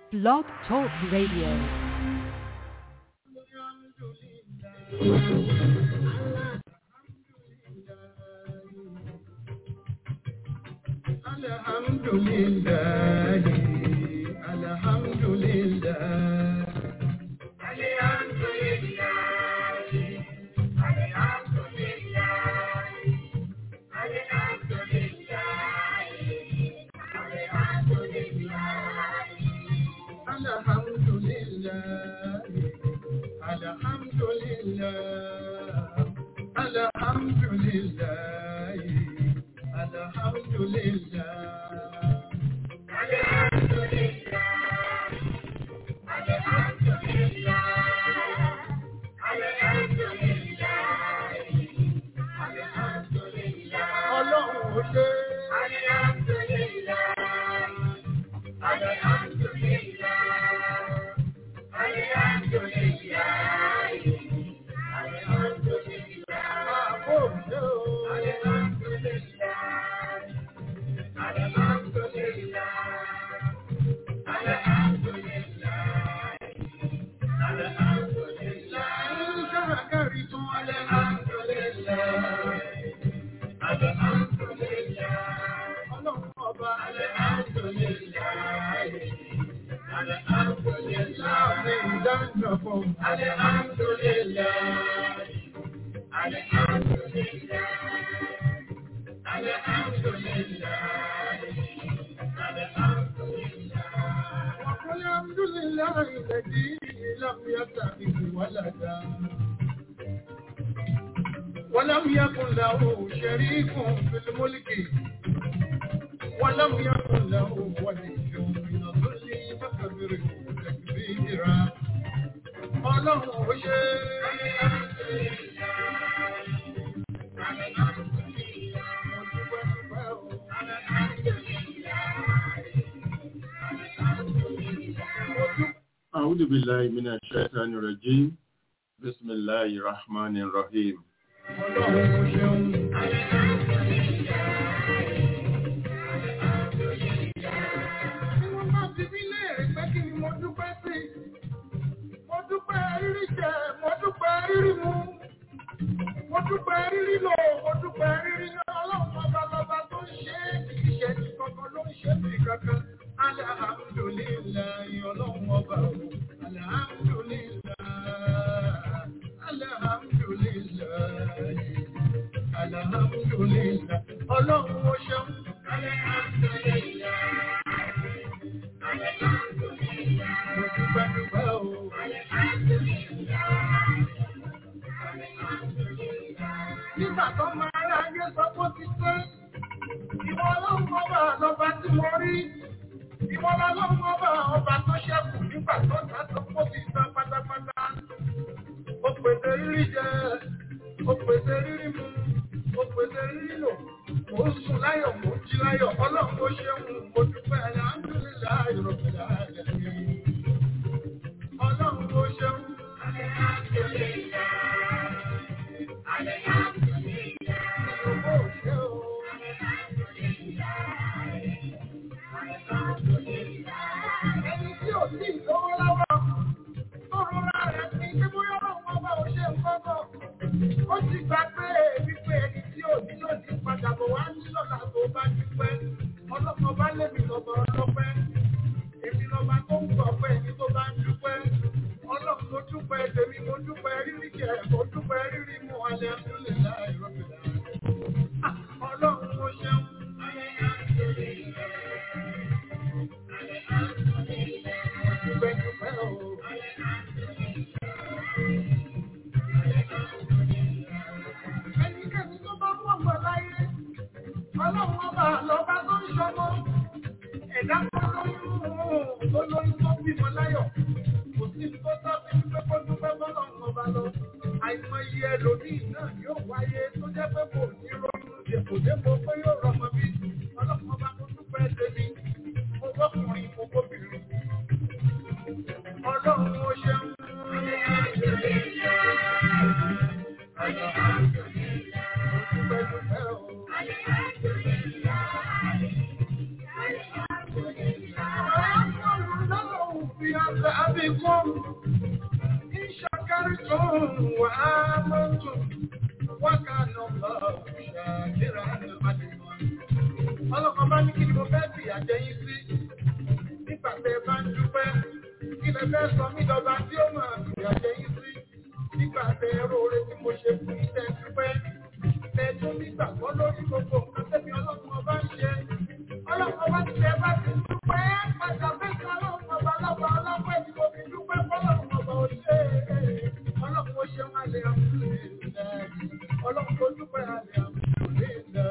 Blog Talk Radio. الحمد لله الحمد لله الحمد لله الحمد لله الحمد لله الحمد لله الحمد لله الحمد لله الحمد لله الحمد لله الحمد لله الحمد لله الحمد لله الحمد لله ọlọ́run ó ṣe الحمد لله الحمد لله الحمد لله الحمد لله àbò ṣe o الحمد لله. وقل الحمد لله الذي لم يتخذ ولدا ولم يكن له شريك في الملك ولم يكن له ولي من الظل فكبره تكبيرا ọlọ́run ó ṣe أعوذ بالله من الشيطان الرجيم بسم الله الرحمن الرحيم ọlọ́run ó ṣeun. Tí wọ́n bá ti bí léèrè pé kí ni mo dúpẹ́ sí, mo dúpẹ́ rírí jẹ, mo dúpẹ́ rírí mu, mo dúpẹ́ rírí lò, mo dúpẹ́ rírí yọ, ọlọ́run ọba lọba tó ń ṣe é, kì í ṣe ti kankan ló ń ṣe é sí kankan. Alhamdulillahi ọlọ́run ọba o, alhamdulillahi, alhamdulillahi, alhamdulillahi, ọlọ́run ó ṣeun. Mo dúpẹ́ dúpẹ́ o. Nígbà tó máa rà ayé sọ pé ó ti pé, ìwọ ọlọ́run ọba lọba tí mo rí. Ìwọ ọlọ́run ọba ọba tó ṣẹ́kù nígbà tó ta sọ pé ó ti tán pátápátá. Ó pèsè rírí jẹ, ó pèsè rírí mu, ó pèsè rírí lò. Mo ń sùn láyọ̀, mo ń jí láyọ̀, ọlọ́run ó ṣeun, mo dúpẹ́ alhamdulillahi rabbil alamin. Ọlọ́run ó ṣeun. Ìyókò ò ṣe o. Ẹni tí ò sí ìlówó lọ́wọ́, tó rọra rẹ̀ ní kí bóyá ọlọ́run ọba ò ṣe nǹkan kan. Ó ti gbà pé wípé ẹni tí ò ní yóò ní padà bọ̀ wá ní lọ́la tó bá dúpẹ́. Ọlọ́mọ bá lébi lọ́mọ ọlọ́pẹ́. Èmi lọ́ba tó ń gbọ̀ pé ẹni tó bá ń dúpẹ́. Ọlọ́run mo dúpẹ́ tèmi, mo dúpẹ́ rírí jẹ, mo dúpẹ́ rírí mu alẹ́ àdúlẹ̀ láì rọ̀bìlà. Ọlọ́run mo ṣeun. Mo dúpẹ́ dúpẹ́ o. Ẹnikẹ́ni tó bá wọ̀ wọ̀ láyé, ọlọ́run ọba lọ́ba tó ń ṣọmọ. Ẹ̀dá tó lóyún tó lóyún tó bímọ láyọ̀. Kò sí ní tó sábẹ́ wípé kó dúpẹ́ bọ́lọ́run ọba lọ. Àìmọye ẹlòmíì náà yóò wáyé tó jẹ́ pé kò ní ronú dèpò dépò pé yóò rọmọ bí. Ọlọ́run ọba kò dúpẹ́ tèmi. Mo gbọ́kùnrin, mo gbóbìnrin. Ọlọ́run ó ṣeun. Mo dúpẹ́ dúpẹ́ o. Ọ̀rọ̀ عليكم إن شكرتم وآمنتم وكان الله شاكرا عليما ọlọ́kan bá ní kí ni mo fẹ́ fi àjẹyìn sí nígbà tẹ bá ń dúpẹ́ kí lẹ fẹ́ sọ mí lọ́ba tí ó máa fi àjẹyìn sí nígbà tẹ róore tí mo ṣe fún iṣẹ́ dúpẹ́ tẹ tún nígbàgbọ́ lórí gbogbo nǹkan tẹ́mi ọlọ́run ọba ń ṣe ọlọ́run ọba ti tẹ bá ti dúpẹ́ padà fẹ́ẹ́ ọlọ́run ọba lọ́ba ọlọ́pẹ́ tí mo fi dúpẹ́ fọlọ́run ọba ò ṣe é ọlọ́run ó ṣe wọn lè àmúlò ọlọ́run tó dúpẹ́ àlẹ́ àmúlò lè dá.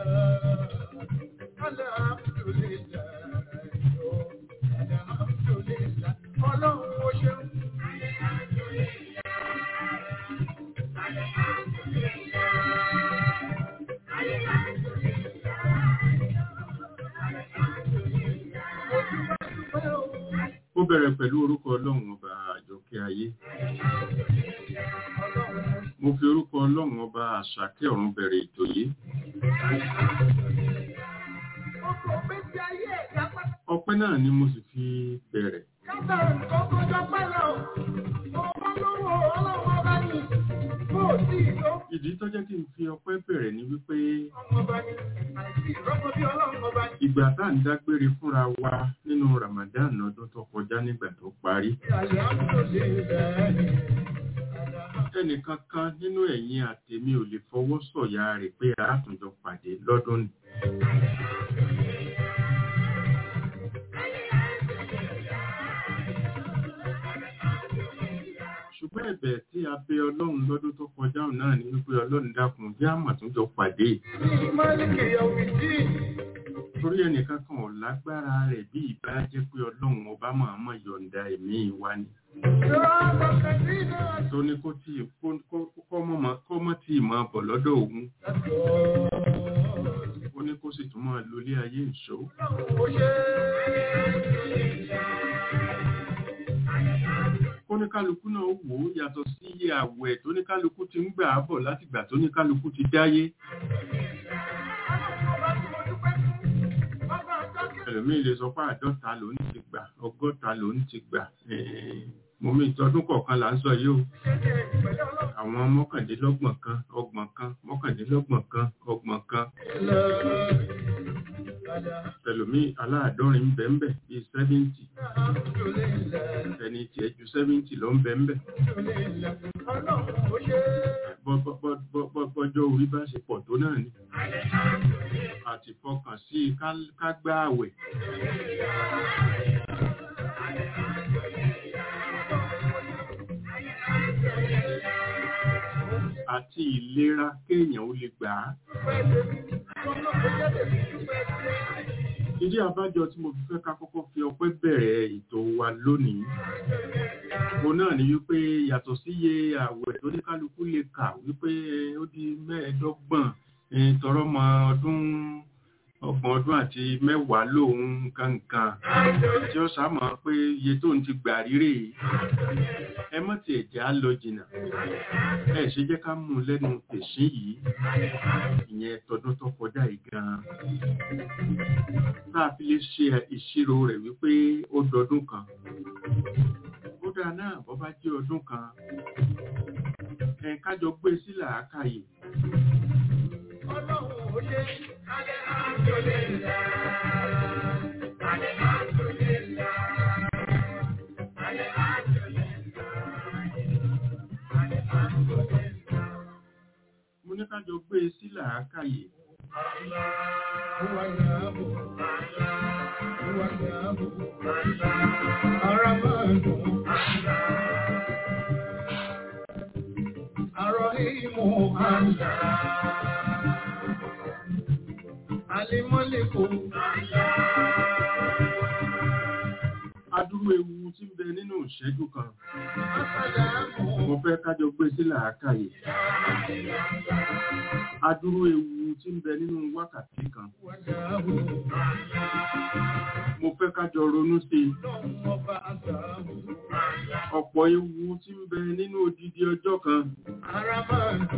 Ó bẹ̀rẹ̀ pẹ̀lú orúkọ ọlọ́run ọba àjọkẹ́ ayé. Mo fi orúkọ ọlọ́run ọba àṣàkẹ́ ọ̀run bẹ̀rẹ̀ ètò yìí. Ọpẹ́ náà ni mo sì fi bẹ̀rẹ̀. Ìdí tó jẹ́ kí n fi ọpẹ́ bẹ̀rẹ̀ ni wípé ìgbà tá à ń dágbére fúnra wa nínú Ramadan ọdún tó kọjá nígbà tó parí. Ẹnìkan kan nínú ẹ̀yin àtèmi ò lè fọwọ́ sọ̀yà rẹ̀ pé a tún jọ pàdé lọ́dún ni. ṣùgbọ́n ẹ̀bẹ̀ tí a bẹ ọlọ́run lọ́dún tó kọjá náà ni wípé ọlọ́run dákun jẹ́ àmọ̀túnjọ pàdé. torí ẹnìkan kan ò lágbára rẹ̀ bí ìbá jẹ́ pé ọlọ́run ọba máa mọ̀ yọ̀ǹda ẹ̀mí wa ni. tó ní kó tí kọ́ mọ́ tí ì máa bọ̀ lọ́dọ̀ òun. ó ní kó sì tún máa lólé ayé ìṣó tóníkálukú náà wò ó yàtọ̀ sí iye àwẹ̀ tóníkálukú ti ń gbà á bọ̀ látìgbà tóníkálukú ti dáyé. ẹlòmíì lè sọ pé àádọ́ta ló ń ti gbà ọgọ́ta ló ń ti gbà mo mi ìtọ́dún kọ̀ọ̀kan là ń sọ yìí o àwọn mọ́kàndínlọ́gbọ̀n kan ọgbọ̀n kan mọ́kàndínlọ́gbọ̀n kan ọgbọ̀n kan ẹlòmíì aláàdọ́rin ń bẹ ń bẹ bíi sẹ́fíǹtì ẹni tiẹ̀ ju sẹ́fíǹtì lọ ń bẹ ń bẹ. bọ́jọ́ orí bá ṣe pọ̀ tó náà ni àti fọkàn sí i ká gbá àwẹ̀. àti ìlera kéèyàn ó lè gbà á. Ìdí àbájọ tí mo fi fẹ́ ká kọ́kọ́ fi ọpẹ́ bẹ̀rẹ̀ ètò wa lónìí. Mo náà ní wípé yàtọ̀ sí iye àwẹ̀ tó ní kálukú lè kà wípé ó di mẹ́ẹ̀ẹ́dọ́gbọ̀n tọrọ mọ ọdún ọgbọ̀n ọdún àti mẹ́wàá lòun kankan tí ó sàmọ́ pé iye tó ń ti gbà rírè ẹ mọ́ ti ẹ̀jẹ̀ á lọ jìnnà ẹ ṣe jẹ́ ká mú un lẹ́nu tẹ̀sín yìí ìyẹn tọdún tó kọjá yìí gan-an tá a fi lè ṣe ìṣirò rẹ̀ wípé ó dọdún kan ó dáa náà bọ́ bá jẹ́ ọdún kan ẹ kájọ gbé sí làákàyè. Ọlọ́run ò ṣe alẹ́ àjọlẹ̀ ìlà. Alẹ́ àjọlẹ̀ ìlà. Alẹ́ àjọlẹ̀ ìlà. Alẹ́ àjọlẹ̀ ìlà. Mo ní kájọ gbé sí làákàyè. Huwa Allahu. Huwa Allahu. Ar-Rahmanu. Ar-Rahimu. Alimọ́lẹ́kò. Adúrú ewu tí ń bẹ nínú ìṣẹ́jú kan. Asàlámù. Mo fẹ́ kájọ gbé sí làákàyè. Adúrú ewu tí ń bẹ nínú wákàtí kan. Wàdáhù. Mo fẹ́ kájọ ronú sí i. Lọ́wọ́ ọba àgbàhù. Ọ̀pọ̀ ewu tí ń bẹ nínú odidi ọjọ́ kan. Aramanu.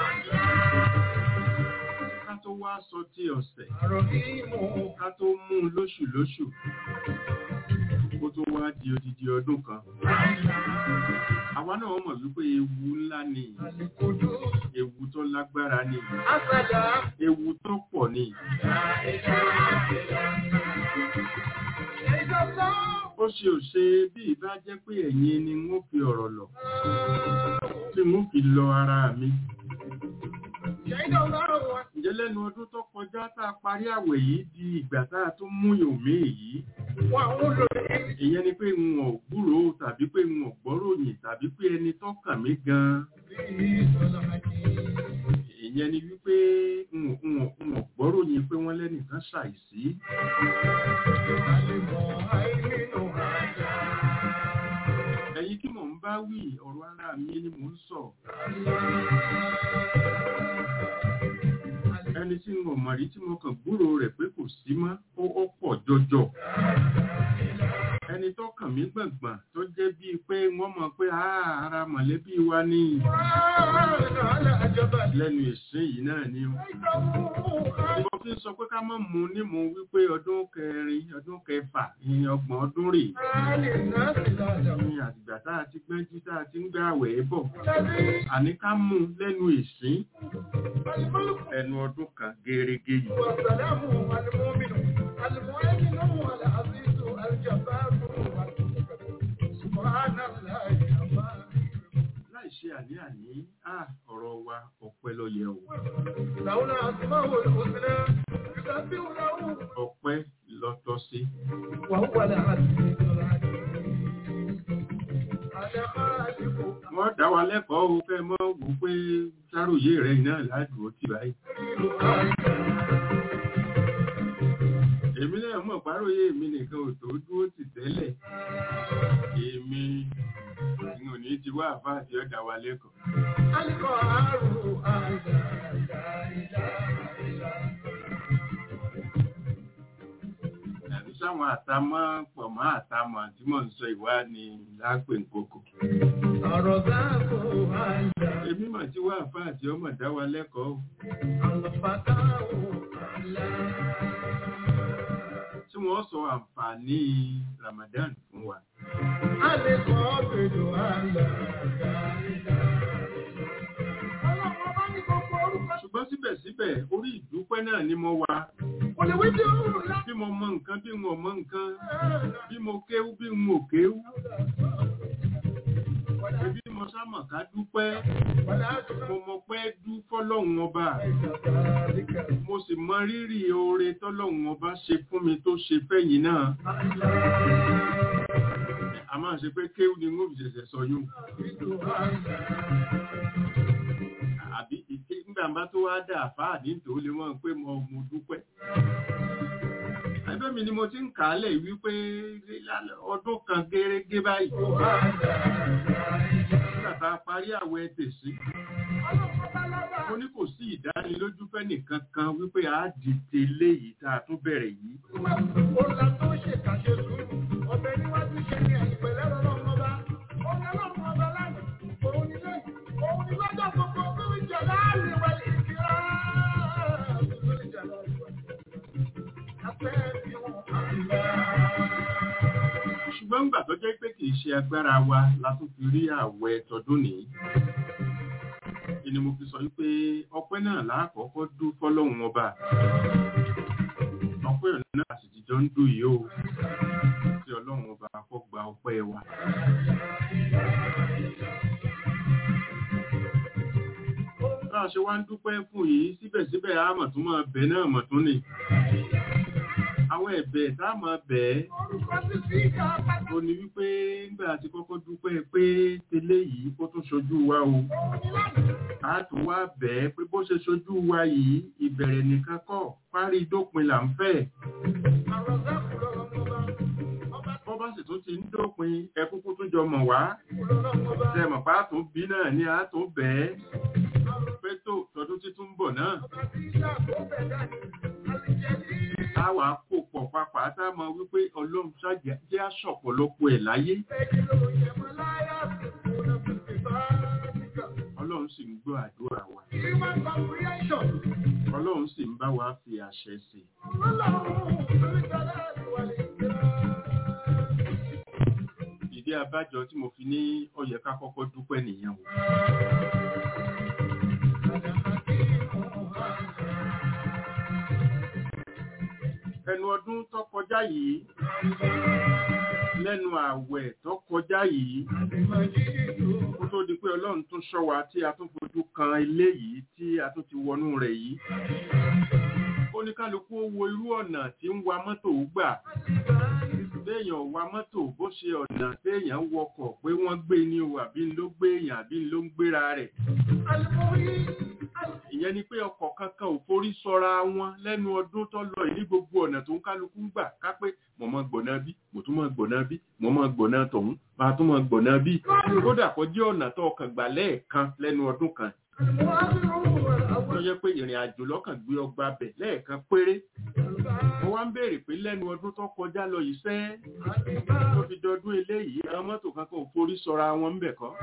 Ká tó wá sọ ti ọ̀sẹ̀. Àròhìmù. Ká tó mú un lóṣù lóṣù. Kó tó wá wá di odidi ọdún kan àwa náà mọ̀ wípé ewu ńlá ni ewu tó lágbára ni ewu tó pọ̀ ni ó ṣe ò ṣe bí ìbá jẹ́ pé ẹ̀yin ni wọ́n fi ọ̀rọ̀ lọ tí wọ́n fi lọ ara mi ǹjẹ́ lẹ́nu ọdún tó kọjá tá a parí àwẹ̀ yìí di ìgbà tá a tún mú yòmí èyí ìyẹn ni pé n ò gbúrò tàbí pé n ò gbọ́ròyìn tàbí pé ẹni tó kàn mí gan ìyẹn ni wípé n ò n ò n ò gbọ́ròyìn pé wọ́n lẹ́nìkan ṣàìsí ẹ̀yin kí mò ń bá wí ọ̀rọ̀ ara mi ni mò ń sọ ẹni tí mo mọ̀ rí tí mo kàn gbúrò rẹ̀ pé kò sí mọ́ ó ó pọ̀ jọjọ ẹni tó kàn mí gbọ̀ngbọ̀n tó jẹ́ bíi pé wọ́n mọ̀ pé "Ah, ara mọ̀lẹ́bí wa ní lẹ́nu ìsìn yìí náà ni ó mo fi ń sọ pé ká má mu ní mu wípé ọdún kẹrin ọdún kẹfà ìyẹn ọgbọ̀n ọdún rè ní àtìgbà tá a ti gbẹ́jú tá a ti ń gbé àwẹ̀ bọ̀ àní ká mú lẹ́nu ìsìn ẹnu ọdún kan gẹ́rẹ́gẹ́ yìí láì ṣe àní-àní á ọ̀rọ̀ wa ọpẹ́ ló yẹ o ọpẹ́ lọ́tọ́ sí wọ́n dá wa lẹ́kọ̀ọ́ o fẹ́ mọ́ wò pé sáròyé rẹ̀ iná ládùúgbò tì báyìí èmi náà mọ̀ páròyé mi nìkan ò tó dúró tì tẹ́lẹ̀ èmi n ò ní ti wá àfáà tí ó dá wa lẹ́kọ̀ọ́ àbí sáwọn àtàmọ́ pọ̀ mọ́ àtàmọ́ tí mò ń sọ ìwá ni lápè nkókò èmi mà ti wá àfáà tí ó mọ̀ dá wa lẹ́kọ̀ọ́ o. tí wọ́n sọ àǹfààní Ramadan fún wa. ṣùgbọ́n síbẹ̀síbẹ̀ orí ìdúpẹ́ náà ni mo wà bí mo mọ nǹkan bí mo mọ nǹkan bí mo kéwú bí mo kéwú bí mo sámọ̀ ká dúpẹ́ mo mọ pé dú fọ́lọ́hun ọba mo sì mọ rírì oore tọ́lọ́hun ọba ṣe fún mi tó ṣe fẹ́yìn náà a máa ṣe pé kéwú ni mo fi ṣẹ̀ṣẹ̀ sọ yún àbí ìké nígbà bá tó wá dà fáà ní tòó lè mọ̀ pé mo mo dúpẹ́ ẹgbẹ́ mi ni mo ti ń kà á lẹ̀ wípé ọdún kan gẹ́rẹ́gẹ́ báyìí nígbà tá a parí àwẹ̀ tèsí mo ní kò sí ìdánilójú fẹ́ nìkan kan wípé a dìde léyìí tá a tún bẹ̀rẹ̀ yìí ṣùgbọ́n gbà tó jẹ́ pé kì í ṣe agbára wa la tún fi rí àwẹ̀ tọdún nìyí ni mo fi sọ wípé ọpẹ́ náà láàkọ́kọ́ dú fọ́lọ́hun ọba ọpẹ́ náà sì ti jọ ń dùn yìí o tí ọlọ́run ọba kó gba ọpẹ́ wa. bá a ṣe wá ń dúpẹ́ fún yìí síbẹ̀síbẹ̀ a mọ̀ tún máa bẹ̀ náà mọ̀ tún ni àwọn ẹ̀bẹ̀ tá a máa bẹ̀ ẹ́ ó ní wípé nígbà tí kọ́kọ́ dúpẹ́ pé tẹ́lẹ̀ yìí kó tún ṣojú wa o a tún wá bẹ̀ ẹ́ pé bó ṣe ṣojú wa yìí ìbẹ̀rẹ̀ nìkan kọ́ parí dópin là ń fẹ́ bọ́ bá sì tún ti ń dópin ẹ kúkú tún jọ mọ̀ wá ṣe mọ̀ pa á tún bí náà ni a tún bẹ̀ ẹ́ pé tó tọdún títún ń bọ̀ náà táwa kó pọ̀ papà tá a mọ̀ wípé ọlọ́run ṣáàjẹ́ jẹ́ àṣọ̀pọ̀lọpọ̀ ẹ̀ láyé. ọlọ́run sì ń gbọ́ àdúrà wa. ọlọ́run sì ń bá wa fi àṣẹ sí i. ìdí abájọ tí mo fi ní ó yẹ ká kọ́kọ́ dúpẹ́ nìyẹn o. ẹnu ọdún tó kọjá yìí lẹ́nu ààwẹ̀ tó kọjá yìí kó tó di pé ọlọ́run tún ṣọ́ wa tí a tún fojú kan ilé yìí tí a tún ti wọnú rẹ̀ yìí oníkálukú ó wo irú ọ̀nà tí ń wa mọ́tò gbà béèyàn wa mọ́tò bó ṣe ọ̀nà téèyàn wọkọ̀ pé wọ́n gbé ní o àbí ló gbé èèyàn àbí ló ń gbéra rẹ̀ ìyẹn ni pé ọkọ̀ kankan ò forí sọra wọn lẹ́nu ọdún tó lọ yìí ní gbogbo ọ̀nà tó ń kálukú ń gbà ká pé mo mọ gbọ̀nà bí mo tún mọ gbọ̀nà bí mo mọ gbọ̀nà tọ̀hún máa tún mọ gbọ̀nà bí kódà kó jẹ́ ọ̀nà tó ọkàn gbà lẹ́ẹ̀kan lẹ́nu ọdún kan tó yẹ pé ìrìn àjò lọ́kàn gbé ọgbà bẹ̀ lẹ́ẹ̀kan péré mo wá ń béèrè pé lẹ́nu ọdún tó kọjá lọ yìí sẹ́ tó fi dọdún eléyìí àwọn mọ́tò kankan ò forí sọra wọn ń bẹ̀ kọ́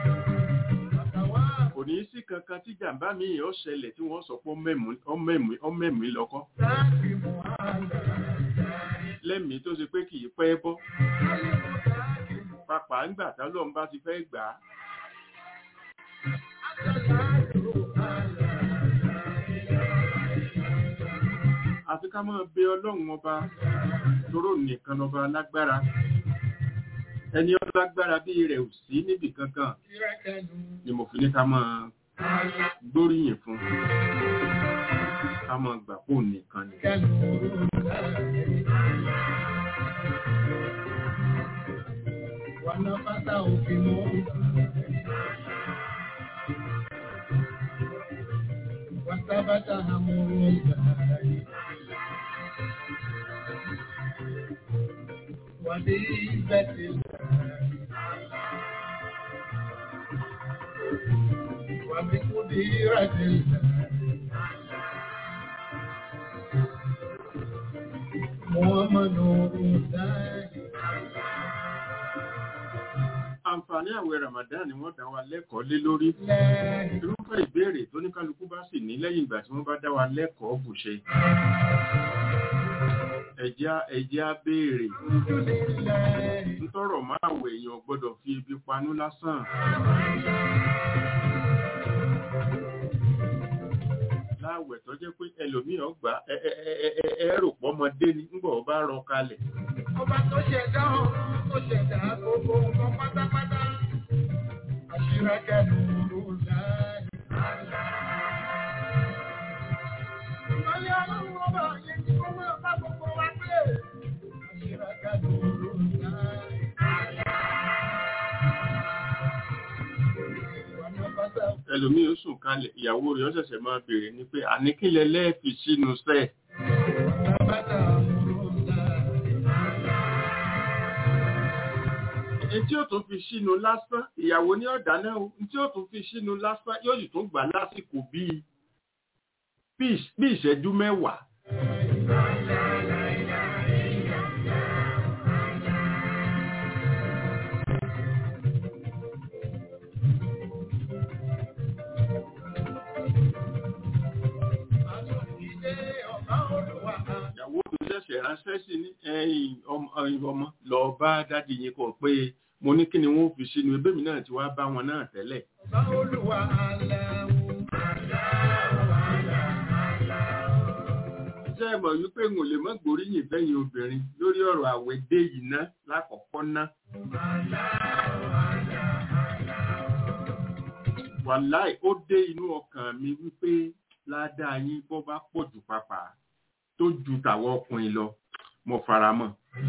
kò ní sí kankan tí jàǹbá mi ò ṣẹlẹ̀ tí wọ́n sọ pé ọmẹ́mí lọ́kọ́ lẹ́mìí tó ṣe pé kì í pẹ́ bọ́ pàpà ńgbà tálọ́n bá ti fẹ́ gbà á àfi ká máa bẹ ọlọ́run ọba tóró nìkan lọ́ba lágbára ẹni ọlágbára bí rẹ̀ ò sí níbì kankan ni mo fi ní ká máa gbóríyìn fún ká máa gbà pò nìkan ni. Wanapata upimo wasabata hamurugai wadibetil wabikudiratil muhammadu dai àǹfààní àwẹ̀ Ramadan ni wọ́n dá wa lẹ́kọ̀ọ́ lé lórí irúfẹ́ ìbéèrè tó ní kálukú bá sì ní lẹ́yìn ìgbà tí wọ́n bá dá wa lẹ́kọ̀ọ́ bù ṣe ẹ̀já ẹ̀já béèrè ntọ́rọ̀ máa wẹ̀ èèyàn gbọ́dọ̀ fi ibi panú lásán láwẹ̀ tó jẹ́ pé ẹlòmíì ọgbà ẹ̀ẹ́rò pọ́mọdé ni ńgbọ̀ ọba rọ kalẹ̀ ọba tó ṣẹ̀dá ọ̀run tó ṣẹ̀dá gbogbo nǹkan pátápátá àṣírẹ́kẹ́ lóru láì. Ìmọ̀lẹ́ ọlọ́run ọba yẹn tí kó máa bá gbogbo wa gbé. Àṣírẹ́kẹ́ lóru láì. ẹlòmíì ó sùn kalẹ̀ ìyàwó rẹ̀ ó ṣẹ̀ṣẹ̀ máa béèrè ni pé àníkílẹ̀ lẹ́ẹ̀fì sínú sẹ́ẹ̀. Bàbá àmúrò láì. tí ó tún fi sínú lásán ìyàwó ní ọ̀dà náà tí ó tún fi sínú lásán yóò sì tún gbà lásìkò bíi bí ìṣẹ́jú mẹ́wàá. ìyàwó tó ṣẹ̀ṣẹ̀ ránṣẹ́ sí ní ẹ̀yìn ọmọ lọ bá dádì yín kọ̀ pé mo ní kí ni wọ́n fi sínú ebémi náà ti wá bá wọn náà tẹ́lẹ̀. Ṣé ẹ mọ̀ wípé n ò lè mọ́ gbóríyìn fẹ́yìn obìnrin lórí ọ̀rọ̀ àwẹ̀ dé yìí ná lákọ̀ọ́kọ́ ná. Wàláì ó dé inú ọkàn mi wípé ládàá yín bọ́ bá pọ̀ jù pápá tó ju tàwọn ọkùnrin lọ mo fara mọ́.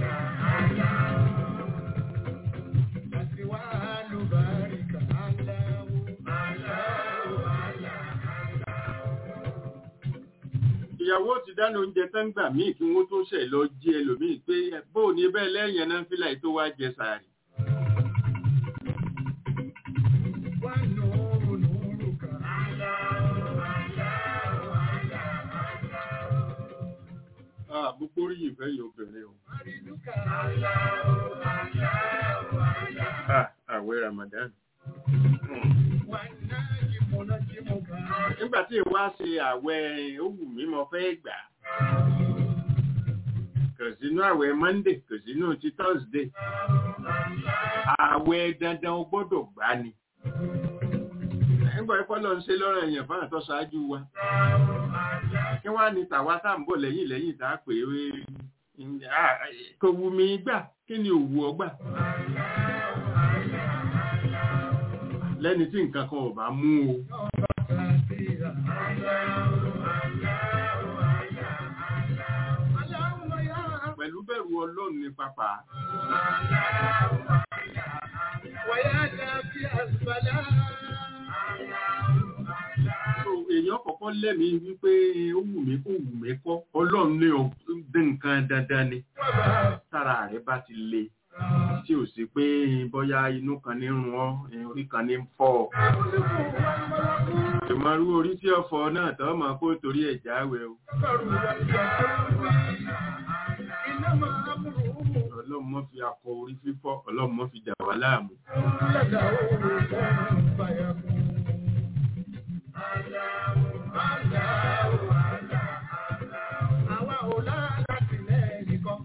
ìyàwó ti dáná oúnjẹ tán gbà míì kí wọ́n tó ṣẹ̀ lọ jí ẹlòmíì pé bóò ní bẹ́ẹ̀ lẹ́yìn náà fílà tó wá jẹ sàárì. Àbúkú rí ìfẹ́ yìí obìnrin o. Àwẹ̀ Ramadan. Nígbà tí ìwá ṣe àwẹ̀ òwú mi mo fẹ́ gbà. Kò sínú àwẹ̀ Monday, kò sínú ti Thursday. àwẹ̀ dandan o gbọ́dọ̀ gbà ni nígbà ẹ̀kọ́ lọ ń ṣe lọ́rọ̀ èèyàn fáwọn tó ṣáájú wa kí wọ́n á ní tàwa tá à ń bọ̀ lẹ́yìn lẹ́yìn tá a pè é kò wù mí gbà kí ni òwú ọ gbà lẹ́ni tí nǹkan kan ò bá mú o. pẹ̀lú bẹ̀rù ọlọ́run ní pápá. èèyàn kọ̀kọ́ lẹ́mìí wípé ó wù mí kó wù mí kọ́ ọlọ́run ní nǹkan dandan ni tára rẹ̀ bá ti le tí ò sí pé bóyá inú kan ní rún ọ orí kan ní fọ́ ọ. ìmọ̀rú orí tí ọ̀fọ̀ náà tọ́ mọ̀ kó torí ẹ̀ jáwé o. ọlọ́run mọ́ fi akọ orí fífọ́ ọlọ́run mọ́ fi dà wá láàmú. Àwa ò láti lẹ́yìn kan.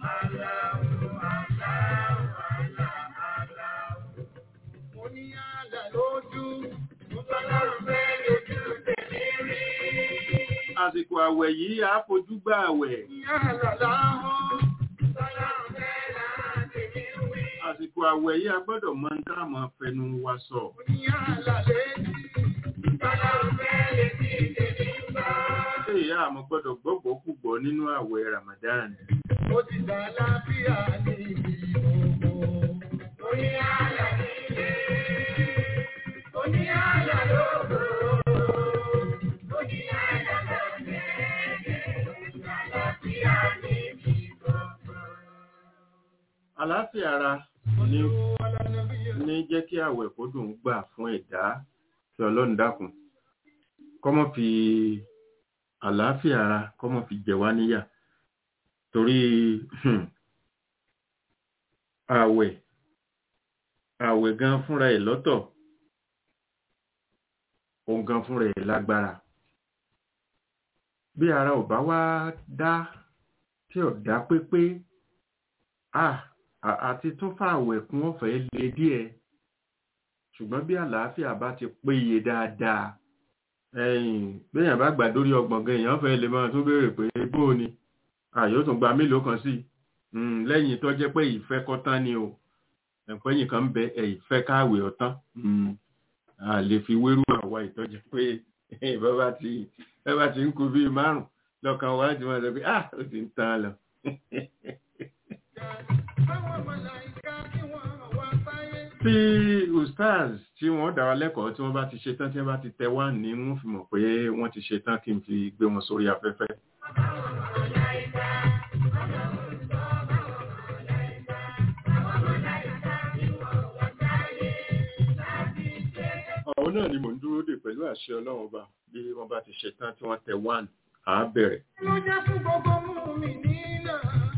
Mo ní àlà lójú, mo bá lọ́rùn fẹ́ lójú tèmi rí. àsìkò àwẹ̀ yìí á fojú gbà àwẹ̀. Ní àlà láhùn, bọ́lọ́run fẹ́ láti mi wí. àsìkò àwẹ̀ yìí a gbọ́dọ̀ mọ ní táwọn fẹnu wa sọ. Mo ní àlà létí, bọ́lọ́run fẹ́ létí tèmi ń bá. ṣé ìyá àmọ́ gbọ́dọ̀ gbọ́gbọ́ kúgbọ́ nínú àwẹ̀ Ramadan. Ó ti dá láfíà ní ibi gbogbo. Mo ní àlà nílé, mo ní àlà lóko. Mo ní àlà lọ́sẹ̀, àlàáfíà ní ibi gbogbo. àlàáfíà ara ní ní jẹ́ kí àwẹ̀ kó dùn ún gbà fún ẹ̀dá kí ọlọ́run dákun kọ́mọ́ fi àlàáfíà ara kọ́mọ́ fi jẹ wá níyà torí hmm, àwẹ̀ àwẹ̀ gan fúnra ẹ̀ lọ́tọ̀ òun gan fúnra ẹ̀ lágbára bí ara ò bá wá dá tí ò dá pépé ah à- àti tún fàwẹ̀ kún ọ̀fẹ́ le díẹ̀ ṣùgbọ́n bí àlàáfíà bá ti péye dáadáa ẹ̀yìn béèyàn bá gbà dórí ọgbọ̀n gan èèyàn fẹ́ lè máa tún béèrè pé bó ni àyò tún gba mélòó kan sí Mm, lẹ́yìn tó jẹ́ pé ìfẹ́ kọ́tán ni o ẹ̀pẹ́yìn kan ń bẹ ẹ̀ ìfẹ́ káàwé ọ̀tán Mm, a lè fi wérú àwa ìtọ́jú pé bàbá ti bàbá ti ń kú bíi márùn lọ́kàn wá ti máa sọ pé ah ó ti ń tán lọ. Àwọn màláíkà tí wọ́n wá sáyé. tí ustaz tí wọ́n dá wa lẹ́kọ̀ọ́ tí wọ́n bá ti ṣe tán tí wọ́n bá ti tẹ wá ní wọ́n fi mọ̀ pé wọ́n ti ṣe tán kí n fi gbé wọn sórí afẹ́fẹ́. àwọn náà ni mò ń dúró dè pẹ̀lú àṣẹ ọlọ́run ọba bí wọ́n bá ti ṣe tán tí wọ́n tẹ wá à á bẹ̀rẹ̀. ló jẹ́ fún gbogbo mú mi nínà.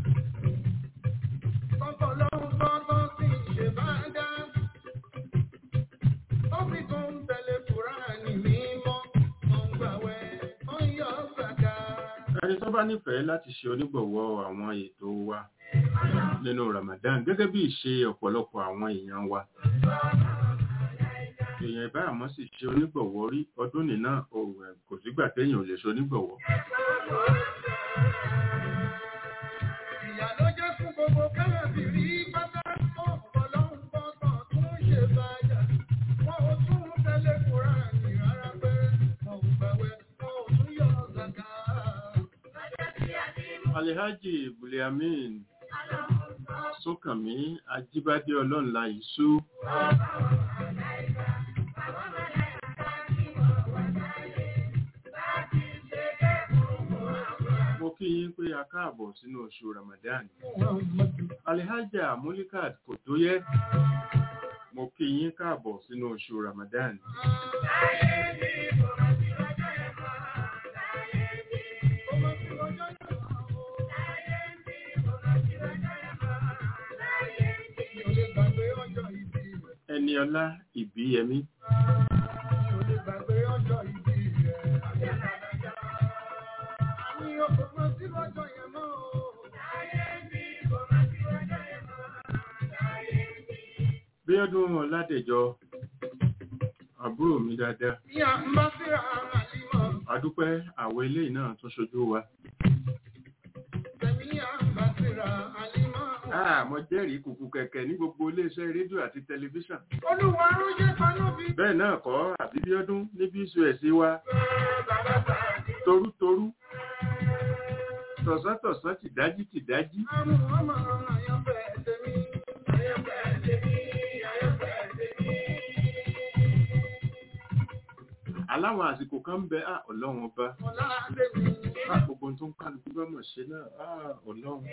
Kọ́kọ́ lọ́run tọ́tọ́ sí ṣe bá dá. Ó sì tún ń tẹ̀lé Kùránì mímọ́. Ó ń gbàwẹ̀, ó ń yọ gbàgà. ẹni tó bá nífẹ̀ẹ́ láti ṣe onígbọ̀wọ́ àwọn ètò wa nínú Ramadan gẹ́gẹ́ bí ìṣe ọ̀pọ̀lọpọ̀ àwọn èèyàn wa èèyàn ìbá àmọ́ sì ṣe onígbọ̀wọ́ rí ọdún nìna òun kò sígbà téèyàn ò lè ṣe onígbọ̀wọ́ Ìyà ló jẹ́ fún gbogbo káàbìrì pátá. Ọ̀pọ̀ lọ́run tọ́tọ̀ tún ṣe bá dá. Wọ́n ò tún tẹ̀lé Kùránì rárá pé. Wọ́n ò gbàwẹ̀, wọ́n ò tún yọ gbàgà. Alhaji Buliamin Sókànmí Ajíbádé Ọlọ́nla Ìṣú mo kí yín pé a káàbọ̀ sínú oṣù Ramadan Alhaja Mulikat Kòtóyẹ mo kí yín káàbọ̀ sínú oṣù Ramadan Ẹniọlá Ìbíyẹmí bí bí ọdún ọ̀làdẹ̀jọ àbúrò mi dáadáa Bí a ń bá síra àlímọ̀, adúpẹ́ àwọn eléyìí náà tún ṣojú wa tẹ̀mí à ń bá síra àlímọ̀. Ah, mo jẹ́rìí kùkù kẹ̀kẹ́ ní gbogbo iléeṣẹ́ rédíò àti tẹlifíṣàn Olúwa ló jẹ́ kanú bí bẹ́ẹ̀ náà kọ́ àbíbíọ́dún níbi ìṣù ẹ̀sí wa bàbá bàbá. torútorú tọ̀sán-tọ̀sán tìdájí tìdájí Àmú ọmọ àyànfẹ́ tèmi, àyànfẹ́ tèmi, àyànfẹ́ tèmi. aláwọn àsìkò kan ń bẹ á ọlọ́run ọba Ọlá tèmi. á gbogbo ohun tó ń kálukú bá mọ̀ ṣe náà á ọlọ́run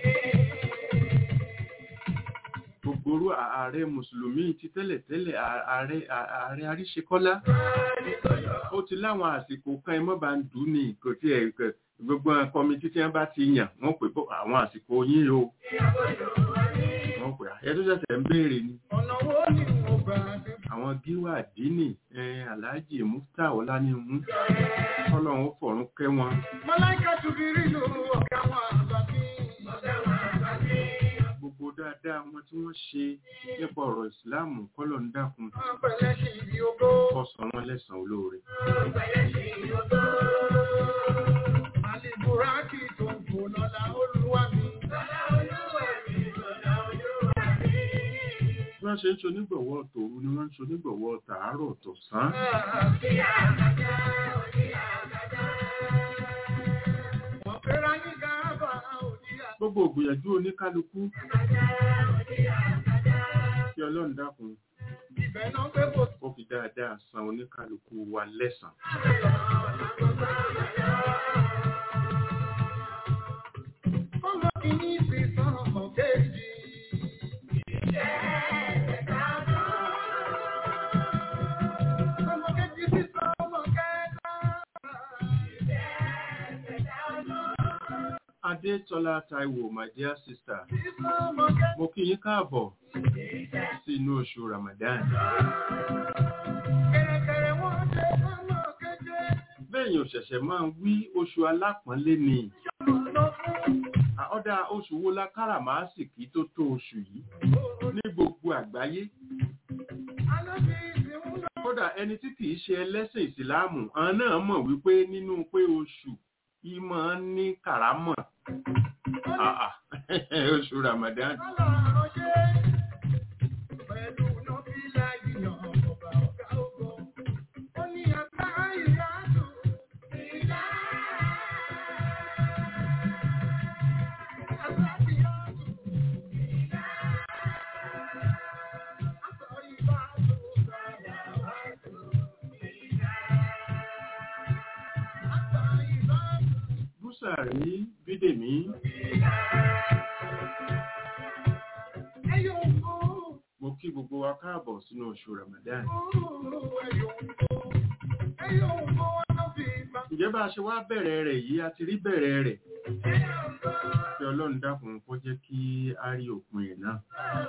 gbogbo orú ààrẹ mùsùlùmí ti tẹ́lẹ̀tẹ́lẹ̀ ààrẹ ààrẹ àríṣekọ́lá ó ti láwọn àsìkò kan ẹ mọ́ bá ń dùn ní kò tí ẹ̀ kẹ̀ gbogbo kọmitì tí wọ́n bá ti yàn wọ́n pè bọ́ àwọn àsìkò yín o wọ́n pè ẹ tó ṣẹ̀ṣẹ̀ ń béèrè ni Ọ̀nà wo ni mo gbà dé? àwọn gíwà dínì aláàjì mufta ọlánìmú kọ́lọ́run ó fọ̀run kẹ́ wọn Mọ́láìkà tùbírí ló ọ̀gá wọn àgbà bí. Ọ̀gá wọn àgbà bí. gbogbo dáadáa wọn tí wọ́n ṣe nípa ọ̀rọ̀ ìsìláàmù kọ́lọ̀ ń dákun Wọ́n pẹ̀lẹ́ sí ibi ogbó. kó san wọ́n lẹ́san olóore Wọ́n pẹ̀lẹ́ sí ibi ogbó. Àlìbùrákì tó ń fò lọ́la olúwa mi. Lọ́la olúwa mi, lọ́la olúwa mi. bí wọ́n ṣe ń ṣonígbọ̀wọ́ tòru ni wọ́n ń ṣonígbọ̀wọ́ tàárọ̀ tọ̀sán Òjì àgàdá, òjì àgàdá. Wọ́n fẹ́ra ní gàábà, òjì àgàdá, gbogbo ògbìyànjú oníkálukú òjì àgàdá. kí ọlọ́run dákun Ibẹ̀ náà gbé bò kó fi dáadáa san oníkálukú wa lẹ́san Ọmọ kìíní fi sàn ọmọ kejì. Ọmọ kejì fi sàn ọmọ kẹta. adétọ́lá taiwo my dear sister Fi sàn ọmọ kẹta. mo kí yín káàbọ̀ sí inú oṣù ramadan Kẹ̀rẹ̀kẹ̀rẹ̀ wọ́n ṣe ọmọ keje. bẹ́ẹ̀yìn òṣẹ̀ṣẹ̀ máa ń wí oṣù alápọ̀nlé ni Lọ fún ọ̀dà oṣù wo la káràmásìkí tó tó oṣù yìí ní gbogbo àgbáyé alábí ìsìn lọ. kódà ẹni tí kìí ṣe ẹlẹ́sìn ìsìláàmù àwọn náà mọ̀ wípé nínú pé oṣù yìí máa ń ní kàrámọ̀ Ah, ah. oṣù ramadan Ọlọ́run ṣe pẹ̀lú nọ́bílà yíyan ọba ọ̀gá ogun. Ó ní àgbá ìyáàdù ìlà. Àgbá ìyáàdù ìlà. Àtọ̀ ìbáàdù sọ̀rọ̀ wáàdù ìlà. Àtọ̀ ìbáàdù búsàrí bídèmí ẹ̀yọ̀ òkú. mo kí gbogbo wa káàbọ̀ sínú oṣù ramadan ǹjẹ́ bá a ṣe wá bẹ̀rẹ̀ rẹ̀ yìí a ti rí bẹ̀rẹ̀ rẹ̀ kí ọlọ́run dákun kó jẹ́ kí a rí òpin ẹ̀ náà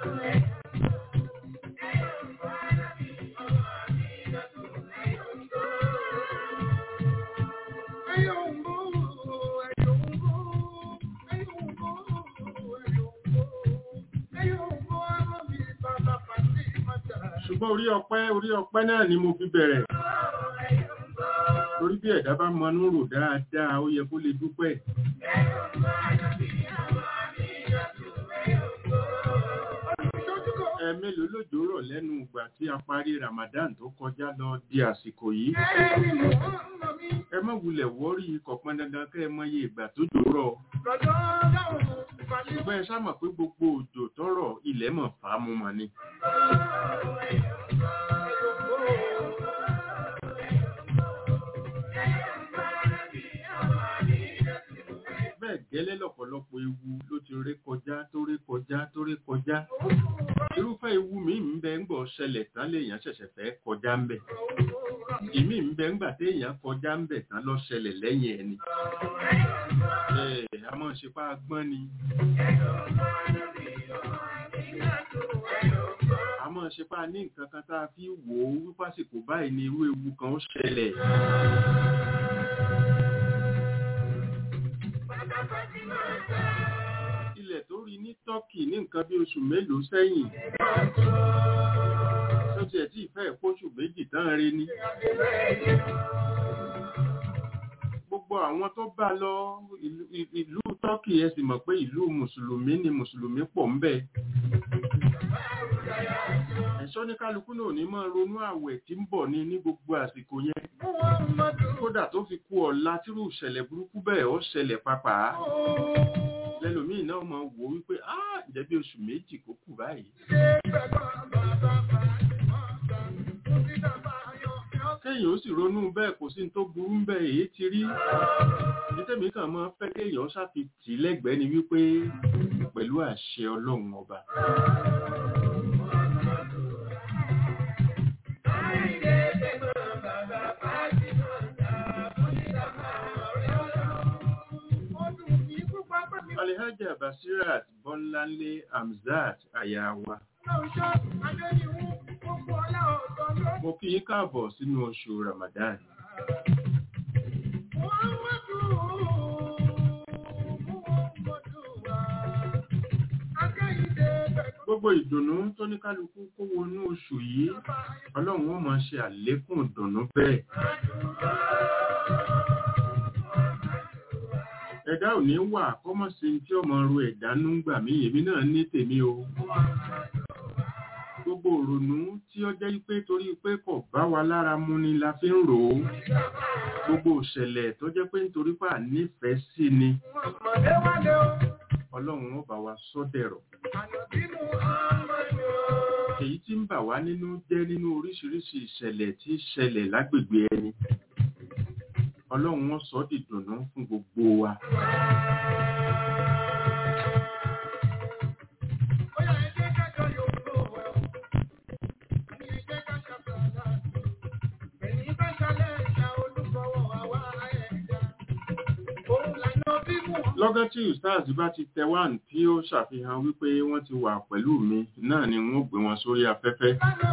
ṣùgbọ́n orí ọpẹ́ orí ọpẹ́ náà ni mo fi bẹ̀rẹ̀ torí bí ẹ̀dá bá mọnú rò dáadáa ó yẹ kó lè dúpẹ́ ẹ̀mélòó lòjò rọ̀ lẹ́nu ìgbà tí a parí ramadan tó kọjá lọ di àsìkò yìí ẹ má wulẹ̀ wọ́rí kọ̀pọn dandan kẹ́ ẹ mọye ìgbà tó jò rọ̀ ṣùgbọ́n ẹ sáà mọ̀ pé gbogbo òjò tọrọ ilẹ̀ mọ̀ fàámu mọ̀ ni bẹ́ẹ̀ gẹ́lẹ́ lọ́pọ̀lọpọ̀ ewu ló ti ré kọjá tó ré kọjá tó ré kọjá irúfẹ́ ewu mi ń bẹ ń gbọ́ ṣẹlẹ̀ tán léèyàn ṣẹ̀ṣẹ̀ fẹ́ kọjá ń bẹ̀ ìmí ń bẹ ńgbà téèyàn kọjá ń bẹ̀ tán lọ ṣẹlẹ̀ lẹ́yìn ẹni ẹ̀ a máa ṣe pa agbọ́n ni a máa ṣe pa ní nǹkan kan tá a fi wò ó wípásìkò báyìí ni irú ewu kan ó ṣẹlẹ̀ ilẹ̀ tó rí ní Turkey ní nǹkan bí oṣù mélòó sẹ́yìn tí ìfẹ́ ìpóṣù méjì tán rí ni gbogbo àwọn tó bá lọ ìlú- ìlú tọ́kì ẹ sì mọ̀ pé ìlú mùsùlùmí ni mùsùlùmí pọ̀ ń bẹ̀ ẹ̀ṣọ́ ní kálukú náà ní máa ronú àwẹ̀ tí ń bọ̀ ní ní gbogbo àsìkò yẹn kódà tó fi kú ọ̀la tírú ìṣẹ̀lẹ̀ burúkú bẹ́ẹ̀ ó ṣẹlẹ̀ pàápàá lẹ́lòmíì náà máa wò ó wípé ah ǹjẹ́ bí oṣù méjì kó kù báyìí kéèyàn ó sì ronú bẹ́ẹ̀ kò sí ní tó burú ń bẹ̀ èyí ti rí nítẹ̀mí kan máa fẹ́ kéèyàn ṣàfi tì í lẹ́gbẹ̀ẹ́ ni wípé pẹ̀lú àṣẹ ọlọ́run ọba alihaja basirat bọ́láńlé hamzat ayawa mo kí yín káàbọ̀ sínú oṣù ramadan gbogbo ìdùnnú tó ní kálukú kó wọnú oṣù yìí ọlọ́run ó máa ṣe àlékún ìdùnnú bẹ́ẹ̀ ẹ̀dá ò ní wà kọ́mọ̀ sí tí ọmọ ru ẹ̀dá ń gbà mí èmi náà ní tèmi o gbogbo òrònú tí ó jẹ́ pé torí pé kò bá wa lára mu ni la fi ń rò ó gbogbo ìṣẹ̀lẹ̀ tó jẹ́ pé nítorí pà nífẹ̀ẹ́ sí ni ọlọ́run ó bá wa sọ́dẹ̀rọ̀ èyí tí ń bà wá nínú jẹ́ nínú oríṣiríṣi ìṣẹ̀lẹ̀ tí ń ṣẹlẹ̀ lágbègbè ẹni ọlọ́run wọn sọ ọ́ dìdùnnú fún gbogbo wa lọ́gán tí ustaz bá ti tẹ wá tí ó ṣàfihàn wípé wọ́n ti wà pẹ̀lú mi náà ni wọ́n gbé wọn sórí afẹ́fẹ́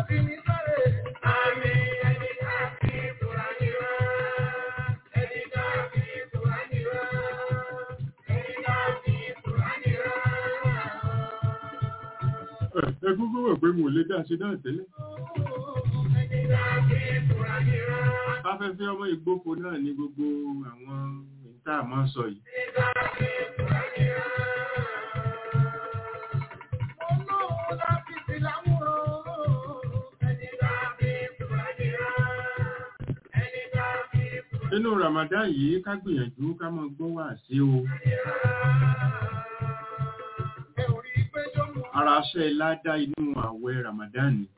ẹgúngún wọ̀ pé mo lè dá sí náà tẹ́lẹ̀ afẹ́fẹ́ ọmọ ìgbófo náà ní gbogbo àwọn ìta àmọ́ sọ yìí nínú ramadan yìí ká gbìyànjú ká mọ gbọ́ wà sí o ara aṣẹ́ ládá inú àwẹ̀ ramadan ni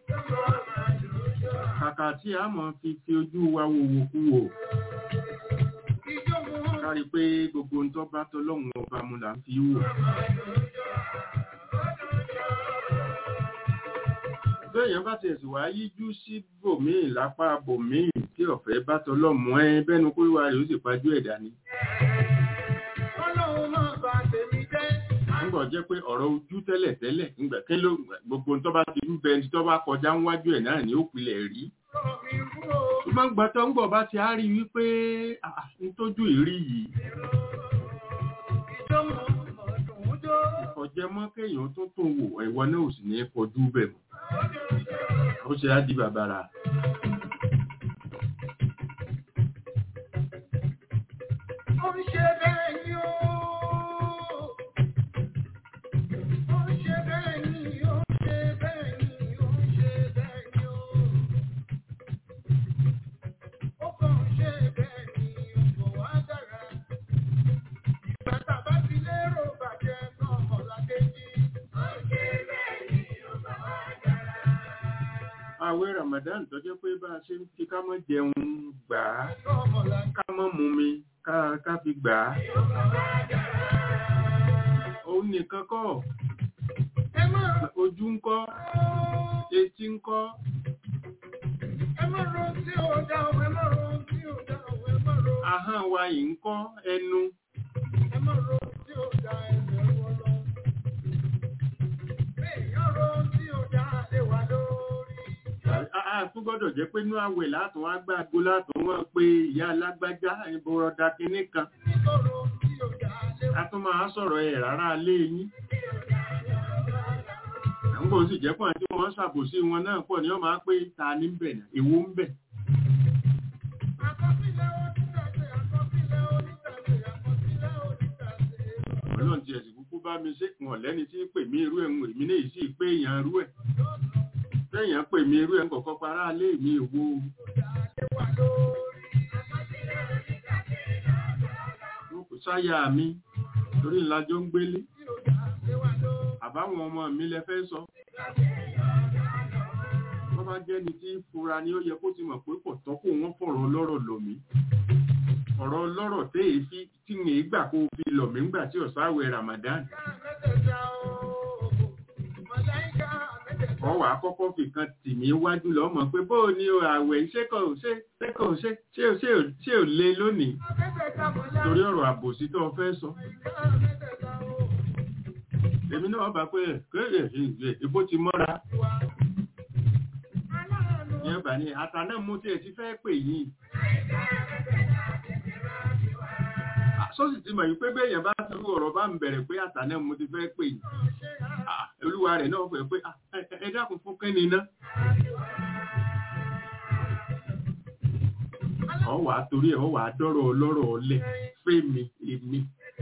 kàkà tí a mọ̀ fi fi ojú wa wo wo kú wò kárí pé gbogbo ń tọ́ bá tọ́lọ́hun ọba mu là ń fi wò bẹ́ẹ̀yàn bá ti ẹ̀sùn wá yíjú sí bòmíì lápá bòmíì tí ọ̀fẹ́ bá tọ́lọ́mù ẹ bẹ́nu kó wà rẹ̀ ó sì pajú ẹ̀dá ni nígbà jẹ́ pé ọ̀rọ̀ ojú tẹ́lẹ̀ tẹ́lẹ̀ nígbà kí ló gbogbo tó bá ti ń bẹ ẹni tó bá kọjá níwájú ẹ̀ náà ní ó pilẹ̀ rí ṣùgbọ́n gbà tó ń gbọ̀ bá ti á rí wípé ah, n tójú ìrí yìí ọ̀jẹ̀ mọ́ kéèyàn tó tó wò ẹ̀wọ́ náà ò sì ní kọjú bẹ̀ mọ́ ó ṣe á di bàbàrà àwẹ̀ ramadan tó jẹ́ pé bá a ṣe ń fi ká mọ́ jẹun gbà á ká mọ́ mu mi ká ká fi gbà á òun nìkan kọ́ ojú ń kọ́ etí ń kọ́ ahọ́n wa yìí ń kọ́ ẹnu àtún gbọ́dọ̀ jẹ́ pé inú àwẹ̀ látún wá gbàgbó látún wọ́n pé ìyá alágbájá ìbọ̀rọ̀dá kínní kan a tún máa sọ̀rọ̀ ẹ̀ rárá alé yín àwọn Nígbà ó sì jẹ́ pọ̀ tí wọ́n ṣàbòsí wọn náà pọ̀ ní wọ́n máa pé ta ní ń bẹ̀ náà, èwo ń bẹ̀. Àkọsílẹ̀ onítàṣe, àkọsílẹ̀ onítàṣe, àkọsílẹ̀ onítàṣe. Ọlọ́run ti ẹ̀sìn kúkú bá mi ṣe wọn lẹ́ni tí ń pè mí irú ẹ̀ ń èmi náà sì pé èèyàn irú ẹ̀. Téèyàn pè mí irú ẹ̀ ń kọ̀kọ́ para lé mi òwò. Wọn kò sáyà mi torí ńlájọ ń gbélé. Àbáwọn ọmọ mi lẹ fẹ́ sọ. Wọ́n bá jẹ́ ni tí ń fura ni ó yẹ kó ti mọ̀ pé kò tọ́ kó wọ́n fọ̀rọ̀ ọlọ́rọ̀ lọ̀ mí. Ọ̀rọ̀ ọlọ́rọ̀ tẹ́ èéfí tí ń gbà kó fi lọ̀ mí ńgbà tí ọ̀sáwẹ̀ Ramadan. wọ́n wàá kọ́kọ́ fi kan tì mí wájú lọ mọ̀ pé bóò ni o àwẹ̀ ṣé kò ṣe ṣé kò ṣe ṣé ò ṣé ò ṣé ò lé lónìí torí ọ̀rọ̀ àbòsí tó o fẹ́ sọ. èmi náà bá pé kéèrè ìbò ti mọ́ra. ìyẹn bá ní ata náà mú tí ẹ ti fẹ́ pè yín. sọ́sì ti mọ̀ yìí pé bẹ́ẹ̀ yẹn bá ti rú ọ̀rọ̀ bá ń bẹ̀rẹ̀ pé ata náà mú ti fẹ́ pè yín olúwa rẹ̀ náà fẹ́ pé ẹ dákun fún kẹ́ni iná. ọ wà á torí ẹ ọ wà á dọ́rọ̀ ọlọ́rọ̀ ọlẹ̀ fẹ́mi èmi.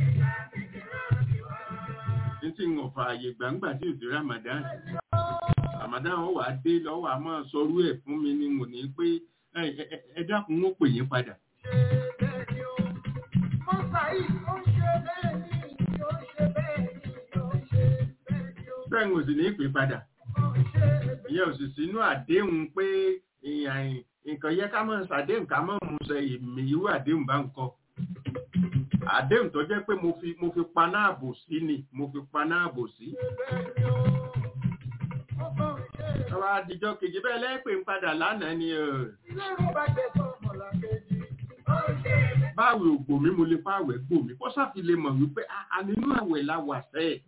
ní tí ń ọ̀fà àyè gbàǹgbà tí òsì Ramadan Ramadan ọ wà á dé lọ́wọ́ a máa sọrú ẹ̀ fún mi ni mo ní pé ẹ dákun ó pè yín padà. bẹ́ẹ̀ ò sì ní ìpè padà ìyẹn ò sì sínú àdéhùn pé nǹkan yẹ ká máa ṣàdéhùn ká máa mú ṣe ìmì irú àdéhùn bá ń kọ àdéhùn tó jẹ́ pé mo fi mo fi paná àbò sí ni mo fi paná àbò sí. ọba àdìjọ kejì bẹ́ẹ̀ lẹ́pẹ̀ ń padà lánàá ni báwo ògbò mi mo lè fáwẹ̀ gbò mí kó sáfi lè mọ̀ wípé a nínú àwẹ̀ la wà sẹ́ẹ̀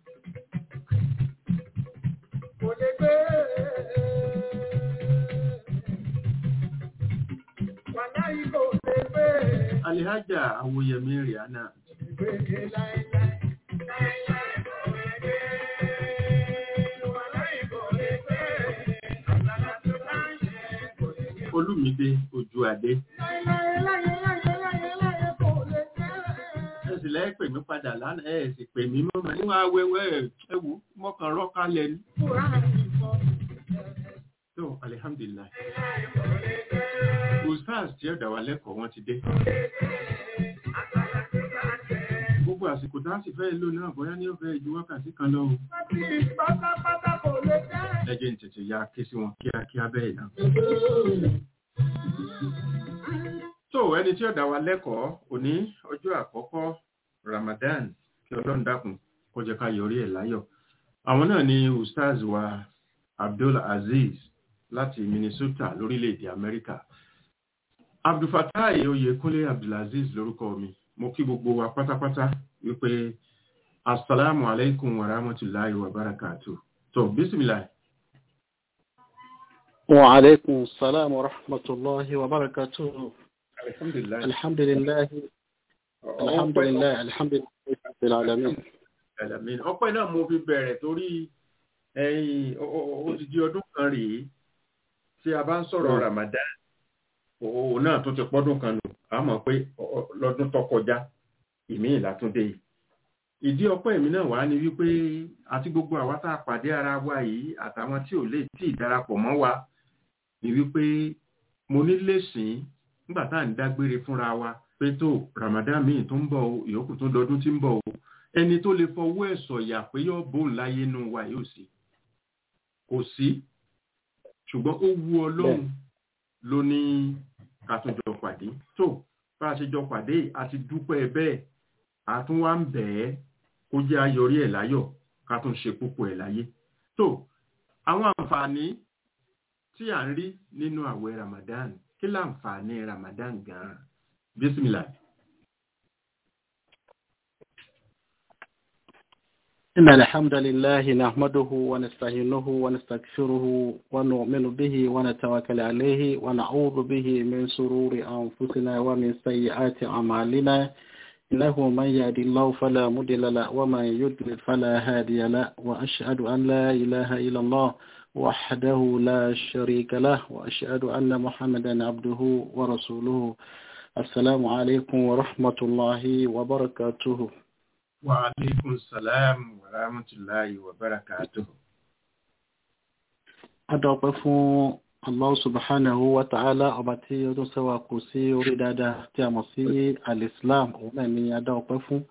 kò lè gbé. Wàlá yìí kò lè gbé. Alihaja Awoyemi Rihanna. Ìgbéde láíláí. Láíláí kò lè gbé. Wàlá yìí kò lè gbé. Àgbàlá tó bá ń ṣe kò lè gbé. Olúmídé Ojúadé. Láíláí láyé láyé láyé láyé kò lè gbé. Ẹ sì lẹ́ pè mí padà lánàá ẹ sì pè mí mọ́mọ́ níwọ̀n awẹ́wẹ́ ẹ wò mọ́kàn rọ́ọ̀ká lẹ́nu. So, alhamdulillah. Ustaz tí ọ̀dà wa lẹ́kọ̀ọ́ wọn ti dé. Gbogbo àsìkò tá a sì fẹ́ lò náà bóyá ní ọ̀fẹ́ ju wákàtí kan lọ. Pátápátá kò lè gbé. Ẹ jẹ́ n tètè ya ké sí wọn kíákíá bẹ́ẹ̀ náà. So, ẹni tí ọ̀dà wa lẹ́kọ̀ọ́ òní ọjọ́ àkọ́kọ́ Ramadan kí Ọlọ́run dákun kó jẹ́ ká yọrí ẹ̀ láyọ̀. Àwọn náà ni Ustaz wa Abdul Aziz láti Minnesota lórílẹ̀-èdè Amẹ́ríkà. Abdulfatai Oyèkúnlé Abdulaziz lórúkọ mi. Mo kí gbogbo wa pátápátá wípé Assalamu alaikum wa rahmatullahi wa barakatuh. So, bismillah. Wa alaikum salam wa rahmatullahi wa barakatuh. Alhamdulillah. Alhamdulillah. Alhamdulillah. Alhamdulillah. Rabbil alamin. Alamin. Ọpẹ́ náà mo fi bẹ̀rẹ̀ torí ẹ̀yìn ó ti di ọdún kan rèé tí a bá ń sọ̀rọ̀ Ramadan òun náà tó ti pọ́dún kan nù a mọ̀ pé lọ́dún tó kọjá ìmí ìlàtúndé yìí ìdí ọpẹ́ èmi náà wá ní wípé àti gbogbo àwa tá a pàdé ara wa yìí àtàwọn tí ò lè tí ì darapọ̀ mọ́ wa ní wípé mo ní lẹ́sìn nígbà tá à ń dágbére fúnra wa pé tó Ramadan míì tó ń bọ̀ o ìyókù tó dọdún tí ń bọ̀ o ẹni tó lè fọwọ́ ẹ̀ sọ̀yà pé yóò bóun láyé nù wa yóò sí kò sí ṣùgbọ́n ó wu ọlọ́run ló ní ká tún jọ pàdé tó bá a ṣe jọ pàdé a ti dúpẹ́ bẹ́ẹ̀ a tún wá ń bẹ̀ ẹ́ kó jẹ́ ayọrí ẹ̀ láyọ̀ ká tún ṣe púpọ̀ ẹ̀ láyé tó àwọn àǹfààní tí à ń rí nínú àwẹ̀ Ramadan kí láǹfààní Ramadan gan-an bísímìlà. إن الحمد لله نحمده ونستعينه ونستغفره ونؤمن به ونتوكل عليه ونعوذ به من سرور أنفسنا ومن سيئات أعمالنا إنه من يهد الله فلا مضل له ومن يضلل فلا هادي له وأشهد أن لا إله إلا الله وحده لا شريك له وأشهد أن محمدا عبده ورسوله السلام عليكم ورحمة الله وبركاته وعليكم السلام ورحمة الله وبركاته adọ́pẹ́ fún Allah subhanahu wa ta'ala ọba tí ó tún ṣẹ́wà kù sí orí dáadáa tí a mọ̀ sí al-Islam òun náà ni adọ́pẹ́ fún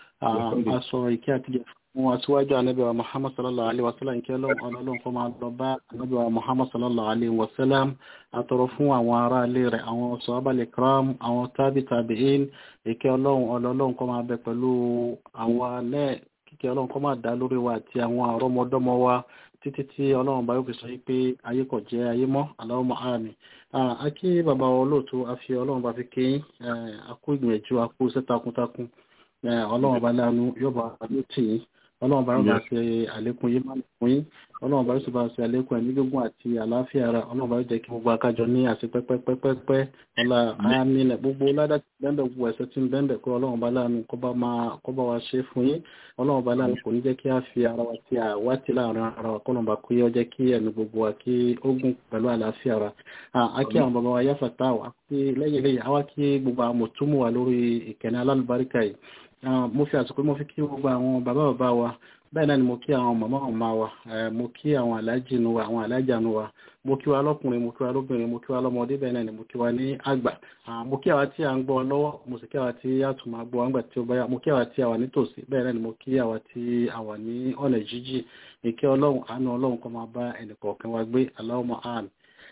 aṣọ ìkẹ́ àtijọ́ fún aṣíwájú anábíwa Muhammad sallallahu alaihi wasallam ìkẹ́ ọlọ́run kọ́ máa lọ bá anábíwa Muhammad sallallahu alaihi wasallam àtọrọ fún àwọn ará ilé rẹ̀ àwọn sọ́ábàlẹ̀ kram àwọn tábì tàbíin ìkẹ́ ọlọ́run ọlọ́run kọ́ máa bẹ pẹ̀lú àwọn náà kíkẹ́ ọlọ́run kọ́ máa dá lórí wa àti àwọn àrọ́mọdọ́mọ wa títí tí ọlọ́run bá yóò fi sọ pé ayé kò jẹ́ ayé mọ́ aláwọ̀mọ́ àmì akí bàbá olóòtú afi ọlọ́run bá fi kéyìn akú ìgbìyànjú akú iṣẹ́ takuntakun ọlọ́run bá láàánú yóò bá yóò tì yín ọlọ́run bá yóò bá ṣe àlékún yín má fún yín ọlọ́run bá yóò sì bá ṣe àlékún ẹ̀mí gígùn àti àlàáfíà ara ọlọ́run bá yóò jẹ́ kí gbogbo akájọ ní àti pẹ́pẹ́pẹ́pẹ́ ọlá àmì nẹ̀ gbogbo ládà tí bẹ́ẹ̀ gbogbo ẹ̀sẹ̀ tí ń bẹ́ẹ̀ kó ọlọ́run bá láàánú kó bá wa ṣe fún yín ọlọ́run bá láàánú kò ní jẹ́ kí a fi ara wa tí a wá ti láàrin ara wa kọ́nà bá kó yọ jẹ́ kí ẹ̀mí gbogbo wa kí ó gùn pẹ̀lú àlàáfíà ara àkí àwọn bàbá wa yáfàtà wa kí lẹ́yìn lẹ́yìn àwa kí gbogbo àwọn mọ̀túnmù wa lórí ìkànnì alálùbáríkà yìí mo fi àsìkò mo fi kí gbogbo àwọn bàbá bàbá wa bẹ́ẹ̀ náà ni mo kí àwọn màmá ọ̀ma wa mo kí àwọn aláàjì nu wa àwọn aláàjà nu wa mo kí wa lọ́kùnrin mo kí wa lóbìnrin mo kí wa lọ́mọdé bẹ́ẹ̀ náà ni mo kí wa ní àgbà mo kí àwa tí a ń gbọ́ lọ́wọ́ mo sì kí àwa tí a tún máa gbọ́ àgbà tí ó bá yá mo kí àwa tí a wà nítòsí bẹ́ẹ̀ náà ni mo kí àwa tí a wà ní ọ̀nà jíjì ìkẹ́ ọlọ́run àánú ọlọ́run kó máa bá ẹnìkọ̀ọ̀kan wa gbé Allahumma àmín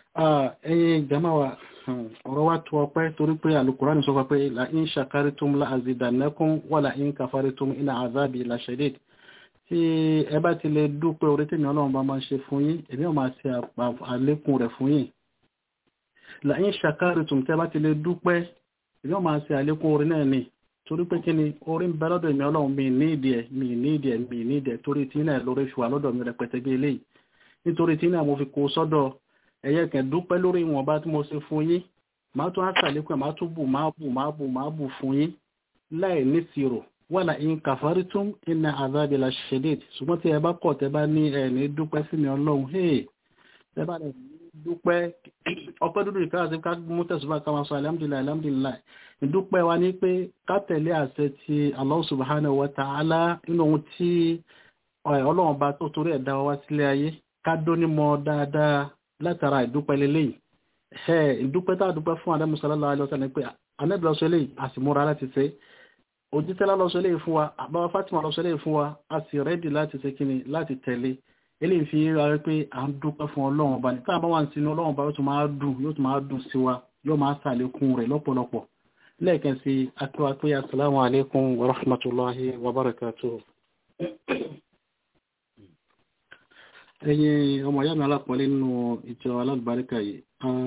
ẹ̀yin jama wa ọ̀rọ̀ wa tó ọpẹ́ torí pé alukurani sọ pé la in shakaritum la azidannakum wa la in kafaritum inna azabi la shadid tí ẹ bá ti lè dúpẹ́ orí tèmi ọlọ́run bá máa ṣe fún yín èmi ò máa ṣe àlékún rẹ̀ fún yín la in shakaritum tẹ́ bá ti lè dúpẹ́ èmi ò máa ṣe àlékún orí náà ni torí pé kí ni orí ń bẹ lọ́dọ̀ èmi ọlọ́run mi ní ìdí ẹ̀ mi ní ìdí ẹ̀ mi ní ìdí ẹ̀ torí tí náà lórí fi wà lọ́dọ̀ mi rẹpẹtẹ bí eléyìí nítorí tí náà mo fi kó sọ́dọ̀ ẹ̀yẹ kẹ̀ dúpẹ́ lórí ìwọ̀nba tí mo ṣe fún yín máa tún àṣàlékún ẹ̀ máa tún bù máa bù máa bù máa bù fún yín láì níṣirò wàlà in kàfàrítún inna àzábi la ṣẹ̀dẹ̀d ṣùgbọ́n tí ẹ bá kọ̀ tẹ́ bá ní ẹ̀ ní dúpẹ́ sí mi ọlọ́run hey tẹ́ bá ní dúpẹ́ ọpẹ́ dúdú ìfẹ́ àti ká mú tẹ̀sùbá ká máa sọ alhamdulilayi alhamdulilayi ìdúpẹ́ wa ní pé ká tẹ̀lé àṣẹ ti Allah subhanahu wa ta'ala nínú ohun tí ọlọ́run bá tó torí ẹ̀ dá wa sílé ayé ká dónímọ̀ dáadáa látara ìdúpẹ́ lélẹ́yìn ẹ̀ ìdúpẹ́ tá a dúpẹ́ fún Ànábì sallallahu alaihi wasallam pé Ànábì lọ́sọ eléyìí a sì múra láti ṣe òjítẹ́lá lọ́sọ eléyìí fún wa àbáwá Fátímà lọ́sọ eléyìí fún wa a sì rẹ́dì láti ṣe kíni láti tẹ̀lé eléyìí fi ra pé à ń dúpẹ́ fún ọlọ́run ọba ní táàbá wà ń sinú ọlọ́run ọba yóò tún máa dùn yóò tún máa dùn sí wa yóò máa sàlékún rẹ̀ lọ́pọ̀lọpọ̀ lẹ́ẹ̀kan sí akíwá pé assalamu alaikum wa rahmatullahi wa barakatuh ẹ̀yin ọmọ ìyá mi alápọ̀lẹ́ nínú ìjọ alábàríkà yìí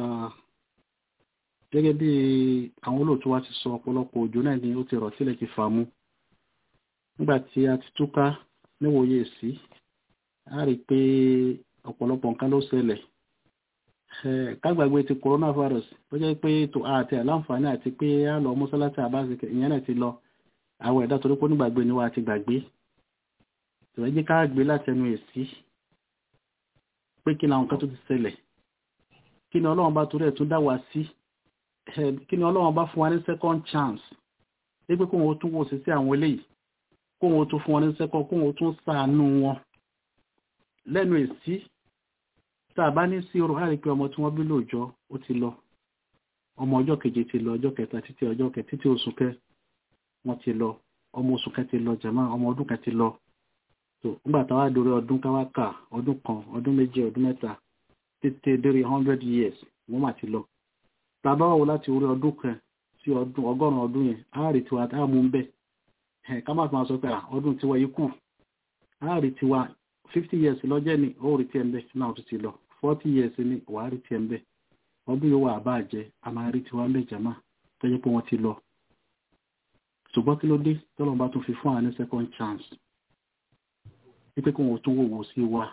gẹ́gẹ́ bí àwọn olóòtú wa ti sọ ọ̀pọ̀lọpọ̀ òjò náà ni ó ti rọ̀ sílẹ̀ ti fà mú nígbà tí a ti túká níwòye sí a rí pé ọ̀pọ̀lọpọ̀ nǹkan ló ṣẹlẹ̀ kágbàgbé ti coronavirus tó jẹ́ pé tó àti àláǹfààní àti pé a lọ mọ́sálásí àbáṣe ìyẹn náà ti lọ àwọn ẹ̀dá torí pé onígbàgbé ni wà á ti gbàgbé tòwẹ́jẹ́ ká gbé látẹnu èsì pé kí ni àwọn kan tó ti ṣẹlẹ̀ kí ni ọlọ́run bá torí ẹ̀ tún dá wa sí kí ni ọlọ́run bá fún wa ní second chance pé pé kóhun ó tún wò sí sí àwọn eléyìí kóhun ó tún fún wọn ní second kóhun ó tún ṣàánú wọn lẹ́nu èsì tá a bá ní sí orò àrí pé ọmọ tí wọ́n bí lóòjọ́ ó ti lọ ọmọ ọjọ́ keje ti lọ ọjọ́ kẹta títí ọjọ́ kẹ títí oṣù kẹ wọ́n ti lọ ọmọ oṣù kẹ ti lọ jẹ̀mọ́ ọmọ ọdún kẹ ti lọ tó nígbà táwa dórí ọdún káwá kà ọdún kan ọdún méjì ọdún mẹ́ta títí dórí hundred years wọ́n mà ti lọ tàbá wò láti orí ọdún kan sí ọdún ọgọ́rùn-ún ọdún yẹn àárí tiwa tá a mú bẹ́ẹ̀ ẹ̀ ká má máa sọ pé ọdún tiwa yìí kù àárí tiwa fifty years lọ́jẹ́ ni ó rí tiẹ̀ ń bẹ́ náà tó ti lọ forty years ni wàá rí tiẹ̀ ń bẹ́ ọdún yóò wà bá jẹ́ a máa rí tiwa ń bẹ́ jàmá tó jẹ́ pé wọ́n ti lọ ṣùgbọ́n kí ló dé tọ́lọ́ bá tún fi fún àwọn ní second chance wípé kí wọ́n tún wò wò sí wa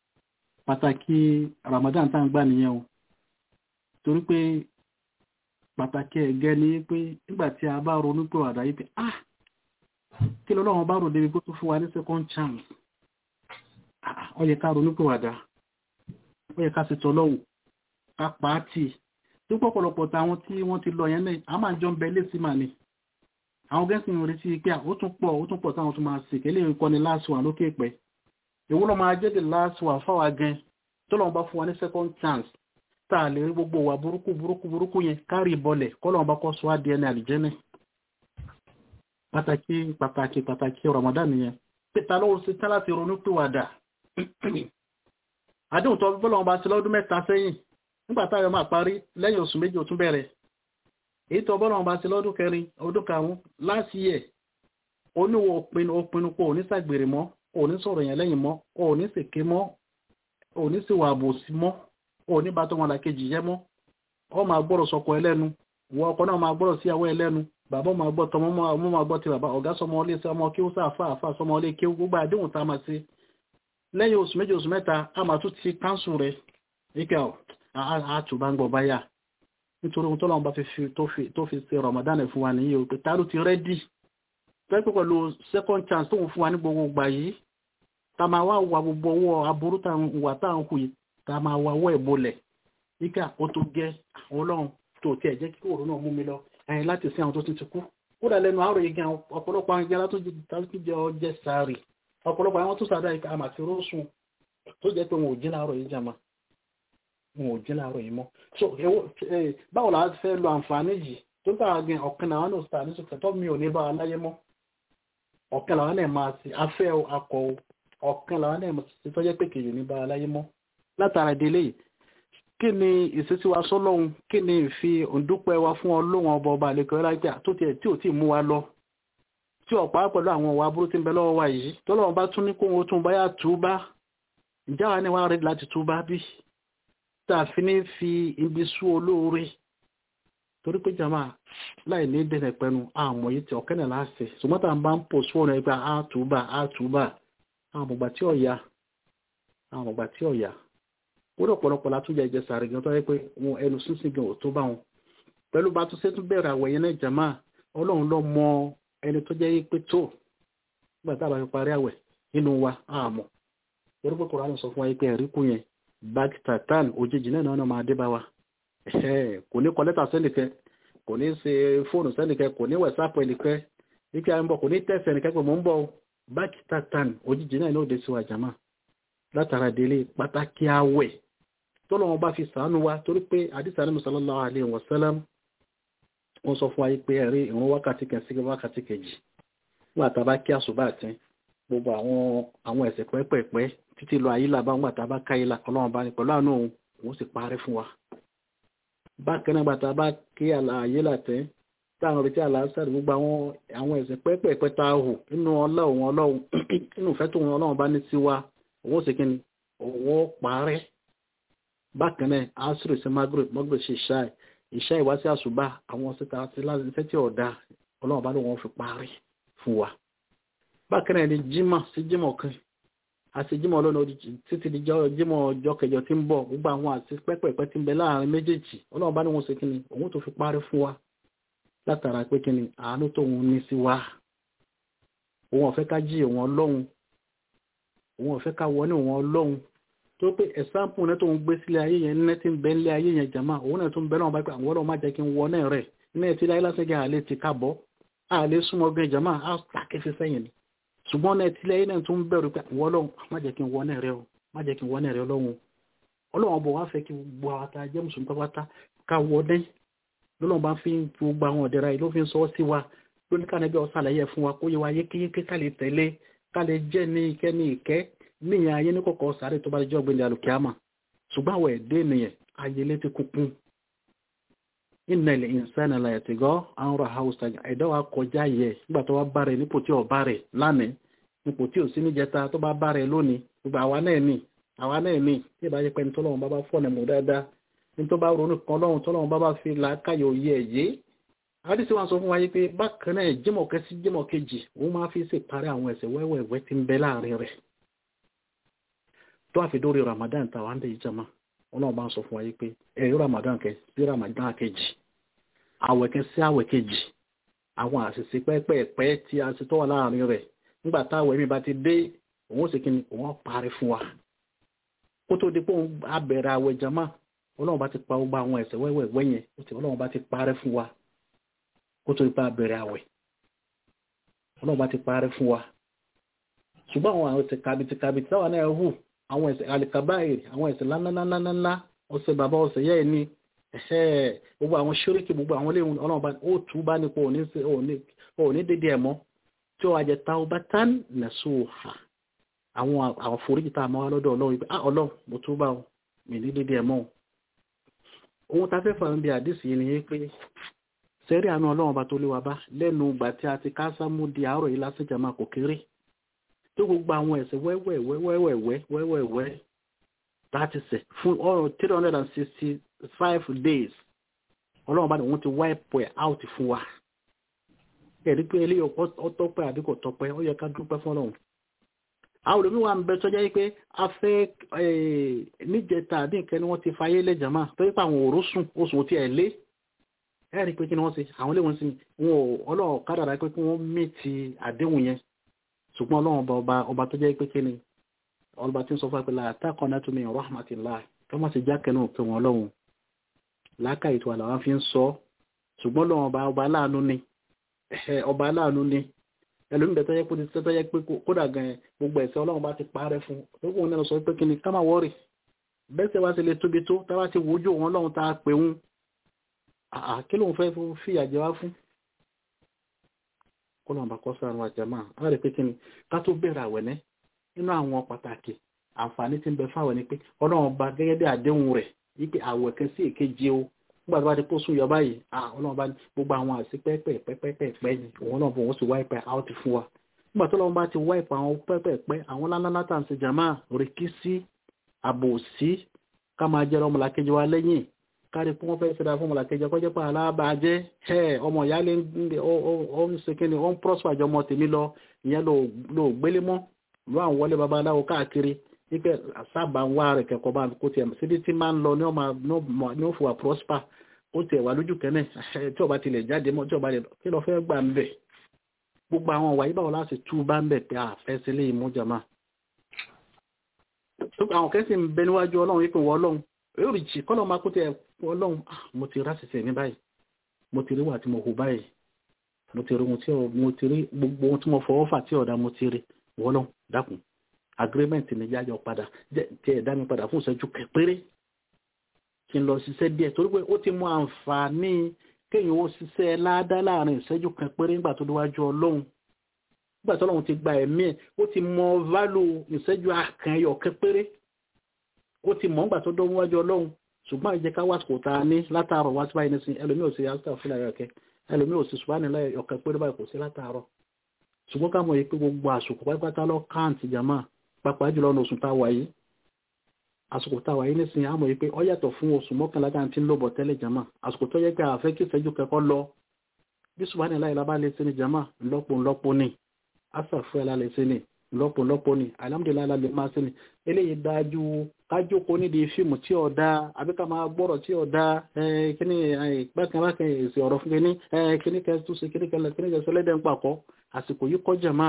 pàtàkì Ramadan tá à ń gbà nìyẹn o torí pé pàtàkì ẹ̀gẹ́ ni pé nígbà tí a bá ronú pé wàdà yìí pé ah kí lọ́lọ́run bá rò débi pé tó fún wa ní second chance ah ó yẹ ká ronú pé wàdà ó yẹ ká sì tọ́lọ́hùn ká pa á tì tí pọ̀pọ̀lọpọ̀ táwọn tí wọ́n ti lọ yẹn náà a máa jọ ń bẹ lẹ́sìn mà ni àwọn gẹ́sì ń retí pé ó tún pọ̀ ó tún pọ̀ táwọn tún máa sèké lè kọ́ ni last one lókè pẹ́ èwo ló máa jẹ́ the last one fáwa gan tó lọ́wọ́ bá fún wa ní second chance tá a lè rí gbogbo wa burúkú burúkú burúkú yẹn kárì bọlẹ̀ kọ́ lọ́wọ́ bá kọ́ sọ adìẹ ní àlìjẹ́nẹ̀ pàtàkì pàtàkì pàtàkì Ramadan yẹn pété lọ́wọ́ sí tán láti ronú pìwàdà àdéhùn tó bọ́lọ́wọ́ bá ti lọ́dún mẹ́ta sẹ́yìn nígbà táyọ̀ máa parí lẹ́yìn oṣù méjì ó tún bẹ̀rẹ̀ èyí tó bọ́lọ́wọ́ bá ti lọ́dún kẹrin ọdún karùn-ún last year oníwọ̀ òpinnu òpinnu pé òní ṣàgbèrè mọ́ òní sọ̀rọ̀ yẹn lẹ́yìn mọ́ òní ṣèké mọ́ òní sì wà àbòsí mọ́ òní bá tó wọn làkejì yẹ mọ́ ọ máa gbọ́dọ̀ sọkọ ẹlẹ́nu wọ ọkọ náà máa gbọ́dọ̀ sí àwọ̀ ẹlẹ́nu bàbá máa gbọ́ tọmọ ọmọ máa gbọ́ ti bàbá ọ̀gá sọmọ ọlé sọmọ kí ó sáà fà fà sọmọ ọlé kí ó gbogbo àdéhùn tá a máa ṣe lẹ́yìn oṣù méjì oṣù mẹ́ta a máa tún ti káńsù rẹ̀ nígbà àtúbà ń gbọ́ báyà nítorí ohun tó lọ́wọ́ bá tó fi ṣe Ramadan fún wa nìyí o pé tá ló ti rẹ́dì pẹ́pẹ́ pẹ̀lú second chance tóun fún wa ní gbogbo ìgbà yìí tá máa wá wà gbogbo owó aburú tá wà tá à ń hù yìí tá máa wà wọ́ ìbolẹ̀ nígbà ó tó gẹ́ ọlọ́run tó tiẹ̀ jẹ́ kí òru náà mú mi lọ ẹ̀yìn láti sin àwọn tó ti ti kú kódà lẹ́nu àárọ̀ yìí gan ọ̀pọ̀lọpọ̀ àwọn ìjẹ́lá tó jẹ́ ọjẹ́ sáré ọ̀pọ̀lọpọ̀ àwọn tó sàdá ìka àmà àti rósùn tó jẹ́ pé wọn ò jí láàárọ̀ yìí jàmá wọn ò jí láàárọ̀ yìí mọ́ so báwo la fẹ́ lo àǹfààní yìí tó bá a gan ọ̀kan làwọn náà sàdá nísòkè tó mi ò ní bá a láyé mọ́ ọ̀kan làwọn náà máa sí afẹ́ akọ ọ̀kan làwọn náà ti tọ́jẹ́ pé kèjì ní bá a láyé mọ́ látara ìdílé yìí kí ni ìṣesí wa sọ́lọ́hun kí ni ìfi òǹdúpẹ́ wa fún ọlọ́run ọba ọba àlekọ̀ ẹ̀rájà tó tiẹ̀ tí ò tí ì mú wa lọ tí ọ̀pá pẹ̀lú àwọn ọ̀wà aburú tí ń bẹ lọ́wọ́ wa yìí tọ́lọ́run bá tún ní kó wọn tún báyà túbá ìjà wa ni wàá rí láti túbá bí tá a fi ní fi ibi sú olóore torí pé jama láì ní dẹ̀nẹ̀ pẹ̀lú àmọ̀ yìí tí ọ̀kẹ́ náà láṣẹ ṣùgbọ́n tá a bá ń pò sí ọ̀nà ẹgbẹ́ á túbá á túbá àwọn àmọ̀gbà tí ọ̀ya àwọn àmọ̀gbà tí ọ̀ya wọ́n ọ̀pọ̀lọpọ̀ látúnjẹ ìjẹ sàárì gan tó yẹ pé wọn ẹnu sínsìn gan ò tó bá wọn pẹ̀lú bá tún ṣètún bẹ̀rẹ̀ àwẹ̀ yẹn náà jàmá ọlọ́run lọ mọ ẹni tó jẹ́ pé tó nígbà tá a bá fi parí àwẹ̀ nínú wa àmọ́ torí pé kòránì sọ fún wa pé ẹ̀rí kù yẹn báàgì tàtàn òjijì náà náà máa dé bá wa kò ní kọ lẹ́tà sẹ́nìkẹ́ kò ní ṣe fóònù sẹ́nìkẹ́ kò ní wẹ̀sápù ẹnìkẹ́ ike à ń bọ̀ kò ní tẹ̀sẹ̀ ẹnìkẹ́ pé mò ń bọ̀ báàgì tàtàn òjijì náà ní òde sí wa jàmá látara délé pàtàkì àwẹ̀ tọ́lọ́wọ́n bá fi sàánú wa torí pé àdìsá ní sallallahu alaihi wasallam wọ́n sọ fún wa pé ẹ̀rí ìrun wákàtí kan sí wákàtí kejì nígbà tá a bá kí àṣùbà àti gbogbo àwọn àwọn ẹ̀ṣẹ̀ pẹ́pẹ́pẹ́ títí lọ ayílà bá nígbà tá a bá ká ilà ọlọ́run bá ní pẹ̀lú àánú òun òun sì parí fún wa. bákan náà gbàtà bá kí àyílà tẹ́ táwọn retí àlàáfíà gbogbo àwọn àwọn ẹ̀ṣẹ̀ pẹ́pẹ́pẹ́ tá a hù nínú ọlọ́run ọlọ́run nínú ìfẹ́ tó wọn ọlọ́run bá ní sí wa òun sì kí ni òun parẹ́ bákan náà asiri sí magreth magreth ṣe ṣáì ìṣá ìwá sí àṣùbà àwọn síta àti láti tí ọ̀dà ọlọ́run bá lóun fi parí fún wa bákan náà ni jimá sí jimá kan àti jimá ọlọ́run títí di jimá ọjọ́ kẹjọ tí ń bọ̀ gbogbo àwọn àti pẹ́pẹ́pẹ́ tí ń bẹ láàrin méjèèjì ọlọ́run bá lóun ṣe kí ni òun tó fi parí fún wa látara pé kí ni àánú tóun ní sí wa òun ọ̀fẹ́ ká jí òun ọlọ́run òun ọ̀fẹ́ ká wọ ní òun ọlọ́run tó pé ẹ̀sáǹpù náà tó ń gbé sílé ayé yẹn ní ti ń bẹ nílé ayé yẹn jàmá òun náà tó ń bẹ náà bá pé àwọn ọlọ́run má jẹ́ kí n wọ náà rẹ̀ ní ẹtí láyé lásìkò àlè ti kábọ̀ àlè súnmọ́ gan jàmá á tàkì fi sẹ́yìn ni ṣùgbọ́n náà ẹtí láyé náà tó ń bẹ̀rù pé àwọn ọlọ́run má jẹ́ kí n wọ náà rẹ̀ o má jẹ́ kí n wọ náà rẹ̀ ọlọ́run ọlọ́run bọ̀ wá fẹ́ kí gbogbo àwọn ata jẹ́ mùsùlùmí pápátá ká wọ dẹ́ lọ́lọ́run bá fi gbogbo àwọn ọ̀dẹ́ra yìí ló fi ń sọ sí wa lóní ká nẹ́bí ọ̀sàlàyé fún wa kó yẹ wa yékéyéké ká lè tẹ̀lé ká lè jẹ́ ní ìkẹ́ ní ìkẹ́ níyàn ayé ní kọ̀kọ́ sáré tó bá jẹ́ ọ̀gbìn alùkìámà ṣùgbọ́n àwọn ẹ̀dẹ́ ènìyàn ayé létí kúkún innal insana la yatgha an ra'ahu istaghna ẹ̀dá wa kọjá yẹ nígbà tó wá bá rẹ̀ nípò tí ò bá rẹ̀ lánàá nípò tí ò sí níjẹta tó bá bá rẹ̀ lónìí gbogbo àwa náà ní àwa náà ní tí ìbá yẹ pé ní tọ́lọ́run bá bá fọ́ọ̀nà mọ̀ dáadáa ní tó bá ronú kan lọ́run tọ́lọ́run bá bá fi làákàyọ̀ yẹ ẹ̀yẹ àdìsí wọn sọ fún wa yìí pé bákan náà jímọ̀ kẹsí jímọ̀ kejì òun máa fi ṣèparí àwọn ẹ̀ṣẹ̀ wẹ́wẹ́wẹ́ tí ń bẹ láàrin rẹ̀ tó àfi dórí ramadan tàwa ń bẹ yìí jama ọlọ́run bá ń sọ fún wa yìí pé ẹ̀rí ramadan kẹ sí ramadan kejì àwẹ̀ kan sí àwẹ̀ kejì àwọn àṣìṣe pẹ́pẹ́ẹ̀pẹ́ tí a ti tọ́wọ́ láàrin rẹ̀ nígbà táwẹ̀ mi bá ti dé òun ó sì kí ni òun parí fún wa kó tó di pé òun á bẹ̀rẹ̀ àwẹ̀ jama ọlọ́run bá ti pa gbogbo àwọn ẹ̀ṣẹ̀ wẹ́wẹ́wẹ́ yẹn ó ti ọlọ́run bá ti parẹ́ fún wa kó tó di pé a bẹ̀rẹ̀ àwẹ̀ ọlọ́run bá ti parẹ́ fún wa ṣùgbọ́n àwọn ẹ̀ṣẹ̀ kàbìtìkàbìtì táwọn náà hù àwọn ẹ̀ṣẹ̀ àlìkàbáyèrè àwọn ẹ̀ṣẹ̀ ńláńláńláńlá ọ̀sẹ̀ bàbá ọ̀sẹ̀ yẹ́ ẹ̀ ní ẹ̀ṣẹ̀ gbogbo àwọn ṣóríkì gbogbo àwọn ilé ọlọ́run bá ó tú bá nípo òní dédé ẹ̀mọ́ tí ó wá jẹ taubatan nasuha àwọn àforíjì tá a mọ́ wá lọ́dọ̀ ọlọ́run wípé ah ọlọ́run mo tún bá mi ní dédé ẹ̀mọ́ ohun tá a fẹ́ fà ń bí àdìsí yìí ni pé sẹ́rí àánú ọlọ́run bá tó lé wa bá lẹ́nu ìgbà tí a ti ká sámú di àárọ̀ yìí lásìjà máa kò kéré tó gbogbo àwọn ẹ̀ṣẹ̀ wẹ́wẹ́wẹ́wẹ́wẹ́wẹ́ láti ṣẹ̀ fún ọ̀rọ̀ three hundred and sixty five days ọlọ́run bá ní wọ́n ti wipe ẹ̀ out fún wa ẹ̀rí pé eléyìí ọtọ́pẹ́ àbí kò tọ́pẹ́ ó yẹ ká dúpẹ́ fún ọlọ́run àwọn olùmí wa ń bẹ tọ́jà yìí pé a fẹ́ níjẹta àbí nǹkan ni wọ́n ti fayé lẹ́jàmá tó yẹ pé àwọn òró sùn oṣù tí ẹ̀ lé ẹ̀rí pé kí ni wọ́n ti àwọn ilé wọn sì wọn ò ọlọ́run kádàrá pé kí wọ́n mí ti àdéhùn yẹn ṣùgbọ́n ọlọ́run ọba ọba ọba tó jẹ́ pé kí ni ọba tí ń sọ fún apẹ̀lá àtàkọ́nà tó mi rahmatillah kí wọ́n sì jákẹ́ náà pé wọn ọlọ́run láàkà ètò àlàwà fi ń sọ ṣùgbọ́n ọlọ́run ọba ọba aláàánú ni ọba aláàánú ni ẹlòmíbẹ̀ tó yẹ pé tó yẹ pé kódà gan gbogbo ẹ̀ṣẹ̀ ọlọ́run bá ti parẹ́ fún gbogbo wọn náà sọ pé kí ni ká má wọ́rì bẹ́sẹ̀ wá sí lè tóbi tó tá bá ti wojú òun ọlọ́run tá a pè ń kí lóun fẹ́ fi àjẹ wá fún kó lóun bá kọ́ sáà wọn àjẹmọ́ á rí pé kí ni ká tó bẹ̀rẹ̀ àwẹ̀nẹ́ nínú àwọn pàtàkì àǹfààní tí ń bẹ fáwọn ni pé ọlọ́run bá gẹ́gẹ́ bí àdéhùn rẹ̀ wípé àwẹ̀ kan sí èkejì o nígbà tó bá ti kó sún yọ báyìí ọlọ́run bá gbogbo àwọn àti pẹ́pẹ́pẹ́pẹ́ ni òun náà bọ̀ wọ́n sì wáìpẹ́ out fún wa nígbà tó lọ́run bá ti wáìpẹ́ àwọn pẹ́pẹ́pẹ́ àwọn lánàá tá à ń ṣe jàmá rìkísí àbòsí ká máa jẹ́ ọmọlàkejì wa lẹ́yìn kárí pé wọ́n fẹ́ ṣe dáa fún ọmọlàkejì ọkọ́jẹ́ pé alábàájẹ́ ẹ̀ ọmọ ìyá lè ó ń ṣe kí ni ó ń prosper àjọ ọmọ tèmi lọ ìyẹn ló gbélé mọ́ ló àwọn wọlé babaláwo káàkiri wípé sábà ń wá rẹ̀ kẹ́kọ̀ọ́ bá kó tiẹ̀ síbi tí máa ń lọ ní ó fòwà prosper ó tiẹ̀ wà lójú kẹ́nẹ̀ tí ọba tilẹ̀ jáde mọ́ tí ọba lè kí lọ fẹ́ gbà ń bẹ̀ gbogbo àwọn wàyí báwo láti tú bá ń bẹ̀ pé àfẹ́ sílé ìmújàmá àwọn kẹ́sì ń bẹ níwájú ọlọ́run wípé wọ́n ọlọ́run yóò rí jì kọ́lọ́ máa kó tiẹ̀ ọlọ́run mo ti rásìsì mi báyìí mo ti rí wà tí mo hù báyìí mo ti rí ohun tí mo ti rí gbogbo ohun tí mo fọwọ́ fà tí ọ̀dà mo ti rí wọ́n ọlọ́run dákun agreement ní yáyọ padà tí ẹ̀ dá mi padà fún ìṣẹ́jú péré kí n lọ ṣiṣẹ́ díẹ̀ torí pé ó ti mú àǹfààní kéèyàn ó ṣiṣẹ́ ládá láàrin ìṣẹ́jú kan péré nígbà tó déwájú ọlọ́run nígbà tó ọlọ́run ti gba ẹ̀mí ẹ̀ ó ti mọ válù ìṣẹ́jú àkànyọ kan péré ó ti mọ̀ nígbà tó déwájú ọlọ́run ṣùgbọ́n ìjẹ́ ká wá sùkò tá a ní látàárọ̀ wá sí báyìí nísìnyí ẹlòmíì ò sí yàtọ̀ fúnra rẹ̀ kẹ́ ẹlòmíì ò sí ṣùgbọ́n nílẹ̀ ọ̀kan péré báyìí kò sí látàárọ̀ ṣùgbọ́n ká mọ̀ yìí pé gbogbo àsùkò pátápátá lọ káàntì jàmáà pàápàá jùlọ ní oṣù táwà yìí àsìkò táwà yìí nísìnyí àmọ́ yìí pé ó yàtọ̀ fún oṣù mọ́kànlá tá à ń tí ń lò bọ̀ tẹ́lẹ̀ jama àsìkò tó yẹ pé àfẹ́ kí ìṣẹ́jú kẹ́kọ́ lọ bí subhanahu láì lábá lè ṣe ní jama ńlọ́pọ̀ ńlọ́pọ̀ ni asàfẹ́ la lè ṣe ní ńlọ́pọ̀ ńlọ́pọ̀ ni alhamdulilayi la lè máa ṣe ní eléyìí dájú kájókòó nídìí fíìmù tí ò dáa àbí ká máa gbọ́rọ̀ tí ò dáa kíní bákan bákan èsì ọ̀rọ̀ fún kíní kíní kẹ́ tún ṣe kíní kẹ́lẹ́ kíní kẹ́ sọlẹ́dẹ̀ ń pàkọ́ àsìkò yìí kọ́ jama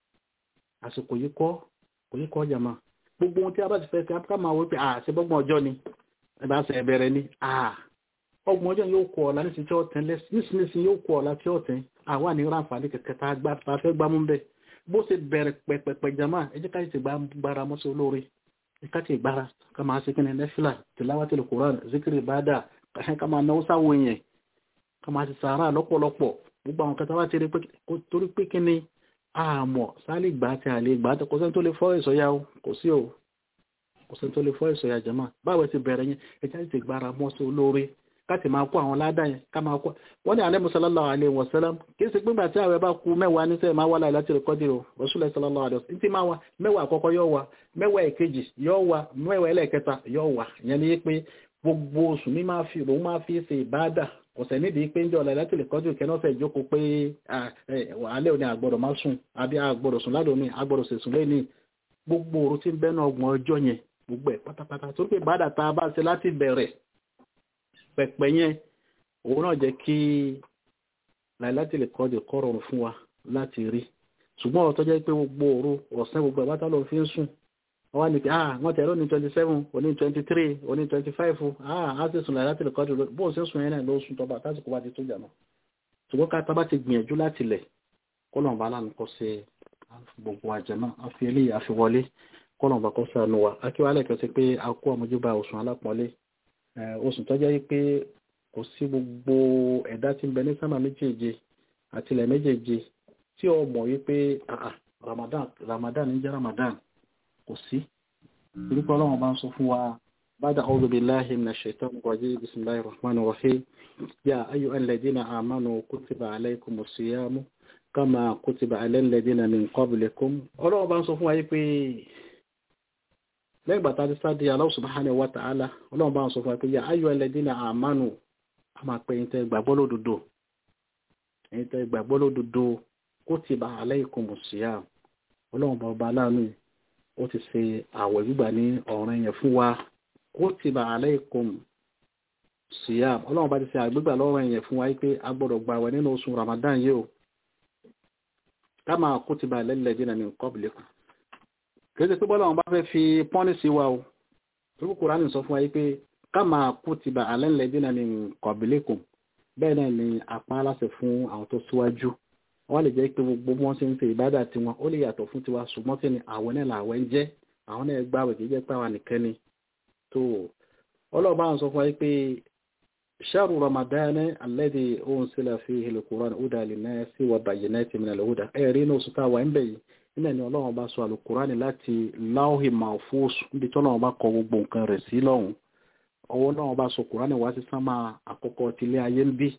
àsìkò yìí kọ́ kò ní kọ́ jàmá gbogbo ohun tí a bá ti fẹ́ sí ká máa wípé à ṣe bọ́gbọ̀n ọjọ́ ni ẹ bá ṣe ẹ̀bẹ̀rẹ̀ ni à ọgbọ̀n ọjọ́ yóò kọ ọ̀la nísìnyí tí ó tẹ́ nísìnyí yóò kọ ọ̀la tí ó tẹ́ àwa ní ráǹfààní kẹ̀kẹ́ tá a fẹ́ gbámú bẹ́ẹ̀ bó ṣe bẹ̀rẹ̀ pẹ̀pẹ̀pẹ̀ jàmá ẹ jẹ́ ká ti gbára mọ́sí olóore ẹ ká ti gbára ká máa ṣe kíni nẹ́fìlà tìláwátìlì kùrán zikiri bàdà ká máa náwó sáwọn èèyàn ká máa ti sàárà lọ́pọ̀lọpọ̀ gbogbo àwọn kẹta wá ti rí torí pé kíni àmọ́ sáàlì gbà tí a lè gbà tí kò sẹ́ni tó lè fọ́ ìsọ̀yà o kò sí o kò sẹ́ni tó lè fọ́ ìsọ̀yà jẹ́mà báwo ti bẹ̀rẹ̀ yẹn ẹja ti gbára mọ́ sí olóore káti máa kó àwọn ládà yẹn ká máa kó wọ́n ní alẹ́ sallallahu alaihi wasallam kì í ṣe gbígbà tí àwẹ̀ bá ku mẹ́wàá ní sẹ́yìn máa wà láì láti rẹ̀ kọ́dì o Rasulullah sallallahu alaihi wasallam tí máa wà mẹ́wàá àkọ́kọ́ yóò wà mẹ́wàá èkejì yóò wà mẹ́wàá ẹlẹ́ẹ̀kẹta yóò wà ìyẹn ni pé gbogbo oṣù mi máa fi òun máa fi ṣe ìbáàdà ọ̀sẹ̀ nídìí pé ń jọ ọ̀la láti lè kọ́jú kẹ́nọ́sẹ̀ ìjókòó pé alẹ́ òní àgbọ̀dọ̀ máa sùn àbí àgbọ̀dọ̀ sùn ládùn ní àgbọ̀dọ̀ sì sùn lẹ́ni gbogbo òru tí ń bẹ́nu ọgbọ̀n ọjọ́ yẹn gbogbo ẹ̀ pátápátá tó pé bàdà tá a bá ṣe láti bẹ̀rẹ̀ pẹ̀pẹ̀ yẹn òun náà jẹ́ kí láìláti lè kọ́ de kọ́rọ̀rùn fún wa láti rí ṣùgbọ́n ọ̀rọ̀ tó jẹ́ pé gbogbo òru ọ̀sán gbogbo ẹ̀bátá lọ fi ń sùn wọ́n wá ní pé ah wọ́n tẹ̀rọ ní twenty seven oní twenty three oní twenty five ah á sì sùn láìláti lè kọ́ de bó ṣe sùn yẹn náà ló sùn tọ́ba tásìkò bá ti tó jà náà ṣùgbọ́n ká tábà ti gbìyànjú láti lẹ̀ kọ́lọ̀n bá lánàá kọ́ sí gbogbo àjẹmọ́ àfi eléyìí àfi wọlé kọ́lọ̀n bá kọ́ sí àánú wa akíwálẹ̀ kan sí pé a kó àmójúbà oṣù alápọ̀nlé oṣù tó jẹ́ pé kò sí gbogbo ẹ̀dá tí ń bẹ ní sámà méjèèje àti ilẹ̀ méjèèje tí ó mọ̀ wípé Ramadan Ramadan ń jẹ́ Ramadan kò sí orúkọ ọlọ́run bá ń sọ fún wa بعد أعوذ بالله من الشيطان الرجيم بسم الله الرحمن الرحيم يا أيها الذين آمنوا كتب عليكم الصيام كما كتب على الذين من قبلكم ọlọ́run bá ń sọ fún wa yí pé lẹ́yìn bàtà ti sáde Allah subhanahu wa ta'ala ọlọ́run bá ń sọ fún wa pé ya ayyuha alladhina amanu a máa pẹ́ yín tẹ́ gbàgbọ́ lódodo yín tẹ́ gbàgbọ́ lódodo kutiba alaykumus siyam ọlọ́run bá ọba aláàánú ó ti ṣe àwẹ̀ gbígbà ní ọ̀ràn yẹn fún wa kutiba alaykum siyam ọlọ́run bá ti ṣe àgbégbà lọ́rọ̀ yẹn fún wa pé a gbọ́dọ̀ gba àwẹ̀ nínú oṣù Ramadan yìí o kama kutiba alal ladina min qablikum kìí pé bọ́lá wọn bá fẹ́ fi pọ́nìsì wa o tó kúkú ránì sọ fún wa pé kama kutiba alal ladina min qablikum bẹ́ẹ̀ náà ni apá aláṣẹ fún àwọn tó síwájú wọ́n lè jẹ́ pé gbogbo wọn ṣe ń ṣe ìbádà tiwọn ó lè yàtọ̀ fún tiwa ṣùgbọ́n kí ni àwẹ̀ náà làwẹ̀ ń jẹ́ àwọn náà gbààwẹ̀ kìí jẹ́ pé àwa nìkan ni tó ọlọ́ọ̀bá ń sọ fún wa pé ṣáàrù ramadana alladhi unsila fihi al-Qur'an hudan lin-nasi wa bayyinatin min al-huda ẹ̀rí inú oṣù táwa ń bẹ̀ yìí nílẹ̀ ni ọlọ́run bá sọ al-Qur'an láti láwùhì mahfuz níbi tí ọlọ́run bá kọ gbogbo nǹkan rẹ̀ sí lọ́hùn ọwọ́ ọlọ́run bá sọ Qur'an wá sí sánmà àkọ́kọ́ tilé ayé ń bí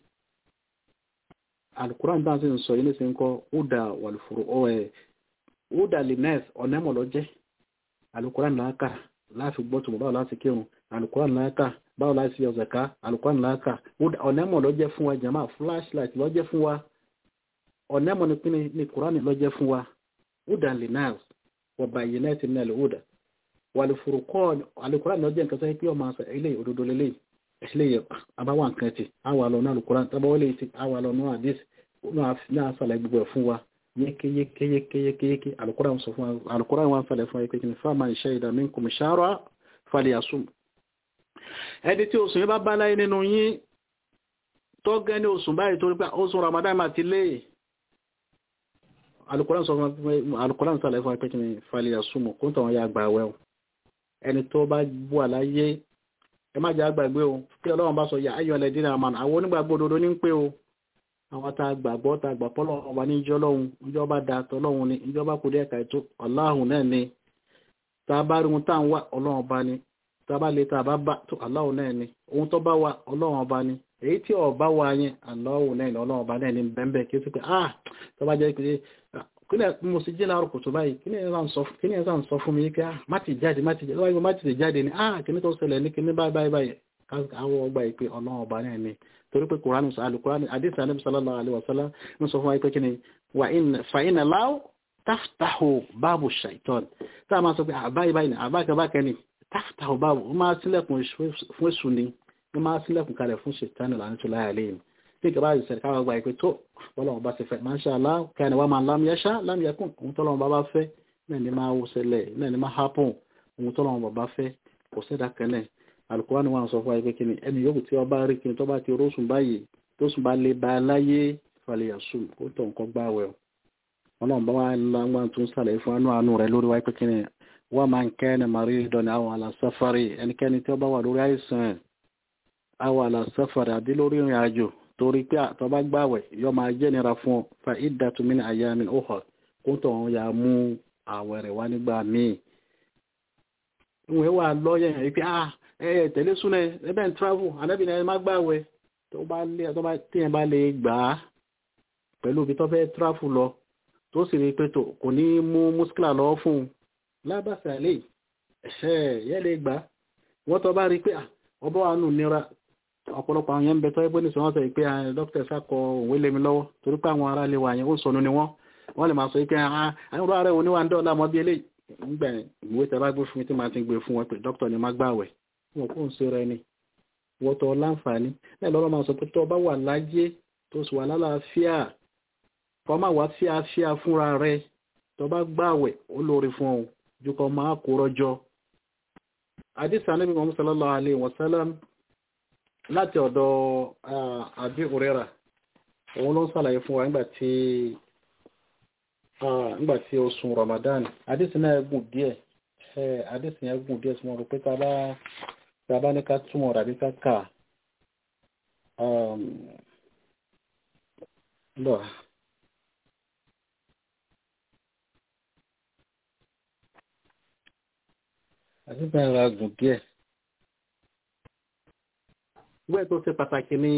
al-Qur'an bá sì ń sọ yìí ní sin kọ́ huda wal-furu ẹ̀ huda lin-nas ọ̀nẹ́mọ̀ lọ́jẹ́ al-Qur'an láàkà láti gbọ́ tó báwo láti kírun al-Qur'an láàkà báwo láti yọ zaka al-Qur'an láàkà ọ̀nẹ́mọ̀ lọ́jẹ́ fún wa jama flashlight lọ́jẹ́ fún wa ọ̀nẹ́mọ̀ ní Qur'an lọ́jẹ́ fún wa huda linnas wa bayyinatin min al-huda wal furqan al-Qur'an lọ́jẹ́ nǹkan sọ pé ọmọ àṣà ilé òdodo lélẹ̀ ilé àbáwá nǹkan ti àwà lọ náà al-Qur'an tábáwọlé ti àwà lọ náà àdís náà sàlẹ̀ gbogbo ẹ̀ fún wa yékéyékéyékéyéké al-Qur'an sọ fún wa al-Qur'an wọn sàlẹ̀ fún wa pé kí ni faman shahida minkum shahra falyasum ẹni tí oṣù yìí bá bá láyé nínú yín tó gẹ́ ní oṣù báyìí torí pé oṣù Ramadan máa ti lé alukuran sọ fún alukuran sàlẹ̀ fún apẹ́kì ní falẹ̀ àsúmọ̀ kó tàwọn ya gbà wẹ́ o ẹni tó bá bú àláyé ẹ má jẹ́ àgbàgbé o kí ọlọ́run bá sọ ya ayọ̀ ẹlẹ́dín náà mọ̀ àwọn onígbàgbọ́ òdodo ní ń pé o àwọn tá a gbàgbọ́ tá a gbà pọ́ lọ́wọ́ wa ní ìjọ lọ́hun ìjọ bá da tọ́lọ́hun ni ìjọ bá kú díẹ̀ ká ètò ọláhùn náà ni tá a bá rí ohun tá à ń wá ọlọ́run bá ni tá a bá lè tá a bá bá tó aláhùn náà ni ohun tó bá wà ọlọ́run bá ni èyí tí ọba wa yẹn aláhùn náà ni ọlọ́run bá náà ni bẹ́ẹ̀ kí ó sì pé ah tó bá jẹ́ pé kílẹ̀ mo sì jẹ́ láàrùn kòtò báyìí kí ni ẹ̀ sàn sọ fún mi kí ah má ti jáde má ti jáde wáyé má ti jáde ni ah kí ni tó ṣẹlẹ̀ ní kí ni báyìí báyìí báyìí àwọn ọgbà ìpè ọlọ́run ọba náà ni torí pé kùránù alùkùránù àdìsí anábì sallallahu alaihi wasallam ń sọ fún wa pé kí ni fa iná láwù taftahu báàbù shaitan tá a máa sọ pé àbáyé báyìí ni àbáyé báyìí ni taftahu báàbù ó máa sílẹ̀kùn fún èṣù ni ó máa sílẹ̀kùn kalẹ̀ fún shaitan lànà tó láyà lẹ́yìn tí ìkàbá ìṣẹ̀lẹ̀ káwọn gba ìpè tó bọ́lọ́wọ́n bá ti fẹ́ masha Allah kẹ́ni wá máa lam yasha lam yakun ohun tọ́lọ́wọ́n bá bá fẹ́ náà ni máa wọ́sẹ̀lẹ̀ náà ni máa happen ohun tọ́lọ́wọ́n bá fẹ́ kò sẹ́dá kẹ́lẹ̀ alukóhánì wọn sọ fún wa pé kí ni ẹni yòókù tí ọba rí kí ni tó bá ti rósùn báyìí tó sùn bá lè ba láyé falẹ̀yàsùn ó tọ̀ nǹkan gbá wẹ̀ wọn náà bá wà láwọn tó ń sàlẹ̀ fún àánú àánú rẹ̀ lórí wa pé kí ni wọ́n máa ń kẹ́ ni màrí dọ̀nà àwọn àlàsáfárì ẹnikẹ́ni tí ó bá wà lórí àìsàn àwọn àlàsáfárì àbí lórí ìrìn àjò torí pé àtọ́bá gbàwẹ̀ yọ máa jẹ́ nira fún ọ fa iddatu min ayamin ukhar kó tọ̀ wọn ya mú àwẹ̀ rẹ̀ wá nígbà míì ìwọ̀n wà lọ́yẹ̀ yẹn pé ah ẹ tẹ̀lé súnẹ̀ ẹbẹ̀ ń travel anábìnrin ẹ má gbàwẹ̀ tó bá lé tó bá tíyẹn bá lè gbà á pẹ̀lú ibi tó fẹ́ travel lọ tó sì rí pé tó kò ní mú muskila lọ fún un lábàṣà lè ẹ̀ṣẹ̀ yẹ́ lè gbà wọ́n tó bá rí pé ọbọ̀ wa nù nira ọ̀pọ̀lọpọ̀ àwọn yẹn ń bẹ tọ́ ẹgbẹ́ nìṣẹ́ wọ́n sọ pé dókítà sákọ òwe lé mi lọ́wọ́ torí pé àwọn ará lè wà yẹn ó sọnù ni wọ́n wọ́n lè máa sọ pé àwọn ọ̀rọ̀ ààrẹ òní wà ń dọ́ọ̀lá mọ́ bí eléyìí nígbà ìwé tẹ bá gbé fún mi tí màá ti gbé fún wọn pé dókítà ni má gbàwẹ̀ wọn kò ń ṣe rẹ ni wọ́tọ̀ láǹfààní náà lọ́rọ̀ máa sọ pé tó bá wà láyé tó sì wà lálàáfíà kọ́ máa wá fíafíà fúnra rẹ tó bá gbààwẹ̀ ó lórí fún ọ ju kọ́ máa kó rọ́jọ́ àdìsá níbi Muhammad sallallahu alayhi wa sallam láti ọ̀dọ̀ Abi Huraira òun ló ń sàlàyé fún wa nígbà tí nígbà tí oṣù Ramadan àdìsí náà gùn díẹ̀ àdìsí yẹn gùn díẹ̀ tí mo rò pé tá a bá ní ká túmọ̀ rà bí ká kà lọ. àdìsí náà ra gùn díẹ̀. ìwé tó ṣe pàtàkì ní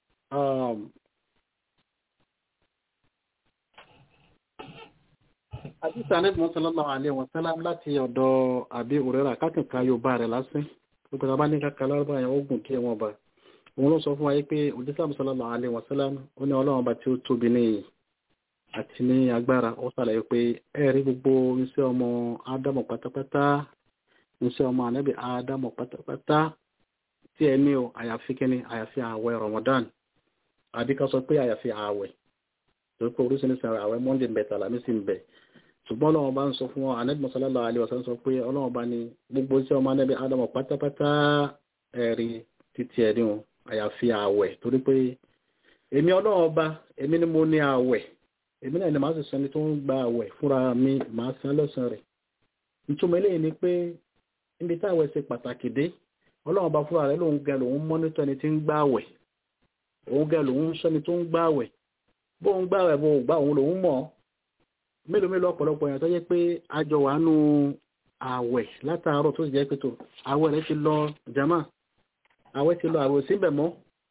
àdìsá ní ìbùn sallallahu alaihi wa sallam láti ọ̀dọ̀ àbí òrẹ́rà kákìnká yóò bá rẹ̀ lásán gbogbo bá ní kákà lárúbá yẹn ogun kí wọn bá òun ló sọ fún wa pé òjísà sallallahu alaihi wa sallam ó ní ọlọ́run bá tí ó tóbi ní àti ní agbára ó sàlàyé pé ẹ̀rí gbogbo iṣẹ́ ọmọ ádámù pátápátá iṣẹ́ ọmọ ànábì ádámù pátápátá tí ẹ ní o àyàfi kíní àyàfi ààwẹ̀ Ramadan àbí ká sọ pé àyàfi ààwẹ̀ torí pé oríṣiríṣi ààwẹ̀ Monday ń bẹ tàlámì sí ń bẹ ṣùgbọ́n ọlọ́run bá ń sọ fún wọn ànábì sallallahu alaihi wasallam sọ pé ọlọ́run bá ní gbogbo iṣẹ́ ọmọ ànábì ádámù pátápátá ẹ̀rí títí ẹ̀rí wọn àyàfi ààwẹ̀ torí pé èmi ọlọ́run ọba èmi ni mo ní ààwẹ̀ èmi náà ni màá sì sẹni tó ń gba ààwẹ̀ fúnra mi màá san lọ́sàn rẹ̀ ìtumọ̀ eléyìí ni pé níbi táwẹ̀ ṣe pàtàkì dé ọlọ́run bá fúnra rẹ̀ lòun gẹ lòun mọ́nítọ́ ẹni tí ń gbààwẹ̀ òun gẹ lòun sọ́ni tó ń gbààwẹ̀ bóun gbààwẹ̀ bóun gbà òun lòun mọ̀ mélòó mélòó ọ̀pọ̀lọpọ̀ èèyàn tó jẹ́ pé àjọ wà nù àwẹ̀ látàárọ̀ tó sì jẹ́ pé tó àwẹ̀ rẹ̀ ti lọ jama àwẹ̀ ti lọ àwẹ̀ síbẹ̀ mọ́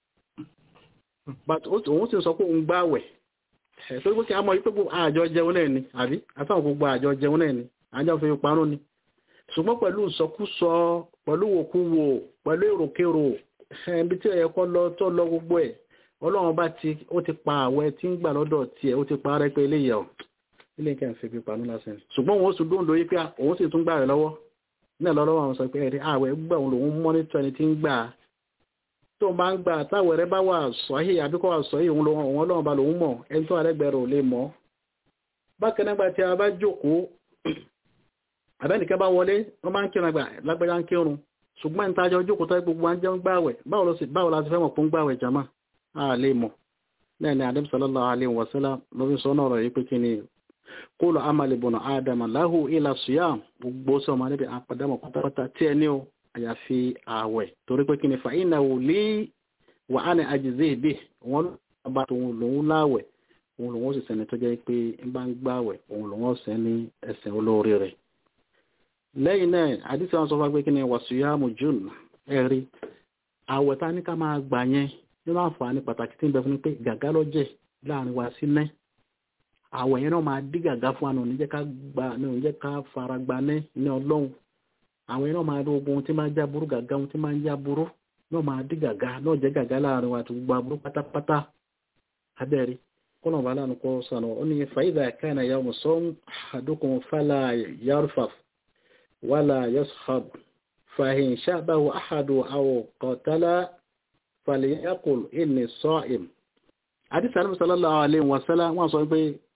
but òun sì sọ pé òun gbà àwẹ̀ ẹ̀ tó gbé kí a mọ̀ yí pé àjọ jẹun náà ni àbí àtàwọn gbogbo àjọ jẹun náà ni àjọ fi parun ni ṣùgbọ́n pẹ̀lú ìsọkúsọ pẹ̀lú òkúwò pẹ̀lú èròkèrò ẹbí tí ẹ̀yẹ kọ́ lọ tó lọ gbogbo ẹ̀ ọlọ́run bá ti ó ti pa àwẹ̀ tí ń gbà lọ́dọ̀ tiẹ̀ ó ti pa rẹ́ pé eléyìí ọ̀ ilé nǹkan ìfẹ́ pípa ní lásán ṣùgbọ́n òun sì dúró lórí pé òun sì tún gbà rẹ̀ lọ́wọ́ náà lọ́wọ́ àwọn sọ pé ẹ̀rí àwẹ̀ gbà òun lòun mọ́nítọ́ ẹni tí ń gbà tó máa ń gbà táwẹ̀ rẹ bá wà sọ́hì àbíkọ́ wà sọ́hì òun lòun òun ọlọ́run bá lòun mọ̀ ẹni tó àrẹ́gbẹ̀rẹ̀ ò lè mọ̀ bákan náà tí a bá jókòó àbẹ́nìkẹ́ bá wọlé wọ́n máa ń kírun àgbà lágbẹ́já ń kírun ṣùgbọ́n ní tajọ jókòó tó gbogbo wa ń jẹun gbàwẹ̀ báwo la ti fẹ́ mọ̀ fún gbàwẹ̀ jama a lè mọ̀ náà ni adébí sallallahu alaihi wasallam ló fi sọ náà rọ̀ yìí pé kí ni kólù amali bọ̀nà ádámà láhù ilà suyam gbogbo sọ ma níbi àpàdámọ̀ pátápátá tí ẹni o àyàfi ààwẹ̀ torí pé kí ni fàyínà wò lé wà á ní àjèzé ìbí wọn bá tòun lòun láwẹ̀ òun lòun sì sẹni tó jẹ́ pé ń bá ń gbàwẹ̀ òun lòun sẹ́ ní ẹsẹ̀ olóore rẹ̀ lẹ́yìn náà àdìsí wọn sọ fún wa pé kí ni wàsíyàmù june ẹ̀rí àwẹ̀ tá ní ká máa gbà yẹn nínú àǹfààní pàtàkì tí ń bẹ fún pé gàgá lọ́jẹ̀ láàrin wa sí náà àwẹ̀ yẹn náà máa dí gàgá fún àná oníjẹ́ ká gba ní oníjẹ́ ká fara gba ní ní ọlọ́run àwẹ̀ yẹn náà máa rí ogun tí máa ń já burú gàgá ohun tí máa ń já burú náà máa dí gàgá náà jẹ́ gàgá láàrin wa àti gbogbo aburú pátápátá abẹ́rẹ́ kọ́nà bá lánàá kọ́ sànù ó ní fàyídà káyìnà yà mọ̀ sọ́n àdókùn fàlà yarfaf wàlà yashab fàhìn ṣàbáwò àhàdù àwọ̀ kọ̀tálá fàlìyàkùl ìní sọ́ìm àdìsí àdìsí sallallahu alaihi wasallam wọ́n sọ pé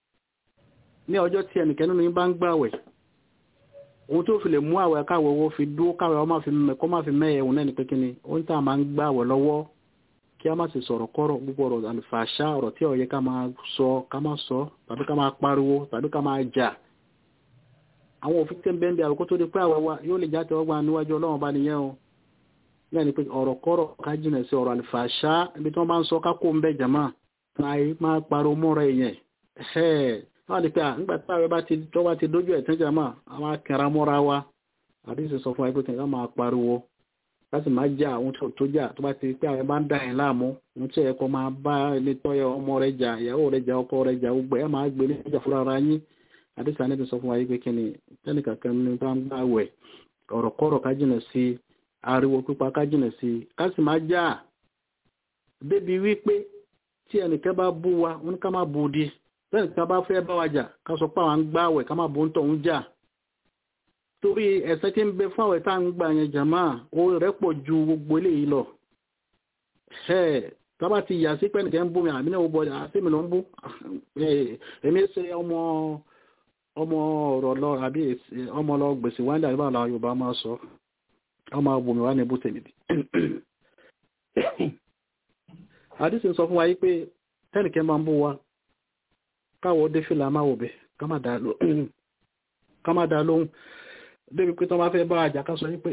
ní ọjọ́ tí ẹnìkẹ́ nínú yín bá ń gbàwẹ̀ ohun tó fi lè mú àwẹ̀ káwẹ̀ owó fi dúó káwẹ̀ ọmọ fi mẹ́kọ́ máa fi mẹ́yẹ̀ òun náà ní pé kí ni ó ń tà máa ń gbàwẹ̀ lọ́wọ́ kí a má sì sọ̀rọ̀ kọ́rọ̀ gbogbo ọ̀rọ̀ àlùfàṣà ọ̀rọ̀ tí ó yẹ ká máa sọ ká máa sọ tàbí ká máa pariwo tàbí ká máa jà àwọn òfin tẹ́ ń bẹ́ẹ̀ bí àwòkó tó di pé àwẹ̀ wa yóò lè jáde ọgbà níwájú ọlọ́run bá nìyẹn o náà ni pé ọ̀rọ̀ kọ́rọ̀ ká jìnà sí ọ̀rọ̀ àlùfàṣà ibi tí wọ́n bá ń sọ ká kó ń bẹ́ jàmá máa pariwo mọ́ra èèyàn wọ́n ní pé à nígbà tí àwẹ̀ bá ti tó bá ti dójú ẹ̀ tán jàmá àwọn akẹ́ra mọ́ra wa àdéhùn sọ fún wa pé kí wọ́n máa pariwo láti máa já àwọn tó tó jà tó bá ti pé àwọn bá ń dà yín láàmú ohun tí ẹ̀kọ́ máa bá ilé tọ́yọ ọmọ rẹ̀ jà ìyàwó rẹ̀ jà ọkọ rẹ̀ jà gbogbo ẹ̀ máa gbé ní ìjà fúnra ara yín àdéhùn àná ti sọ fún wa yìí pé kí ni tẹ́nì kankan ní bá ń gbà wẹ̀ ọ̀rọ̀ kọ́rọ̀ ká jìnà sí ariwo pípa ká jìnà sí ká sì máa já débi wípé tí ẹnìkan bá bú wa wọn ká má bú di tẹ́nì kan bá fẹ́ bá wa jà ká sọ pé àwọn gbà wẹ̀ ká má bú ń tọ̀ ń jà torí ẹ̀ṣẹ̀ tí ń bẹ fún àwẹ̀ tá à ń gbà yẹn jàmá ó rẹ̀ pọ̀ ju gbogbo eléyìí lọ tọ́ba ti yà sí pẹ́ẹ́nìkẹ́ ń bú mi àmì náà ó bọ̀ àti mi ló ń bú èmi ṣe ọmọ ọmọ ọ̀rọ̀ lọ àbí ọmọ lọ gbèsè wáńdà nígbà làwọn Yorùbá máa sọ ọmọ abùnmi wà ní ibú tèmi bí. àdìsí sọ fún wa yìí pé tẹ́nìkẹ́ máa ń bú wa káwọ́ dé fìlà máa wò bẹ̀ ká má dá lóhùn débi pé tọ́ bá fẹ́ bá àjà ká sọ yìí pé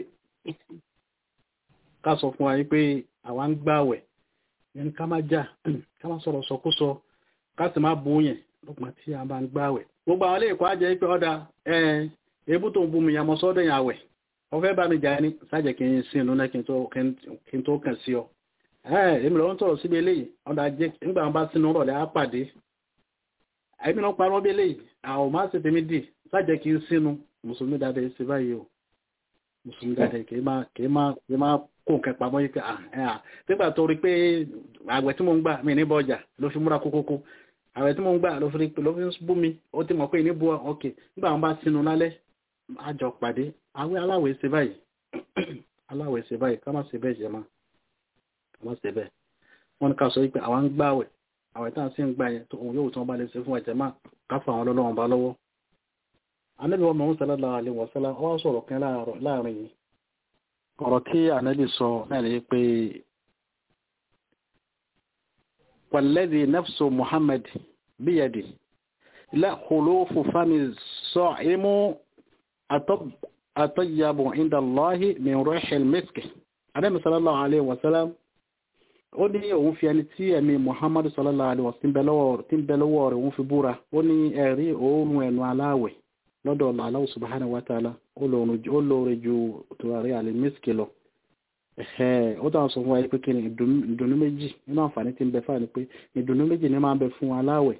ká sọ fún wa yìí pé àwa ń gbààwẹ̀ yẹn ká má jà ká má sọ̀rọ̀ sọkúsọ ká sì má bú yẹn lọ́pàá tí a bá ń gbààwẹ̀ gbogbo àwọn ilé-ẹ̀kọ́ ajẹ́ pé ọ̀dà ebú tó ń bú mi yàmọ́ sọ́dọ̀ yẹn àwẹ̀ ọ̀fẹ́ bá mi jà ní sájẹ̀ kí n sí inú náà kí n tó kàn sí ọ èmi lọ́wọ́ ń sọ̀rọ̀ síbi eléyìí ọ̀dà jẹ́ nígbà wọn bá sínú rọ̀lẹ́ á pàdé èmi náà parọ́ bí eléyìí àwọn máa ṣe tèmi dì sájẹ̀ kí n sínú mùsùlùmí dáadáa ṣe báyìí o mùsùlùmí dáadáa kì í máa kì í máa kì í máa kó nǹkan pamọ́ yìí pé à nígbà tó rí pé àgbẹ̀ tí mo ń gbà mí ní bọ́jà ló fi múra kókókó àwẹ̀ tí mo ń gbà ló fi ló fi bú mi ó ti mọ̀ pé ní bu ọkè nígbà wọn bá sínú lálẹ́ àjọ pàdé àwẹ̀ aláwẹ̀ ṣe báyìí aláwẹ̀ ṣe báyìí ká má ṣe bẹ́ẹ̀ jẹ́ máa ká má ṣe bẹ́ẹ̀ wọ́n ní ká sọ pé àwa ń gbà àwẹ̀ àwẹ̀ tá à ń sì ń gbà yẹn tó òun yóò tí wọ́n bá lè ṣe fún ẹ̀jẹ̀ máa ká fà wọn lọ́lọ́wọ́n bá lọ́wọ́ anábì wọn mọ̀ọ́n sallallahu alaihi wasallam wọ́n sọ̀rọ̀ kan láàrin yìí ọ̀rọ̀ tí anábì sọ náà ni pé والذي نفس محمد بيده لا خلوف فم الصائم أطب أطيب عند الله من ريح المسك عليه صلى الله عليه وسلم ó ní òun fi ẹni tí ẹ̀mí muhammadu sallallahu alaihi wasallam tí ń bẹ lọ́wọ́ rẹ̀ òun fi búra ó ní ẹ̀rí òórùn ẹnu aláwẹ̀ lọ́dọ̀ Allah subhanahu wa ta'ala ó lóore ju tùràrí alimiski lọ ẹ̀hẹ́ ó dáhùn sọ fún wa pé kí ni ìdùnnú méjì nínú àǹfààní tí ń bẹ fáà ni pé ìdùnnú méjì ní máa ń bẹ fún aláwẹ̀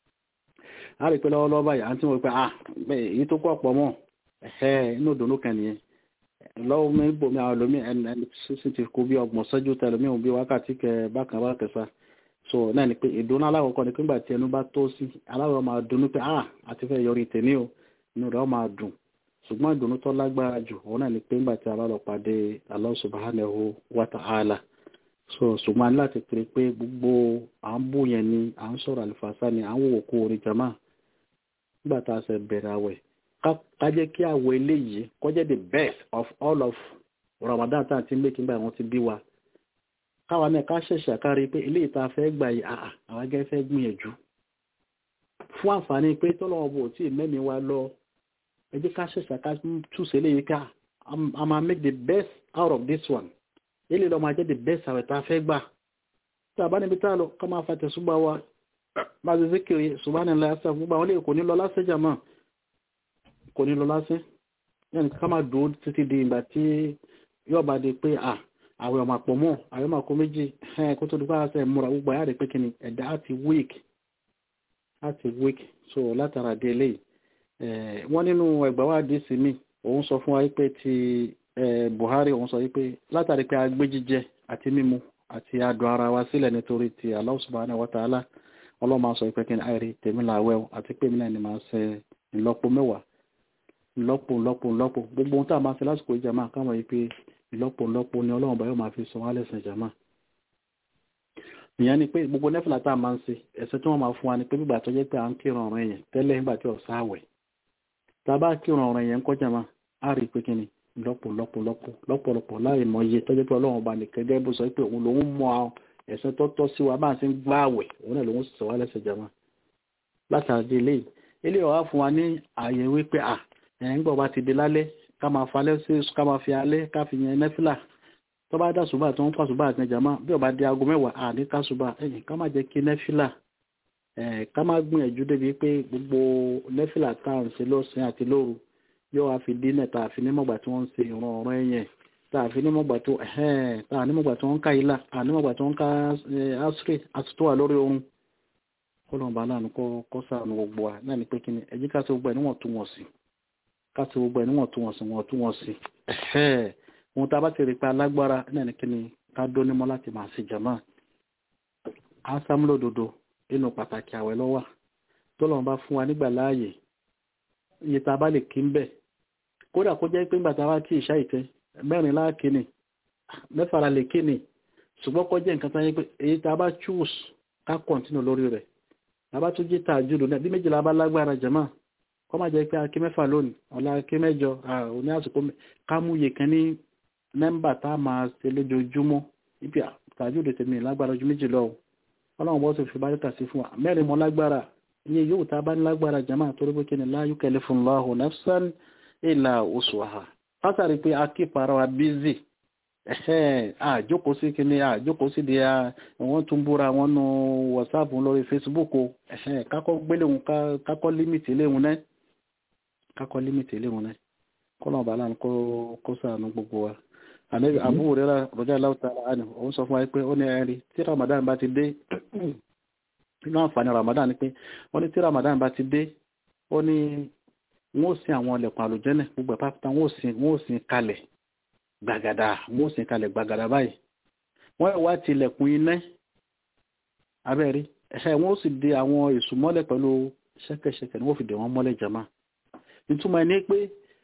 a rí pé lọ́wọ́lọ́wọ́ báyìí àti wọ́n pé ah èyí tó kọ́ pọ̀ mọ́ ẹ̀hẹ́ inú ìdùnnú kan nìyẹn lọ́wọ́ mi bomi àwọn olómi ẹni sísè ti kú bí ọgbọ̀n sọ́jú tẹ lómi òun bí wákàtí kẹ bákan bá kẹsà so náà ni pé ìdùnnú aláwọ̀kọ́ ni pé nígbà tí ẹnu bá tó sí aláwọ̀ máa dunnú pé ah àti fẹ́ yọrí tèmi o inú rẹ̀ máa dùn ṣùgbọ́n ìdùnnú tó lágbára jù òun náà ni pé nígbà tí a bá lọ pàdé Allah subhanahu wa ta'ala so ṣùgbọ́n a ní láti pèrè pé gbogbo à ń bú yẹn ni à ń sọ̀rọ̀ àlùfàṣà ni à ń wò kó orin jama nígbà tá a ṣe bẹ̀rẹ̀ àwẹ̀ ká jẹ́ kí àwọ̀ eléyìí kó jẹ́ the best of all of Ramadan tá à ti ń mékì nígbà wọn ti bí wa káwa náà ká ṣẹ̀ṣẹ̀ kárí pé eléyìí tá a fẹ́ gbà yìí àà àwọn gẹ́gẹ́ fẹ́ gbìyànjú fún àǹfààní pé tọ́lọ́wọ́ bò tí mẹ́mi wa lọ ẹ jẹ́ ká ṣẹ̀ṣẹ̀ ká túnṣe léyìí ká a máa make the best out of this one eléyìí lọ́ máa jẹ́ the best àwẹ̀ tá a fẹ́ gbà tá a bá níbi tá a lọ ká máa fa tẹ̀sùgbà wa bá a ṣe zikiri subhanallah ẹ̀sẹ̀ gbogbo àwọn eléyìí kò ní lọ lásẹ̀ jàmọ́ kò ní lọ lásẹ̀ yẹn ká máa dùn títí di ìgbà tí yóò bá di pé à àwẹ̀ ọmọ àpọ̀ mọ́ àwẹ̀ ọmọ àpọ̀ méjì kó tó di pé àṣẹ múra gbogbo àyà rẹ̀ pé kí ni ẹ̀dá á ti weak á ti weak so látara dé eléyìí wọ́n nínú ẹgbà wa dé sí mi òun sọ fún wa pé ti Buhari òun sọ pé látàrí pé agbé jíjẹ àti mímu àti adùn ara wa sílẹ̀ nítorí ti Allah subhanahu wa ta'ala ọlọ́mọ sọ pé kí ni àìrí tèmi làwẹ̀ àti pé mi náà ni màá ṣe ìlọ́po mẹ́wàá ìlọ́po ìlọ́po ìlọ́po gbogbo ohun tá a máa ṣe lásìkò ìjàmá káwọn yìí pé ìlọ́po ìlọ́po ni ọlọ́run bá yóò máa fi sọ wá lẹ́sìn ìjàmá ìyẹn ni pé gbogbo nẹ́fìlà tá a máa ń ṣe ẹ̀sẹ̀ tí wọ́n máa fún wa ni pé gbígbà tó jẹ́ pé à ń kírun ọ̀rọ̀ yẹn tẹ́lẹ̀ nígbà tí ọ̀sá àwẹ̀ tá a bá kírun ọ̀rọ̀ yẹn ń kọjá máa á rí i pé kí ni lọ́pọ̀ lọ́pọ̀ lọ́pọ̀ lọ́pọ̀lọpọ̀ láì mọ iye tọ́jú pé ọlọ́run ọba nìkan gẹ́gẹ́ bó sọ pé òun lòun mọ ẹ̀sẹ̀ tó tọ́ sí wa máa ṣe ń gbá àwẹ̀ òun náà lòun sì sọ wá lẹ́sẹ̀ jama látàdé eléyìí eléyìí wàá fún wa ní ààyè wípé à ẹ̀ ń gbọ́ bá ti di lálẹ́ ká máa falẹ́ sí ká máa fi alẹ́ ká fi yẹn nẹ́fìlà tó bá dá ṣùgbọ́n tó ń fa ṣùgbọ́n àti jama bí ọba di aago mẹ́wàá àní ká ṣùgbọ́n ẹ̀yìn ká má jẹ́ kí nẹ́fìlà ká má gbìyànjú débi pé gbogbo nẹ́fìlà tá à ń ṣe lọ́sàn àti lóru yóò wá fi dínà tá a fi nímọ̀gbà tí wọ́n ń ṣe ìran ọ̀rọ̀ ẹ̀yẹn tá a fi nímọ̀gbà tó ẹ̀hẹ́n tá a nímọ̀gbà tí wọ́n ń ká ilá a nímọ̀gbà tí wọ́n ń ká asiri àti tó wà lórí oorun kọlọ̀n bá láàánú kọ́ kọ́ sàánú gbogbo wa náà ni pé kí ni ẹ̀jí ká sí gbogbo ẹ̀ níwọ̀n tún wọ̀n sí ká sí gbogbo ẹ̀ níwọ̀n tún wọ̀n sí wọ̀n tún wọ̀n sí ẹ̀hẹ́ ohun tá a bá ti rí pa alágbára náà ni kí ni ká dó nímọ̀ láti máa ṣe jàmá á sámúlò dodo inú pàtàkì àwẹ̀ lọ́wà tọ́lọ́run bá fún wa nígbà láàyè iye tá a bá lè kí ń bẹ̀ kódà kó jẹ́ pé ńgbà tá a bá kí ìṣá ìtẹ́ mẹ́rin láàkíní mẹ́fàrà lè kíní ṣùgbọ́n kọjá nǹkan tán yẹ pé èyí tá a bá choose ká continue lórí rẹ̀ tá a bá tún jí tàjúdù náà bí méjìlá bá lágbára jẹ̀mọ́ kọ́ máa jẹ́ pé akí mẹ́fà lónìí ọ̀la akí mẹ́jọ òní àsìkò ká mú iye kan ní nọ́mbà tá a máa ṣe lójoojúmọ́ ibi tàjúdù tèmi lágbára ju méjì lọ ọlọ́run bọ́ sì fi báríkà sí fún wa mẹ́rin mọ́ lágbára iye yóò tá a bá ní lágbára jẹ̀mọ́ torí pé kí ni la yukallifullahu nafsan illa wus'aha pátàrí pé akí para wa bízì àjókòó sí kíní àjókòó sí di wọ́n tún búra wọn nù whatsapp lórí facebook kákọ́ gbéléhùn kákọ́ límìtì léhùn náà kákọ́ límìtì léhùn náà kọ́nà bàálà ń kó sàánú gbogbo wa ànábì àbúrò rẹ̀ rọjá láwùtà àná òun sọ fún wa pé ó ní ẹ̀rí tí ramadan bá ti dé nínú àǹfààní ramadan ni pé ó ní tí ramadan bá ti dé ó ní wọ́n ó sin àwọn ọlẹ̀kùn àlùjẹ́nẹ̀ gbogbo ẹ̀pá wọ́n ó sin kalẹ̀ gbàgàdà wọ́n sì kalẹ̀ gbàgàdà báyìí wọ́n wá tilẹ̀kùn iná abẹ́rí ẹ̀ṣẹ́ wọ́n sì de àwọn èṣù mọ́lẹ̀ pẹ̀lú ṣẹ́kẹ̀ṣẹkẹ̀ ni wọ́n fi dè wọ́n mọ́lẹ̀ jama ìtumọ̀ ẹni pé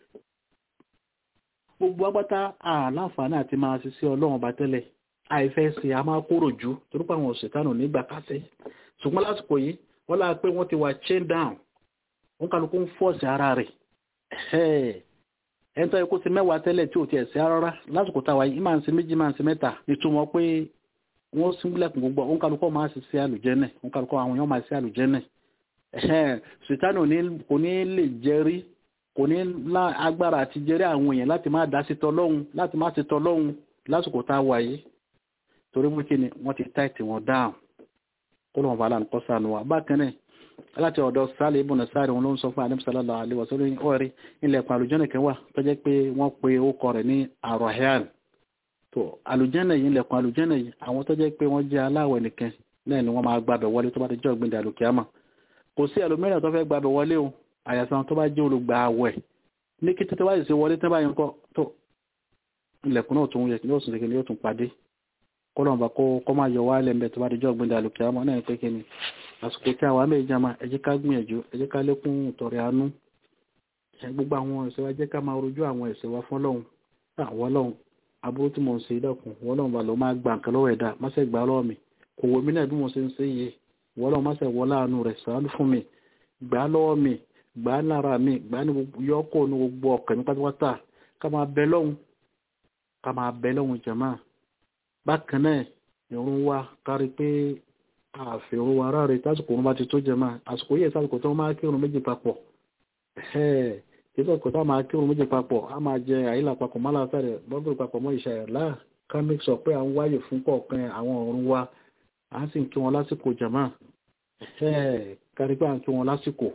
gbogbo agbátá àláǹfààní àti máa ṣiṣẹ́ ọlọ́run bá tẹ́lẹ̀ àìfẹ́ sí a máa kúrò jù torípa àwọn òṣèkánù nígbà kásẹ̀ ṣùgbọ́n lásìkò yìí wọ́n láà pé wọ́n ti wà chain down wọ́n kálukú ń fọ́ọ̀sì ara rẹ̀ ẹni tó yẹ kó ti mẹ́wàá tẹ́lẹ̀ tí ò ti ẹ̀sẹ̀ rárá lásìkò táwa yìí máa ń ṣe méjì máa ń ṣe mẹ́ta ìtumọ̀ pé wọ́n síngúlẹ̀kùn gbogbo òun kálukọ́ máa ṣe sí àlùjẹ́nẹ̀ òun kálukọ́ àwọn èèyàn máa ṣe àlùjẹ́nẹ̀ ṣètánì kò ní lè jẹ́rí kò ní lá agbára àti jẹ́rí àwọn èèyàn láti má dá sí tọlọ́hun láti má ṣe tọlọ́hun lásìkò táwa yìí torí mú kí ni wọ́n ti táìtì wọn dáhùn kó lóun bá lánà kọ́ sànù wa bákan náà láti ọ̀dọ̀ sáàlì ibùnà sáàrì wọn ló ń sọ fún àdìm sàlọ́lá àlewọ̀sọ́lọ́ ọ̀rí ilẹ̀kùn àlùjẹ́nà kan wà tó jẹ́ pé wọ́n pe orúkọ rẹ̀ ní àròhàn tó àlùjẹ́nà yìí ilẹ̀kùn àlùjẹ́nà yìí àwọn tó jẹ́ pé wọ́n jẹ́ aláwẹ̀ nìkan náà ni wọ́n máa gbàbẹ̀ wọlé tó bá ti jẹ́ ọ̀gbìn dàlùkìámà kò sí ẹlòmíràn tó fẹ́ gbàbẹ̀ wọlé o àyàsán tó bá jẹ́ olùgbà àwẹ̀ ní kí tètè wáyé sí wọlé tó bá yẹn kọ́ tó ilẹ̀kùn náà tún yẹ kí yóò tún yóò tún padé kọ́lọ́mùbá kó má yọ wálẹ̀ ń bẹ̀ tó bá ti jẹ́ ọ̀gbìn dàlùkìámà náà pé kí ni àsìkò tí àwọn àmì ìjàmà ẹ jẹ́ ká gbìyànjú ẹ jẹ́ ká lékún ìtọ̀rẹ̀ àánú gbogbo àwọn ẹ̀ṣẹ̀ wa jẹ́ ká máa rojú àwọn ẹ̀ṣẹ̀ wa fún Ọlọ́run àwọn Ọlọ́run aburú tí mo ń ṣe ìdọ̀kùn wọ́n Ọlọ́run bá lọ máa gbà nǹkan lọ́wọ́ ẹ̀dá má ṣe gbà lọ́wọ́ mi kò wọ mí náà bí mo ṣe ń ṣe yìí wọ́n Ọlọ́run má ṣe wọ láàánú rẹ̀ ṣàánú fún mi gbà lọ́wọ́ mi gbà lára mi gbà ní yọkọ̀ ní gbogbo ọkàn mi pátápátá ká máa bẹ lọ́hùn ká máa bẹ lọ́hùn jàmáà bákan náà ìrun wa kárí pé àfihàn wa ara rẹ̀ tásìkò wọn bá ti tó jẹma àsìkò yìí sásìkò tó máa kírun méjì papọ̀ ìsọ̀kò tá máa kírun méjì papọ̀ a máa jẹ àyílà papọ̀ má láfẹ́ rẹ̀ lọ́gbọ̀n papọ̀ mọ́ ìṣà ẹ̀lá ká make sure pé à ń wáyè fún kọ̀ọ̀kan àwọn ọ̀run wa à ń sì ń kí wọn lásìkò jẹma kárí pé à ń kí wọn lásìkò.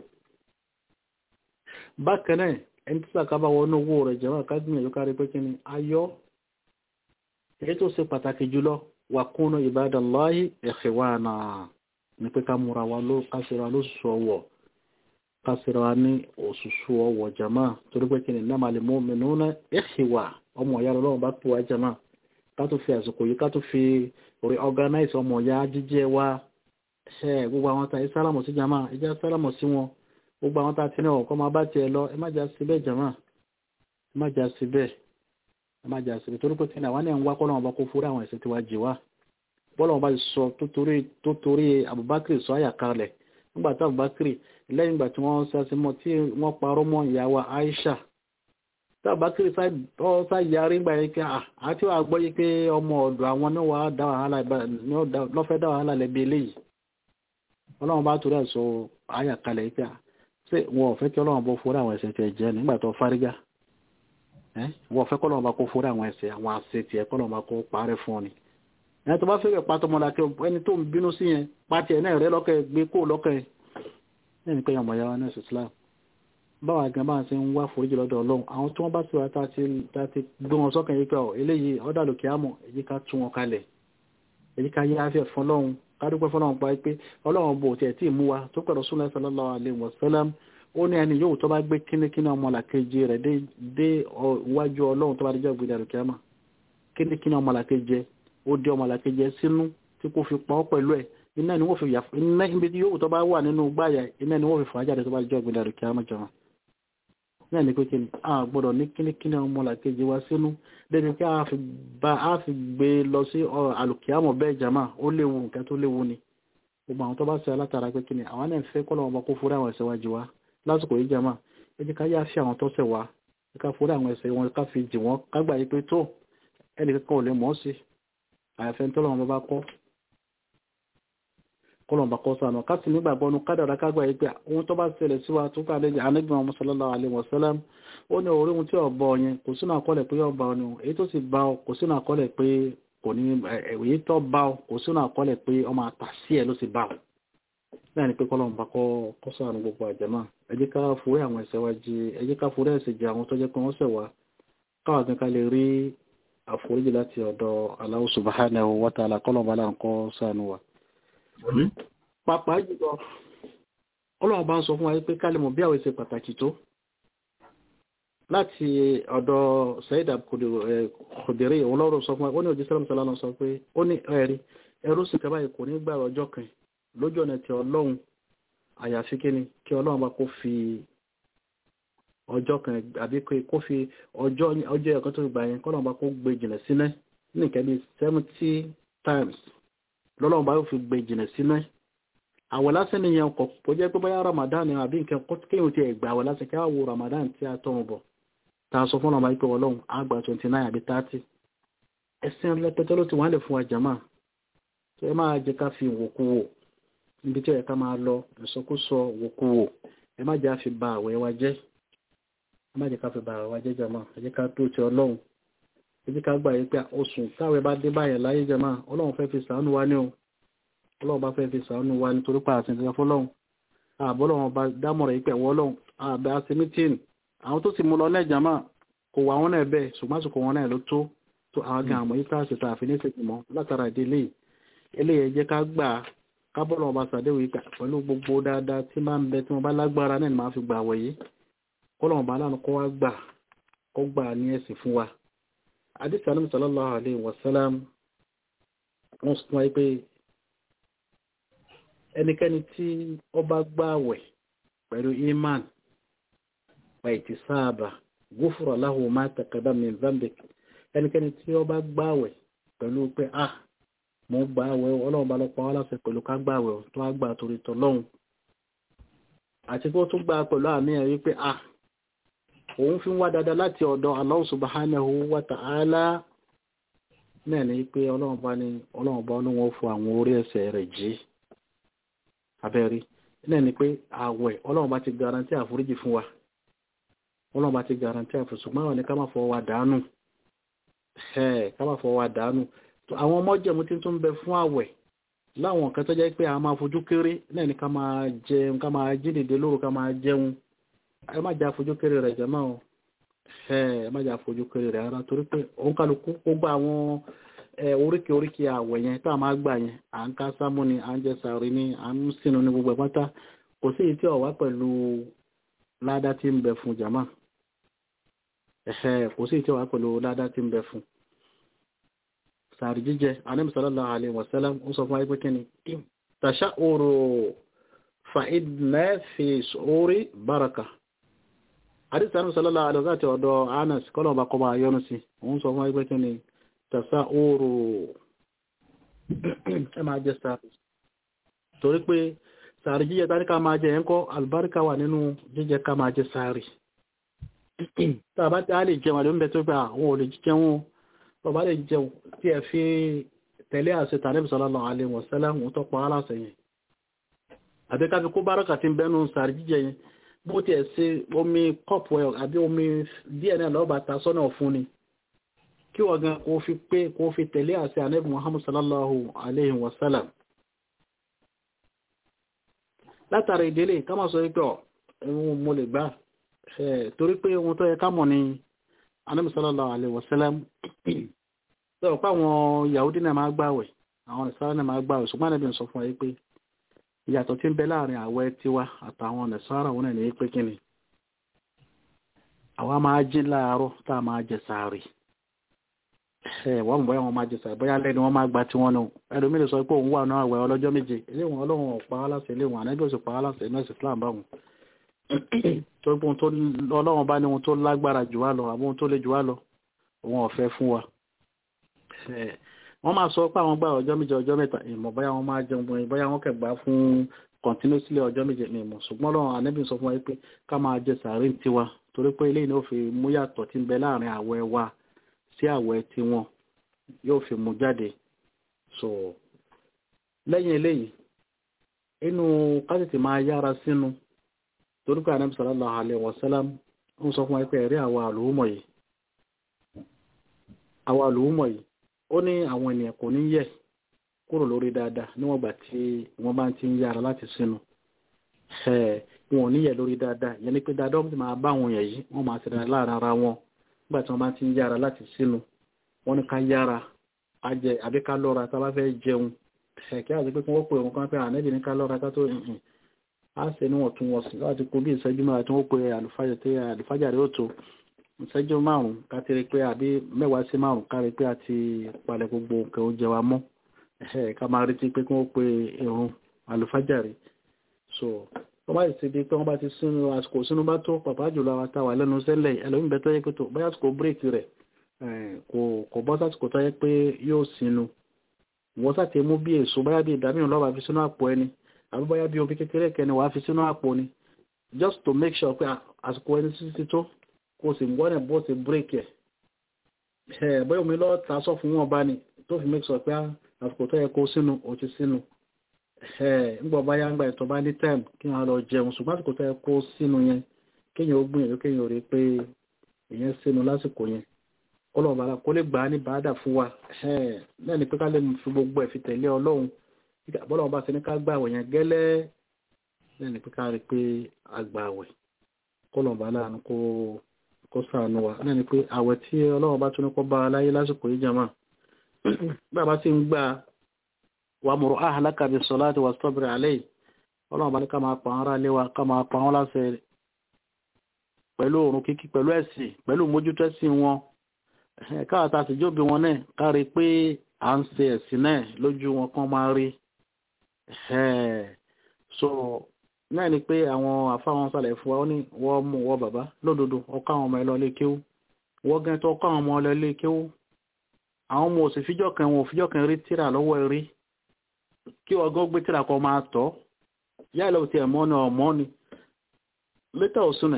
bákan náà ẹni tí sàkábà wọnú owó rẹ̀ jẹma ká gbìyànjú kárí pé kí ni ayọ́ èyí tó ṣe pàtàkì jùlọ wàkúnú ìbádàláyé ikhwana ní pé ká múra wa ló kásìra ló sọ̀wọ̀ kásìra wa ní òṣùṣù ọwọ̀ jama torí pé kí ni innamal mu'minuna ikhwa ọmọ ìyá lọ́wọ́ bá tó wa jama ká tó fi àsìkò yìí ká tó fi reorganize ọmọ ìyá jíjẹ wa ṣe gbogbo àwọn tá ìsálàmù sí jama ìjà sálàmù sí wọn gbogbo àwọn tá ti ní ọkọ máa bá tiẹ̀ lọ ẹ má jà sí bẹ́ẹ̀ jama ẹ má jà sí bẹ́ẹ̀ ẹ má jà síbi torí pé tí àwọn ènìyàn ń wá kọ́ lọ́wọ́ bá kó fúra àwọn ẹ̀sìn tí wàá jì wá bọ́lá wọn bá sọ tó torí Abubakar sọ àyà kalẹ̀ nígbà tí Abubakar lẹ́yìn ìgbà tí wọ́n sase mọ́ tí wọ́n parọ́ mọ́ ìyàwó Aisha tí Abubakar sá yarí gbà yín pé àti wàá gbọ́ yí pé ọmọ ọ̀dọ̀ àwọn náà wàá dá wàhálà lọ́fẹ́ dá wàhálà lẹ́bi eléyìí ọlọ́run bá torí ẹ̀ sọ àyà kalẹ̀ yí pé ṣé wọn ò fẹ́ kí ọlọ́run bọ́ fúra àwọn ẹ̀sìn tẹ̀ jẹ́ nígbà tó fárígá wọ́n fẹ́ kọ́lọ̀ ọba kó fúra àwọn ẹ̀sẹ̀ àwọn àṣetì ẹ̀ kọ́lọ̀ ọba kó parẹ́ fún ọ ni ẹni tó bá fẹ́ rẹ̀ pátọ́ mọ́lá kí ẹni tó ń bínú sí yẹn pátí ẹ̀ náà rẹ̀ lọ́kẹ́ gbé kó lọ́kẹ́ ẹni pé ọmọ ìyá wa náà Islam báwa gan bá ń ṣe ń wá foríjì lọ́dọ̀ Ọlọ́run àwọn tí wọ́n bá sì wá tá a ti gbé wọn sọ́kàn yìí pé ọ eléyìí ọ̀dà lòkè àmọ̀ èyí ká tún wọn kalẹ̀ èyí ká yá afẹ́ fún Ọlọ́run ká dúpẹ́ fún Ọlọ́run pa pé Ọlọ́run bò tiẹ̀ tí ì mú wa tó pẹ̀lú Rasulullah sallallahu alaihi wasallam ó ní ẹni yóò tó bá gbé kínníkínní ọmọlàkejì rẹ̀ dé iwájú ọlọ́run tó bá dijọ́ gbé dàrú kíámà kínníkínní ọmọlàkejì ó dé ọmọlàkejì sínú tí kò fi pa ọ́ pẹ̀lú ẹ̀ iná ni wọ́n fi yàfọ́ iná ibi tí yóò tó bá wà nínú gbáyà iná ni wọ́n fi fàájà tó bá dijọ́ gbé dàrú kíámà jọ̀wọ́n. náà ní pé kíni a gbọ́dọ̀ ní kíníkíní ọmọ làkejì wa sínú débi pé a fi ba a fi gbé lọ sí alùkìámọ̀ bẹ́ẹ̀ jama ó léwu nǹkan tó léwu ni gbogbo àwọn tó bá ṣe alátara pé kíni àwọn náà fẹ́ kọ́ lọ́wọ́ kó forí àwọn ẹ̀ṣẹ̀ wa jì wá lásìkò yìí jama ẹ jẹ́ ká yá sí àwọn tó ṣẹ̀ wá ẹ ká forí àwọn ẹ̀ṣẹ̀ wọn ká fi jì wọ́n ká gbà yí pé tó ẹnì kankan ò lè mọ̀ ọ́ sí àyàfẹ́ tó lọ́wọ́ bá kọ́ kọlọ̀ bá kọ́ sànà káàtì nígbàgbọ́ ọdún kádàrá kágbà yìí pé ohun tó bá ṣẹlẹ̀ sí wa tó kà lẹ́yìn anábìyàn ọmọ sallallahu alaihi wasallam ó ní orí ohun tí ọba ọyẹn kò sínú àkọọ́lẹ̀ pé ọba ọ ni èyí tó sì bá ọ kò sínú àkọọ́lẹ̀ pé kò ní èyí tó bá ọ kò sínú àkọọ́lẹ̀ pé ọmọ àtàsí ẹ ló sì bá ọ bẹ́ẹ̀ ni pé kọlọ̀ bá kọ́ sànà gbogbo àjẹmọ́ ẹ jẹ́ ká forí àwọn ẹ̀ṣẹ̀ wa jì ẹ jẹ́ ká forí ẹ̀ṣẹ̀ jì àwọn tó jẹ́ pé wọ́n ṣẹ̀ wá káwọn kan ká lè rí àforíjì láti ọ̀dọ̀ Allah subhanahu wa ta'ala kọlọ̀ bá là ń kọ́ sànù wa pàápàá jùlọ ọlọ́run bá ń sọ fún wa pé kálẹ̀mọ̀ bí àwọn ìṣe pàtàkì tó láti ọ̀dọ̀ Sayyida Khudiri òun lọ́rọ̀ sọ fún wa ó ní òjì sẹ́lẹ̀mù sọ́lá sọ pé ó ní ẹ̀rí ẹrú sì kẹba kò ní gbà ọjọ́ kan lójú ọ̀nà tí ọlọ́run àyàfi kíni kí ọlọ́run bá kó fi ọjọ́ kan àbí kó fi ọjọ́ ọjọ́ ẹ̀kan tó gbà yẹn kọ́lọ́run bá kó gbé jìnà sílẹ̀ ní nǹkan bíi seventy times lọ́lọ́run bá yóò fi gbé jìnà sílẹ̀ àwẹ̀ lásán nìyẹn kọ̀ kó jẹ́ pé bóyá Ramadan ni àbí nǹkan kéèyàn ti ẹ̀gbà àwẹ̀ lásán kí á wo Ramadan tí a tọrùn bọ̀ tá a sọ fún ọmọ ìpè ọlọ́run àgbà twenty nine àbí thirty ẹ̀sìn rẹpẹtẹ ló ti wọ́n lè fún wa jàmá tó ẹ máa jẹ́ ká fi wòkú wò níbi tí ó yẹ ká máa lọ ìsọkúsọ wòkú wò ẹ má jẹ́ àfi ba àwẹ̀ wa jẹ́ ẹ má jẹ́ ká fi ba àwẹ̀ wa jẹ́ jàmá ẹ jẹ́ ká tó ti ọlọ́run ẹ jẹ́ ká gbà yí pé oṣù táwẹ̀ bá dé báyẹn láyé jàmá ọlọ́run fẹ́ fi ṣàánú wa ní o ọlọ́run bá fẹ́ fi ṣàánú wa nítorí pa àti ìṣẹ́fẹ́ fọlọ́run àbọ́lọ́run bá dámọ̀ràn yìí pé ẹ̀wọ́ ọlọ́run àbẹ́ àti mítìn àwọn tó ti mú lọ lẹ́jà máa kò wà wọn náà bẹ́ẹ̀ ṣùgbọ́n àsìkò wọn náà ló tó tó àwọn gan àmọ́ yìí káàsì tá a fi ní ìṣèjì mọ́ látara ìdílé eléyìí jẹ́ ká gbà ká bọ́lọ̀ ọba sàdéwò yìí pẹ̀lú gbogbo dáadáa tí máa ń bẹ tí wọ́n bá lágbára náà ni máa fi gbà wẹ̀ yìí kọ́lọ̀ ọba aláàánú kọ́ wá gbà kọ́ gbà ní ẹ̀sìn fún wa àdìsí àná sallallahu alaihi wasallam wọ́n sọ wáyé pé ẹnikẹ́ni tí ó bá gbààwẹ̀ pẹ̀lú iman pàìtì sáàbà gúfúrọ̀ láhùn máa taqaddama min dhanbik ẹnikẹ́ni tí ó bá gbààwẹ̀ pẹ̀lú pé ah mo gbààwẹ̀ ọlọ́run bá lọ́pọ̀ aláṣẹ pẹ̀lú ká gbààwẹ̀ tó wá gbà torí tọlọ́hun àti kó tún gbà pẹ̀lú àmì ẹ̀ wípé ah òun fi ń wá dáadáa láti ọ̀dọ̀ Allah subhanahu wa ta'ala náà ní pé ọlọ́run bá ní ọlọ́run bá ọlọ́run fún àwọn orí ẹ̀ṣẹ̀ rẹ̀ jí abẹ́rí náà ni pé àwẹ̀ ọlọ́run bá ti garanti àforíjì fún wa ọlọ́run bá ti garanti àforíjì ṣùgbọ́n àwọn ní ká má fọwọ́ wa dànù ẹ̀ ká má fọwọ́ wa dànù àwọn ọmọ jẹ̀mú tí tó ń bẹ fún àwẹ̀ láwọn nǹkan tó jẹ́ pé a máa fojú kéré náà ni ká máa jẹun ká máa jí dìde lóru ká máa jẹun ẹ má jà fojú kéré rẹ̀ jẹ́ máa ẹ má jà fojú kéré rẹ̀ rárá torí pé òun kálukú gbogbo àwọn oríkì oríkì àwẹ̀ yẹn tá a máa gbà yẹn à ń ká sámú ni à ń jẹ sàárì ni à ń sínú ní gbogbo ẹ̀pátá kò sí èyí tí ó wá pẹ̀lú ládá tí ń bẹ fún jàmá ẹ̀hẹ́ kò sí èyí tí ó wá pẹ̀lú ládá tí ń bẹ fún sàárì jíjẹ Ànábì sallallahu alaihi wasallam ó sọ fún ayé pé kí ni tasha'uru fa inna fi su'uri baraka àdìsí Ànábì sallallahu alaihi wasallam àti ọ̀dọ̀ Anas kọ́lọ̀ ọba kọ́ bá yọnu sí òun sọ fún ayé pé kí ni tàṣà oòrò ẹ máa jẹ sàárì torí pé sàárì jíjẹ tàrí ká máa jẹ ẹ̀ńkọ́ albarka wà nínú jíjẹ ká máa jẹ sàárì tàbá tí a lè jẹun àdéhùn bẹ tó gbà àwọn ò lè jẹun bàbá lè jẹun tí ẹ fi tẹ̀lé àṣẹ tànẹ́bì sallallahu alaihi wasallam tó pa aláṣẹ yẹn àbí ká fi kó báràkà tí ń bẹ́nu sàárì jíjẹ yẹn bó tiẹ̀ ṣe omi kọ́pù ẹ̀ àbí omi díẹ̀ náà lọ́ọ́ bá ta sọ́nà fún ni kí wọ́n gan kó fi pé kó fi tẹ̀lé àṣẹ ànábì muhammad sallallahu alayhi wa sallam látàrí ìdílé ká máa sọ wípé ọ̀ ẹ̀wọ̀n mo lè gbá torí pé ohun tó yẹ ká mọ̀ ní ànábì sallallahu alayhi wa sallam sọ̀rọ̀ pé àwọn yahudi náà máa gbàwẹ̀ àwọn ìsára náà máa gbàwẹ̀ ṣùgbọ́n ànábì sọ fún wa pé ìyàtọ̀ tí ń bẹ láàrin àwẹ̀ tiwa àtàwọn ìsára wọn náà ní pé kíni àwa máa jí láàárọ̀ tá a máa jẹ sàárì wọ́n mọ̀ bóyá wọn máa jẹsà bóyá lẹ́ni wọ́n máa gba tí wọ́n nù ẹlòmí lè sọ pé òun wà náà àwẹ̀ ọlọ́jọ́ méje eléwọ̀n ọlọ́run ọ̀pá aláṣẹ eléwọ̀n ànábì òsì pa aláṣẹ inú ẹ̀sìn Islam báwọn tó gbé ohun tó ọlọ́run bá ní ohun tó lágbára jù wá lọ àbí ohun tó le jù wá lọ òun ọ̀fẹ́ fún wa wọ́n máa sọ pé àwọn gbà ọjọ́ méje ọjọ́ mẹ́ta ìmọ̀ bóyá wọ́n máa jẹun bóyá bóyá wọ́n kẹgbà fún continuously ọjọ́ méje ní ìmọ̀ ṣùgbọ́n lọ́wọ́ ànábì sọ fún wa pé ká máa jẹ sàárè tiwa torí pé eléyìí ni ó fi mú yàtọ̀ tí ń bẹ láàrin àwẹ̀ wa sí àwẹ̀ tiwọn yóò fi mú jáde so lẹ́yìn eléyìí inú kásìtì máa yára sínú torí pé ànábì sallallahu alaihi wasallam ń sọ fún wa pé ẹ̀rí àwa àlùmọ̀ yìí àwa àlùmọ̀ yìí ó ní àwọn ènìyàn kò ní yẹ̀ kúrò lórí dáadáa níwọ̀n gbà tí wọ́n bá ti ń yára láti sínú wọn ò ní yẹ̀ lórí dáadáa yẹn ni pé dáadáa wọ́n ti máa bá àwọn èèyàn yìí wọ́n máa ṣe dáadáa láàrin ara wọn nígbà tí wọ́n bá ti ń yára láti sínú wọ́n ní ká yára á jẹ àbí ká lọ́ra tá a bá fẹ́ jẹun kí á sì pé kí wọ́n pè wọn kan pé ànẹ́bì ní ká lọ́ra ká tó yìnyín á ṣe níwọ̀n tún wọ́n sí láti kó bí ìṣẹ́jú mẹ́ta tí wọ́n pe àlùfájà rẹ̀ ó tó ìṣẹ́jú márùn-ún ká ti rí pé àbí mẹ́wàá sí márùn-ún ká rí pé a ti palẹ̀ gbogbo nǹkan oúnjẹ wa mọ́ ká máa retí pé kí wọ́n pe ìrun àlùfájà rẹ̀ so wọ́n bá ti di pé wọ́n bá ti sínú àsìkò sínú bá tó pàpà jùlọ àwọn táwà lẹ́nu sẹ́lẹ̀ ẹlòmíì bẹ́ẹ̀ tó yẹ pé tó bóyá àsìkò bírèkì rẹ̀ kò bọ́ sásìkò tó yẹ pé yóò sínú wọ́n sàti mú bí èso bóyá bí ìdámìíràn lọ́wọ́ fi sínú àpò ẹni àbí bóyá bí omi kékeré kẹni wàá fi sínú àpò ni just to make sure pé àsìkò ẹni títí tó kó sì wọ́n ẹ̀ bó ti bírèkì ẹ̀ bóyá omi lọ́ọ́ ta sọ fún wọn bá ní tó fi make sure pé àsìkò tó yẹ kó sínú ó ti sínú ńgbọ̀ bá yá ń gba ìtọ́ bá ní time kí wọ́n lọ jẹun ṣùgbọ́n àsìkò tó yẹ kó sínú yẹn kéèyàn ó gbìyànjú kéèyàn rí pé èèyàn sínú lásìkò yẹn kọ́lọ̀ bàrà kó lè gbà á ní bàádà fún wa náà ni pé ká lè fi gbogbo ẹ̀ fi tẹ̀lé ọlọ́run bọ́lá ọba ti ní ká gbà àwẹ̀ yẹn gẹ́lẹ́ náà ni pé ká rí pé a gbà àwẹ̀ kọ́lọ̀ bàrà kó kó sànù wa náà ni pé àwẹ̀ tí ọlọ́run bá tún ní kó bá a láyé lásìkò yìí jàmá bàbá sì ń gbà wàmùrù ahlaka bis salati wastabir alayhi ọlọ́run bá ní ká máa pa àwọn ará ilé wa ká máa pa wọ́n láṣẹ pẹ̀lú òrùn kíkí pẹ̀lú ẹ̀sìn pẹ̀lú mójútó ẹ̀sìn wọn káàtà sì jóbi wọn náà kárí pé à ń ṣe ẹ̀sìn náà lójú wọn kán máa rí so náà ni pé àwọn àfáwọn sàlẹ̀ fún wa ní wọ́n mú wọ́n bàbá lódodo ọkọ àwọn ọmọ ẹlọ ilé kéwú wọ́n gẹ́ tó ọkọ àwọn ọmọ ẹlọ ilé kéwú àwọn ọmọ òsì fíjọ́ kan wọn ò fíjọ́ kan rí tíra lọ́wọ́ rí kí ọgọ́ gbé tíra kan máa tọ́ yá ìlọ ti ẹ̀mọ́ ni ọmọ ni létà òsùnẹ̀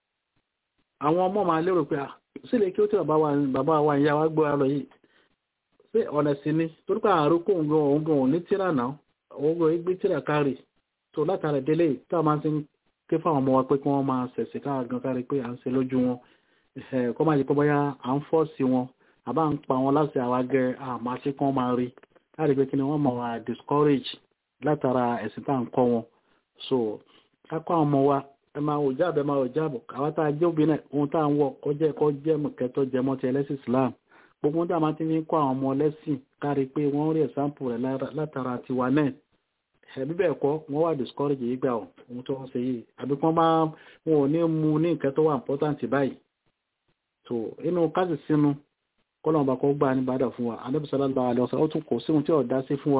àwọn ọmọ máa lérò pé sílẹ̀ kí ó tí bàbá wa ìyá wa gbọ́ lọ yìí sí ọ̀nà sí ni torí pé àrùn kò ń gan òun gan òun ní tíra náà òun gan gbé tíra kárì tó látara délé tá a máa ti ń ké fáwọn ọmọ wa pé kí wọ́n máa ṣẹ̀ṣẹ̀ káà gan kárí pé à ń ṣe lójú wọn kọ́ máa jẹ́ pé bóyá à ń fọ́ sí wọn àbá ń pa wọn láti àwa gẹ àmọ́ àti kí wọ́n máa rí láti pé kí ni wọ́n máa wà discourage látara ẹ̀sìn tá à ń kọ́ wọn so kákọ́ àwọn ọmọ wa ẹ máa wò jáàbẹ̀ máa wò jáàbọ̀ àwọn tá a jẹ́ obìnrin náà ohun tá à ń wọ̀ kọjá ẹ̀kọ́ jẹ́ mọ̀kẹ́tọ́ jẹmọ́ ti ẹlẹ́sìn Islam gbogbo ohun tá a máa ti fi ń kọ́ àwọn ọmọ ẹlẹ́sìn kárí pé wọ́n rí ẹ̀sáǹpù rẹ̀ látara tiwa náà ẹ̀ bíbẹ̀ ẹ̀kọ́ wọ́n wà discourage yìí gbà ohun tó wọ́n ṣe yìí àbí kí wọ́n bá wọn ò ní mu ní nǹkan tó wà important báyìí so inú káàsì sínú kọ́lọ̀ ọba kọ́ gbà ní bàdà fún wa Ànábì sallallahu alaihi wasallam ó tún kò síhun tí ọ̀dá sí fún wa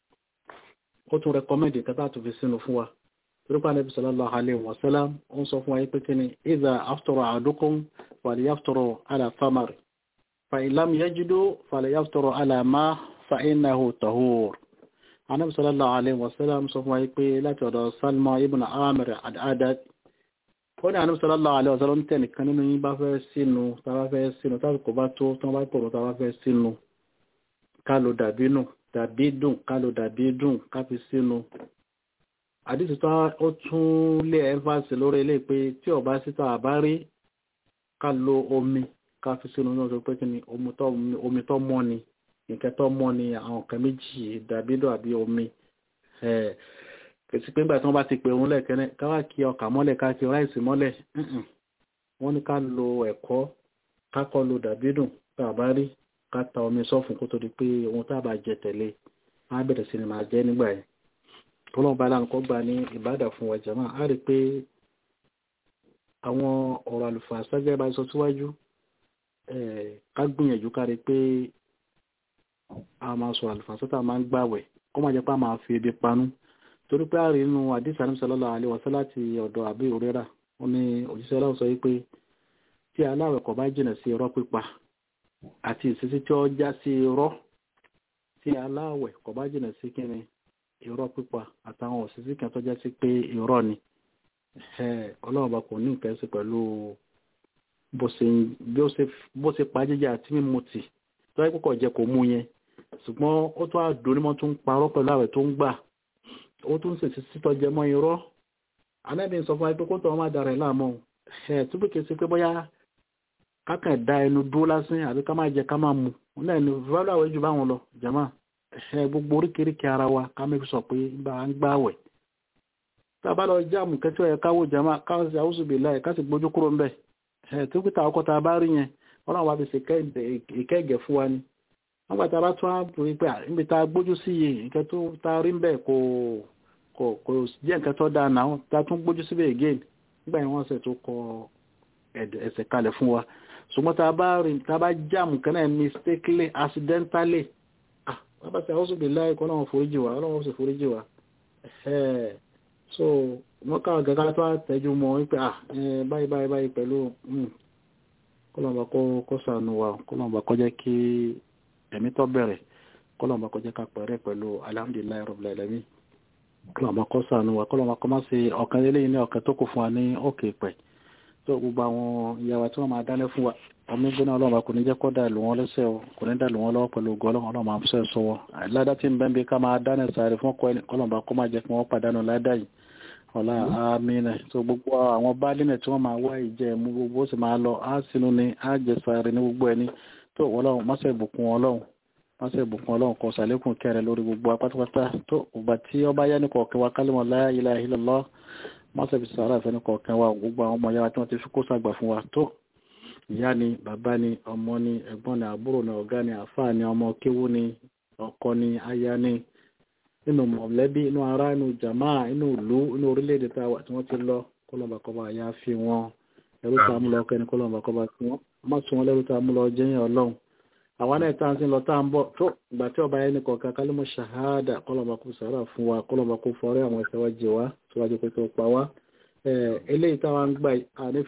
ó tún rẹkọmẹ́ndì kẹta tó fi sínú fún wa torípa Ànábì sallallahu alaihi wasallam ó ń sọ fún wa pé kí ni idha aftara ahadukum falyaftara ala thamar fa in lam yajidu falyaftara ala ma fa innahu tahur Ànábì sallallahu alaihi wasallam sọ fún wa pé láti ọ̀dọ̀ Salma ibn Amir al-Adad ó ní àníbí sallallahu alaihi wasallam tẹ́nìkan nínú yín bá fẹ́ sínú tàbá fẹ́ sínú tàbí kò bá tó tán bá pọ̀rọ̀ tàbá fẹ́ sínú ká ló dàbí nù dàbí dùn ká ló dàbí dùn ká fi sínú àdìsí tó ó tún lé ẹ́fàsì lórí ilé pé tí ọba síta àbá rí ká lo omi ká fi sínú náà tó pé kí ni omi tó mọ́ ni nǹkan tó mọ́ ni àwọn kan méjì dàbí dùn àbí omi kìsì pé nígbà tí wọ́n bá ti pè òun lẹ́ẹ̀kẹ́rẹ́ káwá kí ọkà mọ́lẹ̀ ká kí ráìsì mọ́lẹ̀ wọ́n ní ká lo ẹ̀kọ́ ká kọ́ lo dàbídùn tá a bá rí ká ta omi sọ́fun kó tó di pé ohun tá a bá jẹ tẹ̀lé á bẹ̀rẹ̀ sí ni máa jẹ́ nígbà yẹn tó lọ́n bá láǹkọ́ gbà ní ìbádà fún wa jàmáà á rí i pé àwọn ọ̀rọ̀ àlùfáà sájẹ́ bá sọ síwájú ká gbìyànjú ká rí i pé a máa sọ àlùfáà sọ́tà máa ń gbàwẹ̀ kó má jẹ́ pé a máa fi ebi panú torí pé àárín inú àdìsí àníbi sallallahu alaihi wasallam láti ọ̀dọ̀ àbí òrera ó ní òjíṣẹ́ ọlọ́run sọ wípé tí aláwẹ̀ kò bá jìnà sí irọ́ pípa àti ìṣesí tí ó já sí irọ́ tí aláwẹ̀ kò bá jìnà sí kíni irọ́ pípa àtàwọn òṣìṣẹ́ kan tó já sí pé irọ́ ni ọlọ́run bá kò ní nǹkan sí pẹ̀lú bó ṣe pa jíjẹ àti mímu tì tó yẹ kókò jẹ kò mú yẹn ṣùgbọ́n ó tún àdónímọ́ tó ń parọ́ pẹ̀lú àwẹ̀ tó ń gbà ó tún ṣèṣì sítọ́ jẹ mọ́ irọ́ anábì ń sọ fún wa pé kó tọ́ wọn má dára ẹ̀ láàmú ẹ̀ tó bí kìí ṣe pé bóyá kákan da ẹnu dúró lásán àbí ká máa jẹ ká máa mu náà ni fúláwà àwẹ̀ jù báwọn lọ jàmá ẹ̀ gbogbo oríkèéríkèé ara wa ká mẹ́fì sọ pé bá ń gbá àwẹ̀ tá a bá lọ jáàmù kẹ́tọ́ ẹ̀ káwọ́ jàmá káwọ́ sí àwùsù bìlá ẹ̀ ká sì gbójú kúrò ńbẹ̀ ẹ̀ tó kíta ọkọ̀ tá a bá rí yẹn ọlọ́run wa fi ṣe ìkẹ́gẹ̀ fún wa ni wọ́n gbà tá a bá tún á rí pé níbi tá a gbójú sí yìí nǹkan tó tá a rí ń bẹ̀ kò kò kò jẹ́ nǹkan tó dáa náà tá a tún gbójú síbẹ̀ again nígbà yẹn wọ́n ṣe tó kọ ẹsẹ̀ kalẹ̀ fún wa ṣùgbọ́n tá a bá rí tá a bá jáàmù kan náà mistakenly accidentally ah wọ́n bá ṣe àwọn òṣèlú láì kọ́ náà foríjì wa ọlọ́run sì foríjì wa so wọ́n káwọn gẹ́gẹ́ tó tẹ́jú mọ́ wípé ah báyìí báyìí báyìí pẹ̀lú kọ́lọ́mọba kó sànù wa kọ́lọ́mọba kó jẹ́ kí ẹ̀mí tó bẹ̀rẹ̀ kọ́lọ́mọba kó jẹ́ ká pẹ̀rẹ́ pẹ̀lú alhamdulilayi rabbil alamin kọ́lọ́mọba kó sànù wa kọ́lọ́mọba kó má ṣe ọ̀kan eléyìí ní ọ̀kan tó kù fún wa ní òkè pẹ̀ tó gbogbo àwọn ìyàwó tí wọ́n máa dálẹ́ fún wa ọmọ ìgbóná ọlọ́mọba kò ní jẹ́ kó dà lù wọ́n lẹ́sẹ̀ o kò ní dà lù wọ́n lọ́wọ́ pẹ̀lú ògo ọlọ́run ọlọ́mọ àfúnṣẹ́ sọ́wọ́ ládá tí ń bẹ́ ń bí ká máa dáná sáré fún kọ́lọ́mọba kó má jẹ́ kí wọ́n pàdánù ládá yìí ọ̀la àmìnà tó gbogbo àwọn bálínẹ̀ tí wọ́n máa wá ìjẹ́ mú gbogbo sì máa lọ á sínú ni á jẹ sáré ní gbogbo ẹni tó ọlọ́run mọ́sẹ̀ ìbùkún ọlọ́run mọ́sẹ̀ ìbùkún ọlọ́run kọ sàlékún kẹrẹ lórí gbogbo apátápátá tó ọba tí ọba yá ní kọ̀ọ̀kan wa kálímọ̀ la ilaha illallah mọ́sẹ̀ fi sàárà fẹ́ ní kọ̀ọ̀kan wa gbogbo àwọn ọmọ yàrá tí wọ́n ti fi kó sàgbà fún wa tó ìyá ni bàbá ni ọmọ ni ẹ̀gbọ́n ni àbúrò ni ọ̀gá ni àfáà ni ọmọ kéwú ni ọkọ ni aya ni nínú mọ̀lẹ́bí inú ará inú jàmá inú ìlú inú orílẹ̀-èdè tá a wà tí wọ́n ti lọ kọ́lọ́mbà kọ́ba àyà fi wọn ẹrú tá a mú lọ kẹ́ni kọ́lọ́mbà kọ́ba tí wọ́n má tún wọn lẹ́rú tá a mú lọ jẹ́yìn ọlọ́run àwọn náà tá a ti lọ tá a ń bọ̀ tó ìgbà tí ọba yẹn ní kọ̀ọ̀kan kálímọ̀ ṣàhádà kọ́lọ́mbà kó sàrà fún wa kọ́lọ́mbà kó fọrẹ́ àwọn ẹ̀ṣẹ̀ wa jẹ wá síwájú pé tó pa wá eléyìí táwa ń gbà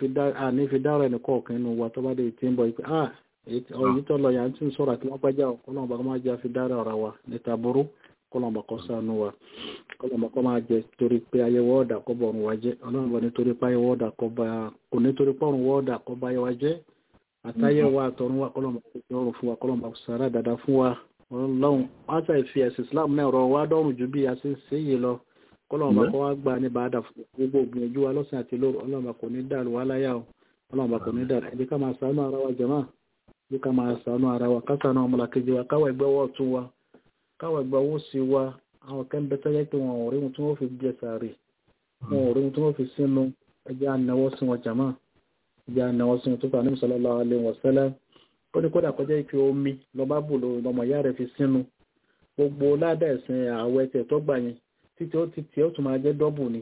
àní fi dára ẹnì kọ̀ọ̀kan nínú wa tó bá dé tí ń bọ̀ pé ah èyí tó lọ yà ń tí ń sọ̀rọ̀ àti wọ́n pẹ́jà kọ́lọ́mbà kó má jẹ́ àfi dára ọ̀rọ̀ wa níta burú kọlọmọ kọ sànú wa kọlọmọ kọ máa jẹ torí pé ayẹwọ ọdà kọ bọ ọrùn wa jẹ ọlọ́run bọ nítorí pé ayẹwọ ọdà kọ bá kò nítorí pé ọrùn ọdà kọ bá ayẹwà jẹ àtàyẹwò àtọrun wa kọlọmọ kọ sí ọrùn fún wa kọlọmọ kọ sàrà dada fún wa ọlọ́run wọn sà fi ẹsẹ islam náà rọ wá dọrùn ju bí a ṣe ń ṣe yìí lọ kọlọmọ kọ wá gbà ní bàdà gbogbo gbìyànjú wa lọ́sàn àti lóru ọlọ́run kò ní dàrú wa láyà o ọlọ́run kò ní dàrú ẹbí ká máa ṣàánú ara wa jẹmọ ẹbí ká máa ṣàánú ara wa ká ṣàánú ọmọlàkejì wa káwọ ẹgbẹ́ wọ ọ̀tún wa káwọ ẹgbẹ́ owó sí wa àwọn kan bẹ tẹ́lẹ̀ pé wọn ò rí wọn tí wọ́n fi jẹ sàárè wọn ò rí wọn tí wọ́n fi sínú ẹjẹ́ ànáwọ́ sí wọn jàmá ẹjẹ́ ànáwọ́ sí wọn tó fà ní sallallahu alaihi wasallam ó ní kódà kọjá ìpè omi lọ́ba bù lọ́mọ ìyá rẹ̀ fi sínú gbogbo ládà ẹ̀sìn àwọ̀ ẹ̀tẹ̀ tó gbà yẹn títí ó ti tiẹ̀ ó tún máa jẹ́ dọ́bù ni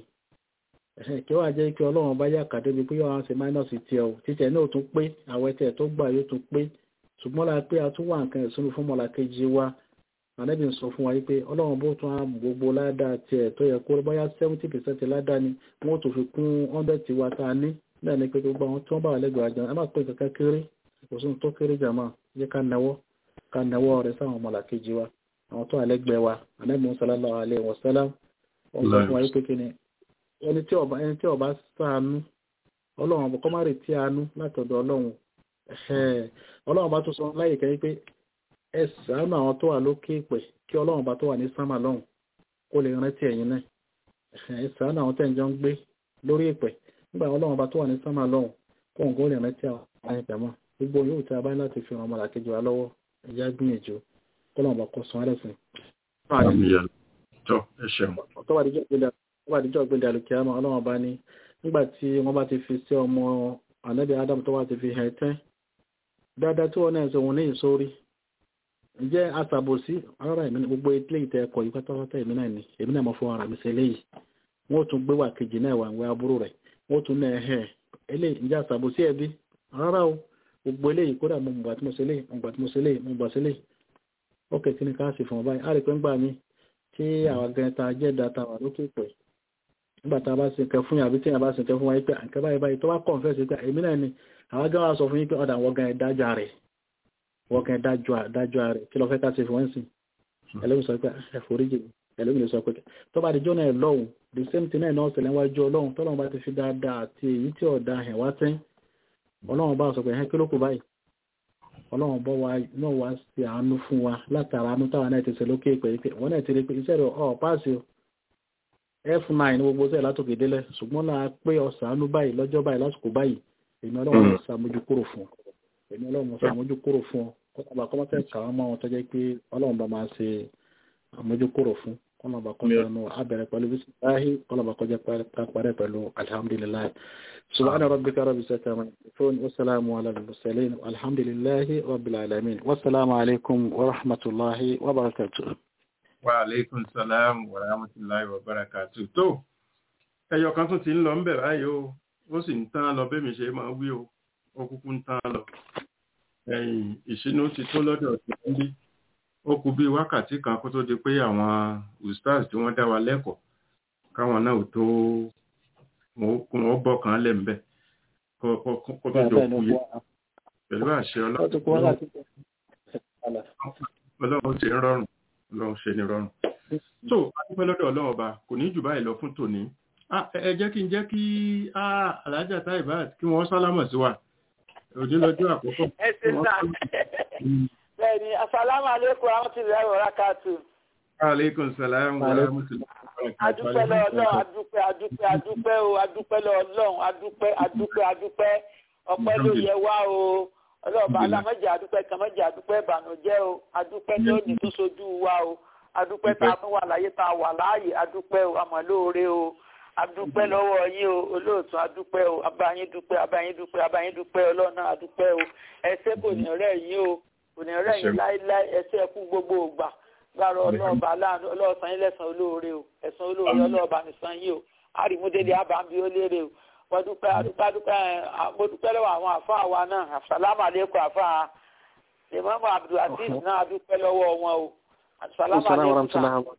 kí wọ́n á jẹ́ pé ọlọ́run bá yà kàdé bíi pé yóò wá ṣe máínọ̀sì tiẹ̀ o títẹ̀ náà tún pé àwọ̀ ẹ̀tẹ̀ tó gbà yóò tún pé ṣùgbọ́n la pé a tún wà nǹkan ìsúnú fún mọ́làkejì wa ànábì ń sọ fún wa wípé ọlọ́run bó tún á gbogbo ládàá tiẹ̀ tó yẹ kó bóyá seventy percent ládàá ni wọ́n tó fi kún hundred tiwa tá a ní náà ni pé gbogbo àwọn tí wọ́n bá wà lẹ́gbẹ̀ẹ́ àjọ ẹ má pè kankan kéré kò sí tó kéré jàmá yẹ ká nawọ́ ká nawọ́ rẹ sáwọn ọmọlàkejì wa àwọn tó wà lẹ́gbẹ̀ẹ́ wa ànábì sallallahu alaihi wasallam wọ́n sọ fún wa wípé kí ni ẹni tí ọba ẹni tí ọba ṣàánú ọlọ́run kọ́ má retí àánú látọ̀dọ̀ ọlọ́run ọlọ́run bá tún sọ láyè kẹ́ pé ẹ ṣàánú àwọn tó wà lókè pẹ̀ kí ọlọ́run bá tó wà ní sámà lọ́hùn kó lè rántí ẹ̀yin náà ẹ ṣàánú àwọn tẹ̀ ń jọ ń gbé lórí ìpẹ̀ nígbà ọlọ́run bá tó wà ní sámà lọ́hùn kó nǹkan ó lè rántí àwọn ìpẹ̀mọ́ gbogbo yóò tí a bá láti fi ràn ọmọlàkejì wa lọ́wọ́ ẹ̀yà gbìyànjú kó lọ́run bá kó san ẹlẹ́sìn. tó bá dijọ́ gbẹ̀dẹ̀ àlùkìyàmọ́ ọlọ́run bá ní nígbà tí wọ́n bá ti fi sí ọmọ ànábì Adam tó wá ti fi hẹ̀ tẹ́ dáadáa tí wọ́n náà sọ wọn ní ìsórí ǹjẹ́ aṣàbòsí ara èmi ní gbogbo ilé ìtẹ́ ẹ̀kọ́ yìí pátápátá èmi náà ni èmi náà mọ̀ fún ara mi ṣe léyìí wọ́n tún gbé wà kejì náà wà ń wẹ aburú rẹ̀ wọ́n tún náà ẹ̀hẹ́ eléyìí ǹjẹ́ aṣàbòsí ẹbí rárá o gbogbo eléyìí kódà mo gbà tí mo ṣe léyìí mo gbà tí mo ṣe léyìí mo gbà ṣe léyìí ó kẹ́ kí ni ká sì fún ọ báyìí á rí pé ń gbà mí tí àwọn gẹ̀ẹ́ta jẹ́ data wà lókè pẹ̀ nígbà tá a bá ṣe nǹkan fún yàrá tí a bá ṣe nǹkan fún wa pé nǹkan báyìí báyìí tó bá confess pé èmi náà ni àwọn gẹ́gẹ́ wa sọ fún yín pé ọ̀dà wọ́n gan ẹ̀dájọ́ rẹ̀ wọ́n gan ẹ̀dájọ́ rẹ̀ kí ló fẹ́ ká ṣe fún wọn sí ẹlẹ́mi sọ pé ẹ̀fọ́ríjì ẹlẹ́mi lè sọ pé tó bá di jọ́nà ẹ̀ lọ́hùn the same thing náà náà ṣẹlẹ̀ wájú ọlọ́run tọ́lọ́run bá ti fi dáadáa àti èyí tí ọ̀dà ẹ̀ wá tẹ́ ọlọ́run bá sọ pé ẹ̀ kí ló kù báyìí ọlọ́run bọ́ wa náà wá sí àánú fún wa látara àánú táwa náà ti ṣe lókè pé wọ́n náà ti rí pé iṣẹ́ rẹ̀ ọ̀ páàsì o f9 ní gbogbo sẹ́yìn látòkè délẹ̀ ṣùgbọ́n náà pé ọ̀sánú báyìí lọ́jọ́ báyìí lásìkò báyìí èmi ọlọ́run mọ̀ sàmójú kúrò fún ọ èmi ọlọ́run mọ̀ sàmójú kúrò fún ọ kọ́nàbà kọ́mọ́tẹ́ kàwọn mọ́ wọn tó jẹ́ pé ọlọ́run bá máa ṣe àmójú kúrò fún kọ́nàbà kọ́mọ́tẹ́ abẹ̀rẹ̀ pẹ̀lú bísíláhì kọ́nàbà kọjá parẹ́ pẹ̀lú alhamdulilayi subhana rabbika rabbi sata ma yasifun wa salamu ala al-mursalin alhamdulillahi rabbil alamin wa salamu alaikum wa rahmatullahi wa barakatuh wa alaikum salam wa rahmatullahi wa barakatuh tó ẹyọ kan tún ti ń lọ ń bẹ̀ báyìí o ó sì ń tán lọ bẹ́ẹ̀ mi ṣe máa wí o ó kúkú ń tán lọ ẹ̀yìn ìṣínú ti tó lọ́dọ̀ tí wọ́n bí ó kù bí wákàtí kan kó tó di pé àwọn ustaz tí wọ́n dá wa lẹ́kọ̀ọ́ káwọn náà tó wọ́n bọ́ kan lẹ̀ ń bẹ̀ kó tó jọ kú yé pẹ̀lú àṣẹ ọlọ́run ṣe ń rọrùn ọlọ́run ṣe ní rọrùn. so adúpẹ́ lọ́dọ̀ ọlọ́run ọba kò ní jù báyìí lọ fún tòní. ẹ jẹ́ kí n jẹ́ kí alájà Taibat kí wọ́n sálámọ̀ sí wa òní lọ́jọ́ àkọ́kọ́. ẹ ṣe sá bẹ́ẹ̀ni asalaamu aleykum rahmatulahi wa barakatu. aleykum salaam wa rahmatulahi wa barakatu. adúpẹ́ lọ ọlọ́run adúpẹ́ adúpẹ́ adúpẹ́ o adúpẹ́ lọ ọlọ́run adúpẹ́ adúpẹ́ adúpẹ́ ọpẹ́ ló yẹ wá o ọlọ́ọ̀bá alámọ̀jẹ̀ adúpẹ́ kàmọ́jẹ̀ adúpẹ́ ìbànújẹ́ o adúpẹ́ tó ní tó sojú wa o adúpẹ́ tá a tún wà láyé tá a wà láàyè adúpẹ́ o àmọ́lóore o adúpẹ́ lọ́wọ́ yín o olóòtú adúpẹ́ o abáyín dúpẹ́ abáyín dúpẹ́ abáyín dúpẹ́ ọlọ́ọ̀nà adúpẹ́ o ẹsẹ̀ kò ní rẹ̀ yín o kò ní rẹ̀ yín láíláí ẹsẹ̀ ẹkú gbogbo ògbà gbàrọ̀ ọlọ́ọ̀bá aláàánú ọlọ́ọ̀sán yín lẹ́sàn olóore o ẹ̀sán olóore ọlọ́ọ̀bá nìsan yín o àrìmúdélé àbámbí ó lérè o wọ́n dúpẹ́ adúpẹ́ adúpẹ́ mo dúpẹ́ lọ́wọ́ àwọn àfáà wa náà asàlámù àlékún àfáà ìmọ̀mọ́ abdulaziz náà adúpẹ́ lọ́wọ́ wọn o asàlámù àlékún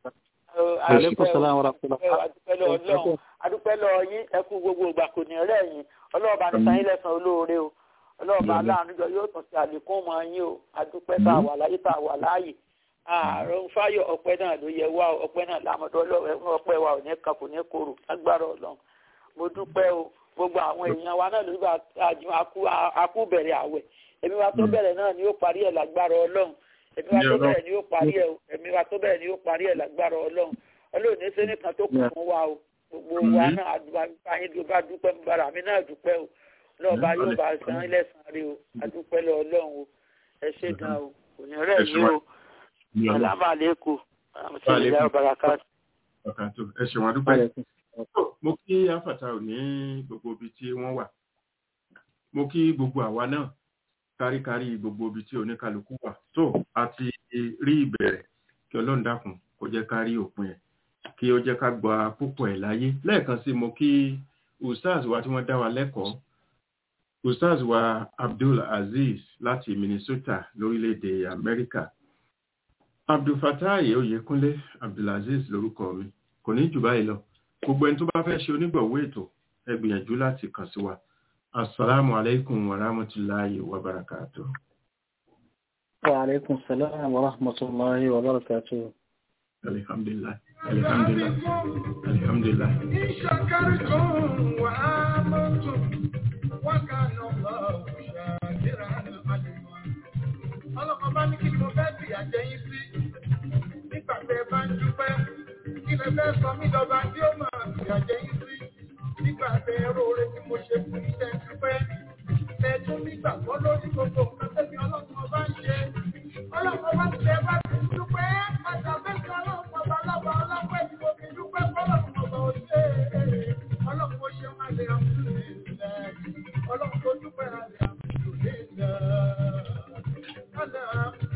adúpẹ́ lọ́wọ́ ọlọ́run adúpẹ́ lọ́wọ́ yín ẹkú gbogbo ìgbà kò ní rẹ̀ yín ọlọ́ọ̀bá ní sanyín lẹ́sàn olóore o ọlọ́ọ̀bá aláàánú jọ yóò tún ṣe àlékún mọ́ yín o adúpẹ́ tá a wà láyé tá a wà láàyè ààrùn fáyọ̀ ọpẹ́ náà ló yẹ wá ọpẹ́ náà lámọ̀dọ́ ọpẹ́ wa ò ní kan kò ní korò lágbára ọlọ́run mo dúpẹ́ o gbogbo àwọn èèyàn wa náà lórí akú bẹ̀rẹ̀ àwẹ̀ èmi wa tó bẹ̀rẹ̀ náà ni ó parí ẹ̀ lágbára ọlọ́run èmi wa tó bẹ̀rẹ̀ ni ó parí ẹ̀ èmi wa tó bẹ̀rẹ̀ ni ó parí ẹ̀ lágbára ọlọ́run ọlọ́run ní sẹ́ni kan tó kù fún wa o gbogbo wa náà àdúgbàyìn tó bá dúpẹ́ bára mi náà dúpẹ́ o lọ́ọ̀bá yóò bá san ilẹ̀sàn rí o adúpẹ́ lọ ọlọ́run o ẹ ṣé gan o kò ní rẹ̀ yín o alámàlẹ́kù àmọ̀tẹ́lẹ̀ ọ̀bàràkà. ẹ ṣe wọn dúpẹ́ mo kí afata ò ní gbogbo ibi tí wọ́n wà mo kí gbogbo àwa náà káríkárí gbogbo ibi tí oníkálukú wà tó àti rí ìbẹ̀rẹ̀ kí ọlọ́run dákun kó jẹ́ ká rí òpin ẹ̀ kí ó jẹ́ ká gba púpọ̀ ẹ̀ láyé lẹ́ẹ̀kan sí mo kí ustaz wa tí wọ́n dá wa lẹ́kọ̀ọ́ ustaz wa abdul aziz láti minnesota lórílẹ̀‐èdè amẹ́ríkà abdulfatai oyèkúnlé abdulaziz lórúkọ mi kò ní jù báyìí lọ gbogbo ẹni tó bá fẹ́ ṣe onígbọ̀wọ́ ètò ẹ gbìyànjú láti kàn sí wa assalamu alaikum wa rahmatullahi wa barakatuh. wa alaikum salam wa rahmatullahi wa barakatuh. alhamdulillah alhamdulillah alhamdulillah. إن وآمنتم وكان الله شاكرا عليما. ọlọ́kan bá ní kí ni mo fẹ́ fìyà jẹ yín sí nígbà tẹ bá ń dúpẹ́ kí lè fẹ́ sọ mí lọ́ba tí ó máa fìyà jẹ yín sí nígbà tẹ ẹrọ oore tí mo ṣe fún yín tẹ dúpẹ́ tẹ tún nígbàgbọ́ lórí gbogbo nǹkan tẹ́bi ọlọ́kan ọba ń ṣe ọlọ́kan bá ti tẹ bá ti dúpẹ́ àtàbẹ́sẹ̀ ọlọ́kan ọba lọ́ba ọlọ́pẹ́ tí mo fi dúpẹ́ fọlọ́kan ọba ò ṣe é ọlọ́kan ó ṣe máa lè àmúlò ilẹ̀ ọlọ́kan tó dúpẹ́ àlè àmúlò ilẹ̀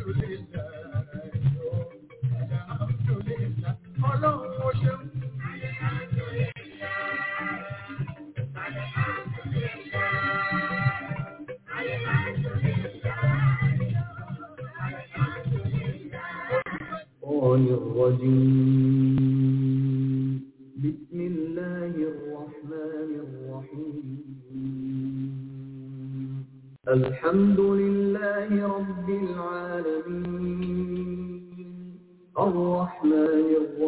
Ọlọ́run ó ṣeun. Ọlọ́run الشيطان الرجيم بسم الله الرحمن الرحيم الحمد لله رب العالمين الرحمن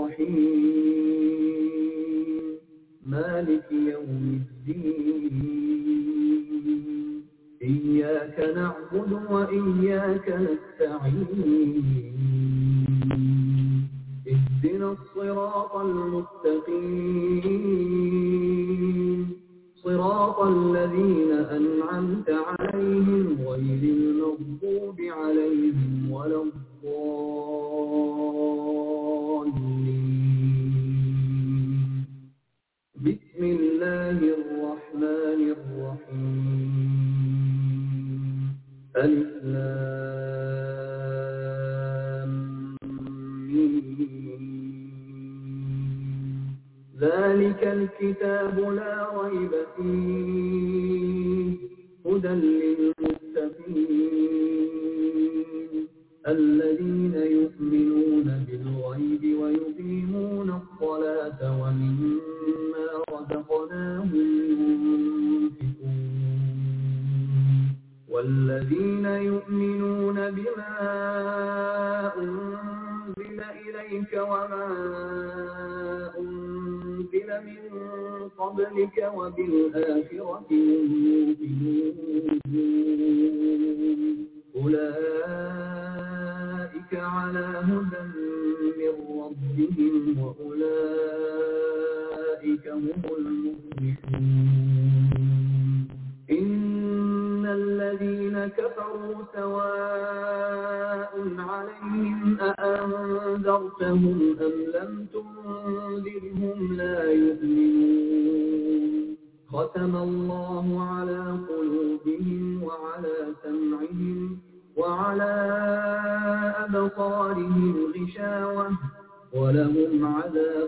الرحيم مالك يوم الدين إياك نعبد وإياك نستعين اهدنا الصراط المستقيم صراط الذين أنعمت عليهم غير المغضوب عليهم ولا الضالين بسم الله الرحمن الرحيم ألف لام ميم. ذلك الكتاب لا ريب فيه هدى للمتقين الذين يؤمنون بالغيب ويقيمون الصلاة ومما رزقناهم ينفقون والذين يؤمنون بما أنزل إليك وما أنزل من قبلك وبالآخرة هم يوقنون أولئك على هدى من ربهم وأولئك هم المفلحون إن الذين كفروا سواء عليهم أأنذرتهم أم لم تنذرهم لا يؤمنون ختم الله على قلوبهم وعلى سمعهم وعلى أبصارهم غشاوة ولهم عذاب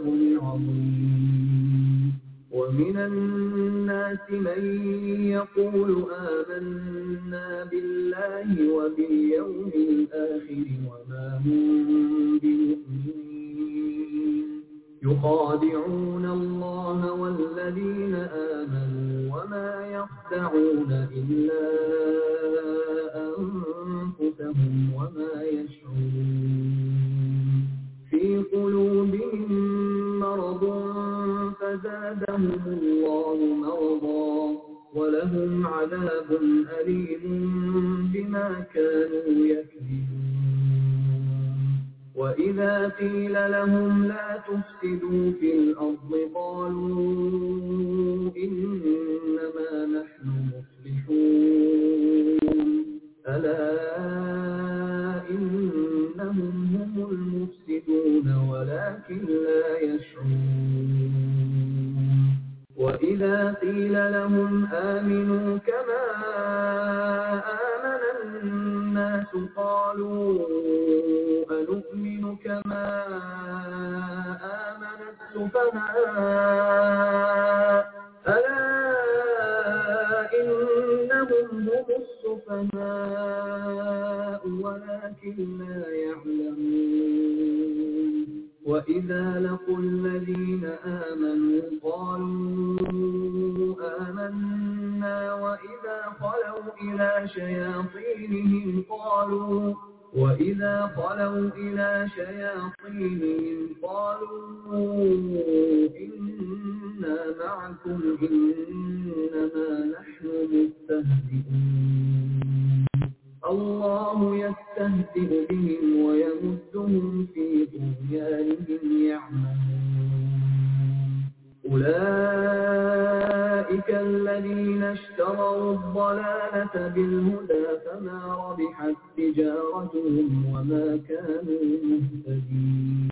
عظيم ومن الناس من يقول آمنا بالله وباليوم الآخر وما هم بمؤمنين يخادعون الله والذين آمنوا وما يخدعون إلا أنفسهم وما يشعرون في قلوبهم مرض فزادهم الله مرضا ولهم عذاب أليم بما كانوا يكذبون وإذا قيل لهم لا تفسدوا في الأرض قالوا إنما نحن مصلحون ألا إنهم هم المفسدون ولكن لا يشعرون وإذا قيل لهم آمنوا كما آمن الناس قالوا أنؤمن كما آمن السفهاء ألا إنهم هم السفهاء ولكن لا يعلمون وإذا لقوا الذين آمنوا قالوا آمنا وإذا خلوا إلى شياطينهم قالوا وإذا خلوا إلى شياطينهم قالوا إنا معكم إنما نحن مستهزئون الله يستهزئ بهم ويمدهم في طغيانهم يعمهون أولئك الذين اشتروا الضلالة بالهدى فما ربحت تجارتهم وما كانوا مهتدين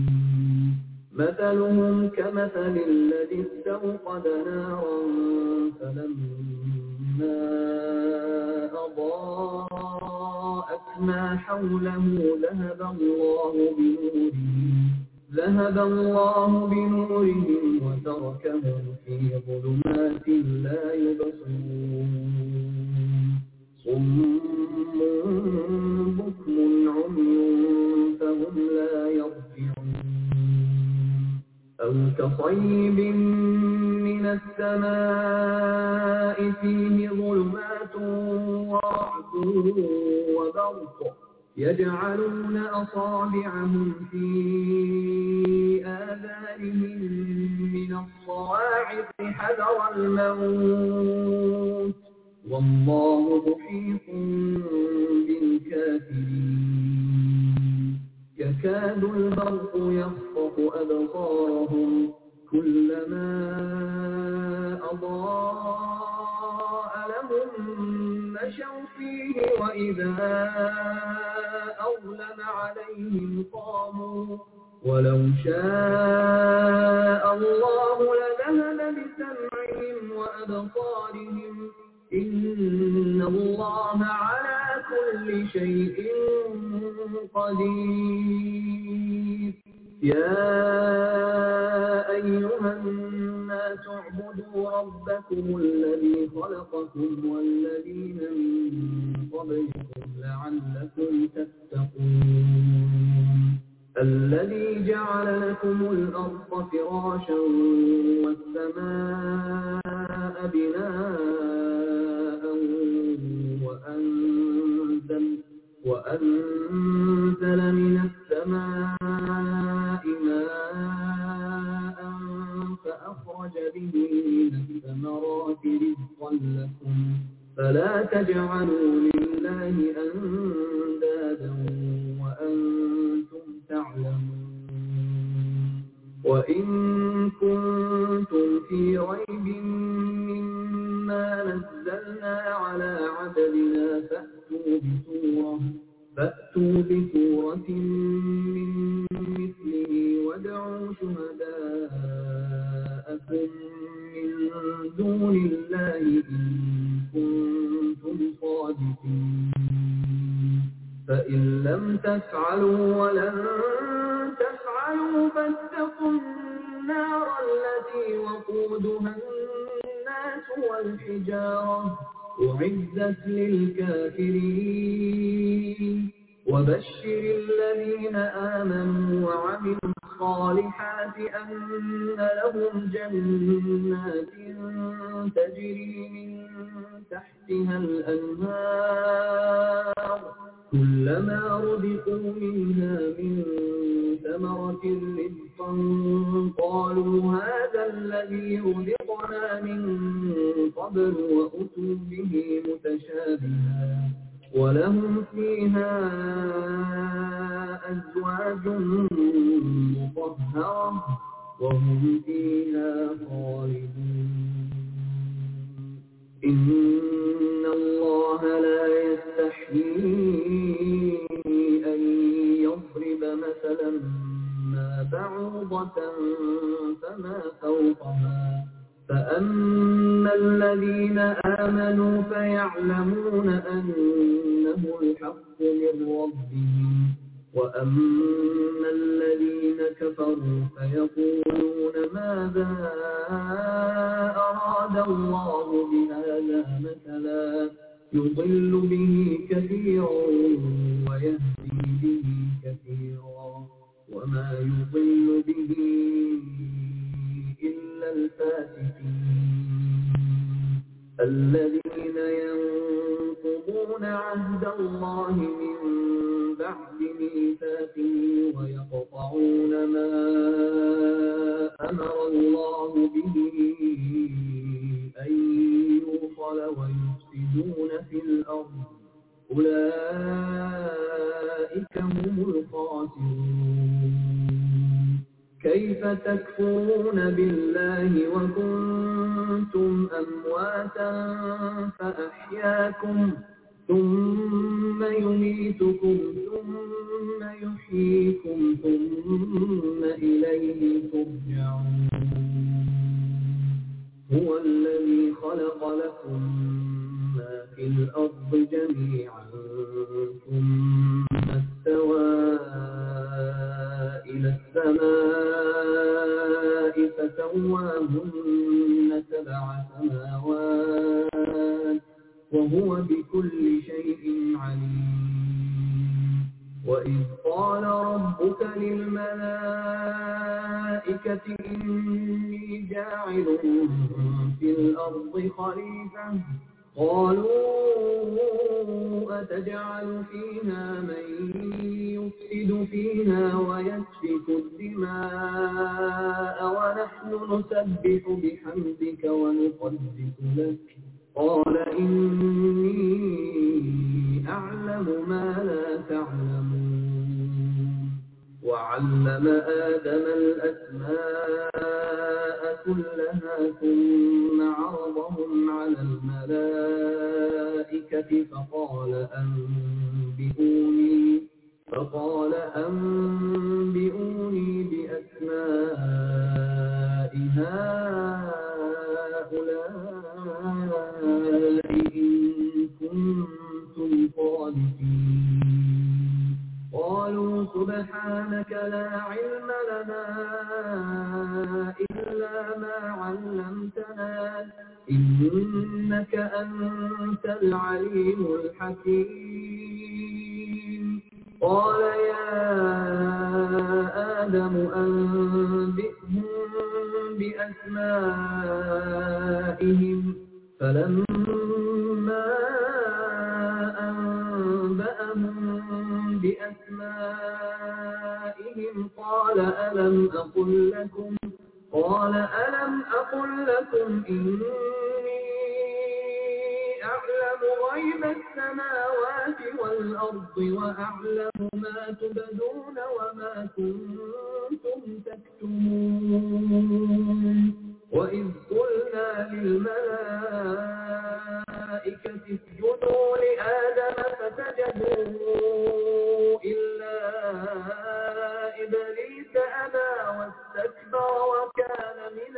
مثلهم كمثل الذي استوقد نارا فلما أضاءت ما حوله ذهب الله بنورهم ذهب الله بنورهم وتركهم في ظلمات لا يبصرون صم بكم عمي فهم لا يرجعون أو كصيب من السماء فيه ظلمات ورعد وبرق يجعلون أصابعهم في آذانهم من الصواعق حذر الموت والله محيط بالكافرين يكاد البرق يخطف أبصارهم كلما أضاء لهم مشوا فيه وإذا أظلم عليهم قاموا ولو شاء الله لذهب بسمعهم وأبصارهم إن الله على كل شيء قدير يا أيها الناس اعبدوا ربكم الذي خلقكم والذين من قبلكم لعلكم تتقون الذي جعل لكم الأرض فراشا والسماء بناء وأنزل, وأنزل من السماء ماء فأخرج به من الثمرات رزقا لكم فلا تجعلوا لله أندادا وأنتم تعلمون وإن كنتم في ريب مما نزلنا على عبدنا فأتوا بسورة فأتوا بسورة من مثله وادعوا شهداءكم من دون الله إن كنتم صادقين فإن لم تفعلوا ولن تفعلوا فاتقوا النار التي وقودها الناس والحجارة أعزت للكافرين وبشر الذين آمنوا وعملوا الصالحات أن لهم جنات تجري من تحتها الأنهار كلما رزقوا منها من ثمرة رزقا قالوا هذا الذي رزقنا من قبل وأتوا به متشابها ولهم فيها أزواج مطهرة وهم فيها خالدون إن الله لا يستحيي أن يضرب مثلا ما بعوضة فما فوقها فأما الذين آمنوا فيعلمون أنه الحق من ربهم وأما الذين كفروا فيقولون ماذا أراد الله بهذا مثلا يضل به كثيرا ويهدي به كثيرا وما يضل به إلا الفاسقين الذين ينقضون عهد الله من بعد ميثاقه ويقطعون ما أمر الله به أن يوصل ويفسدون في الأرض أولئك هم الخاسرون كيف تكفرون بالله وكنتم أمواتا فأحياكم ثم يميتكم ثم يحييكم ثم إليه ترجعون هو الذي خلق لكم ما في الأرض جميعا ثم استوى إلى السماء فسواهن سبع سماوات وهو بكل شيء عليم وإذ قال ربك للملائكة الملائكة إني جاعل في الأرض خليفة قالوا أتجعل فيها من يفسد فيها ويسفك الدماء ونحن نسبح بحمدك ونقدس لك قال إني أعلم ما لا تعلمون وعلم آدم الأسماء كلها ثم عرضهم على الملائكة فقال أنبئوني فقال أنبئوني بأسماء هؤلاء إن كنتم صادقين قالوا سبحانك لا علم لنا إلا ما علمتنا إنك أنت العليم الحكيم قال يا آدم أنبئهم بأسمائهم فلما أنبأهم بأسمائهم قال ألم أقل لكم قال ألم أقل لكم إني أعلم غيب السماوات والأرض وأعلم ما تبدون وما كنتم تكتمون وإذ قلنا للملائكة اسجدوا لآدم فسجدوا إلا إبليس أبى واستكبر وكان من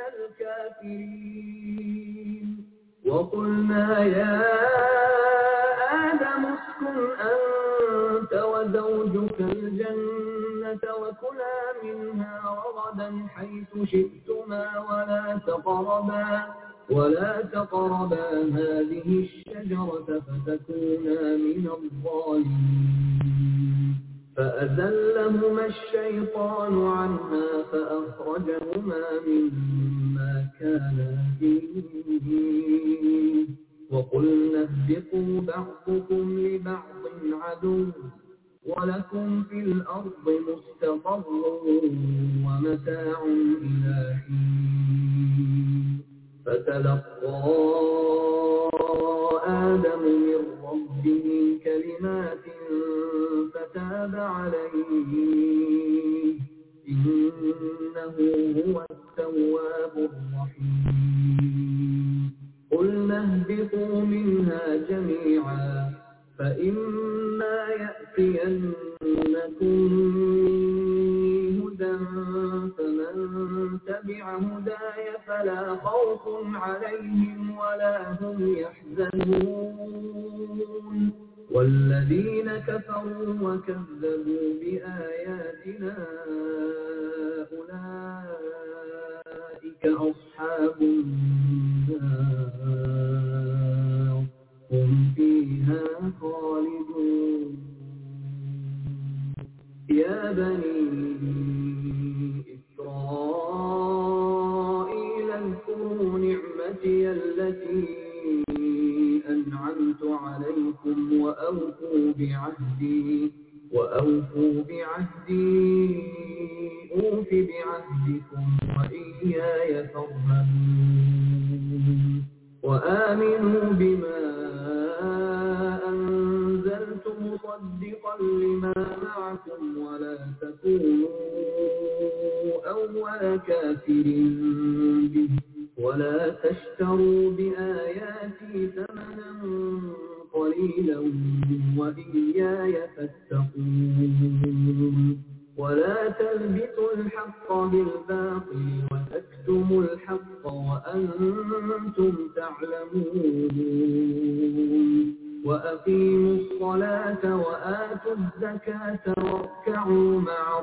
الكافرين وقلنا يا آدم اسكن أنت وزوجك الجنة وكلا منها رغدا حيث شئتما ولا تقربا ولا تقربا هذه الشجرة فتكونا من الظالمين فأزلهما الشيطان عنها فأخرجهما مما كانا فيه وقلنا اهبطوا بعضكم لبعض عدو ولكم في الأرض مستقر ومتاع إلى حين فتلقى آدم من ربه كلمات فتاب عليه إنه هو التواب الرحيم قلنا اهبطوا منها جميعا فإما يأتينكم هدى فمن تبع هداي فلا خوف عليهم ولا هم يحزنون والذين كفروا وكذبوا بآياتنا أولئك أصحاب النار هم فيها خالدون يا بني إسرائيل اذكروا نعمتي التي أنعمت عليكم وأوفوا بعهدي وأوفوا بعهدي أوف بعهدكم وإياي فارهبون وآمنوا بما أنزلت مصدقا لما معكم ولا تكونوا أول كافر به ولا تشتروا بآياتي ثمنا قليلا وإياي فاتقون ولا تلبسوا الحق بالباطل وتكتموا الحق وأنتم تعلمون وأقيموا الصلاة وآتوا الزكاة واركعوا مع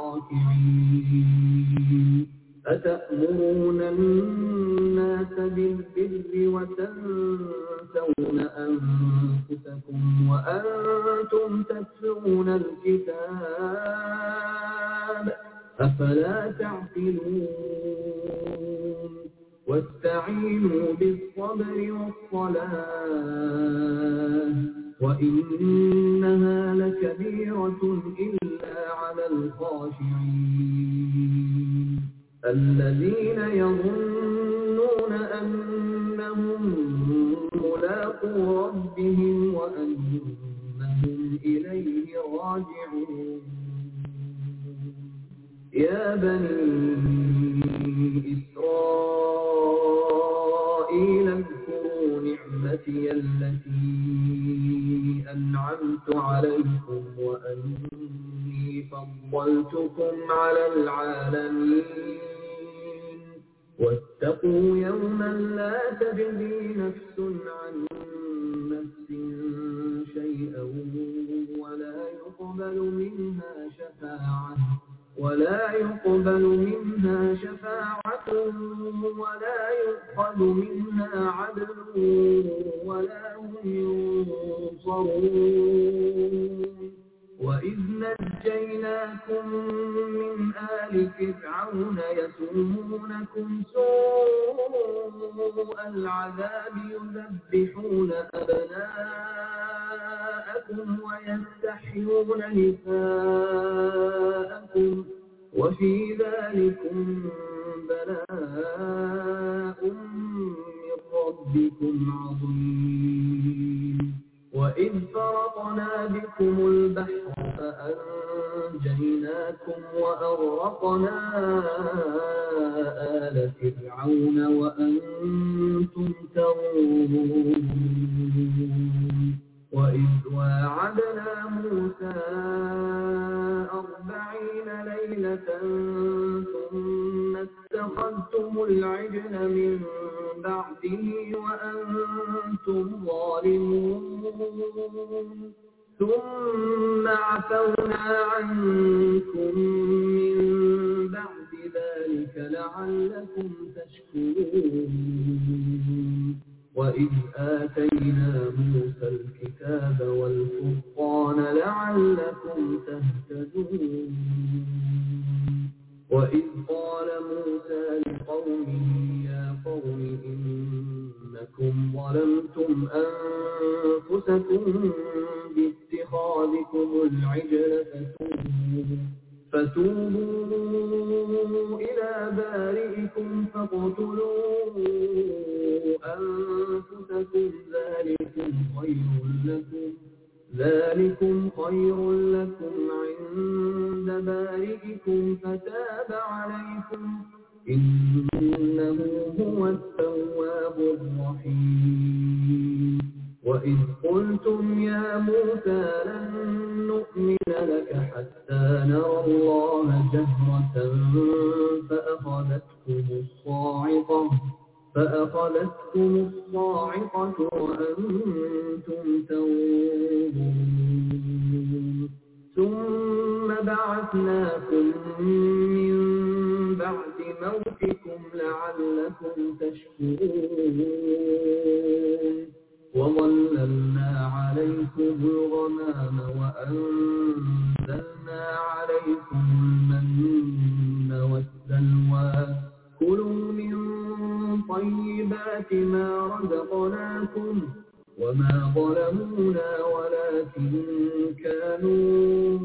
الراكعين أتأمرون الناس بالبر وتنسون أنفسكم وأنتم تتلون الكتاب أفلا تعقلون واستعينوا بالصبر والصلاة وإنها لكبيرة إلا على الخاشعين الذين يظنون أنهم ملاقو ربهم وأنهم إليه راجعون يا بني إسرائيل اذكروا نعمتي التي أنعمت عليكم وأني فضلتكم على العالمين واتقوا يوما لا تجزي نفس عن نفس شيئا ولا يقبل منها شفاعة ولا يقبل منها شفاعة ولا يؤخذ منها عدل ولا هم ينصرون وإذ نجيناكم من آل فرعون يسومونكم سوء العذاب يذبحون أبناءكم ويستحيون نساءكم وفي ذلكم بلاء من ربكم عظيم وإذ فرقنا بكم البحر فأنجيناكم وأغرقنا آل فرعون وأنتم تنظرون وإذ واعدنا موسى أربعين ليلة ثم اتخذتم العجل من بعده وأنتم ظالمون ثم عفونا عنكم من بعد ذلك لعلكم تشكرون وإذ آتينا موسى الكتاب والفرقان لعلكم تهتدون وإذ قال موسى لقومه يا قوم إنكم ظلمتم أنفسكم باتخاذكم العجل فتوبوا فتوبوا إلى بارئكم فاقتلوا أنفسكم ذلكم خير لكم ذلكم خير لكم عند بارئكم فتاب عليكم إنه هو التواب الرحيم وإذ قلتم يا موسى لن نؤمن لك حتى نرى الله جهرة فأخذتكم الصاعقة فأخذتكم الصاعقة وأنتم تنظرون ثم بعثناكم من بعد موتكم لعلكم تشكرون وظللنا عليكم الغمام وأنزلنا عليكم المن والسلوى كلوا من طيبات ما رزقناكم وما ظلمونا ولكن كانوا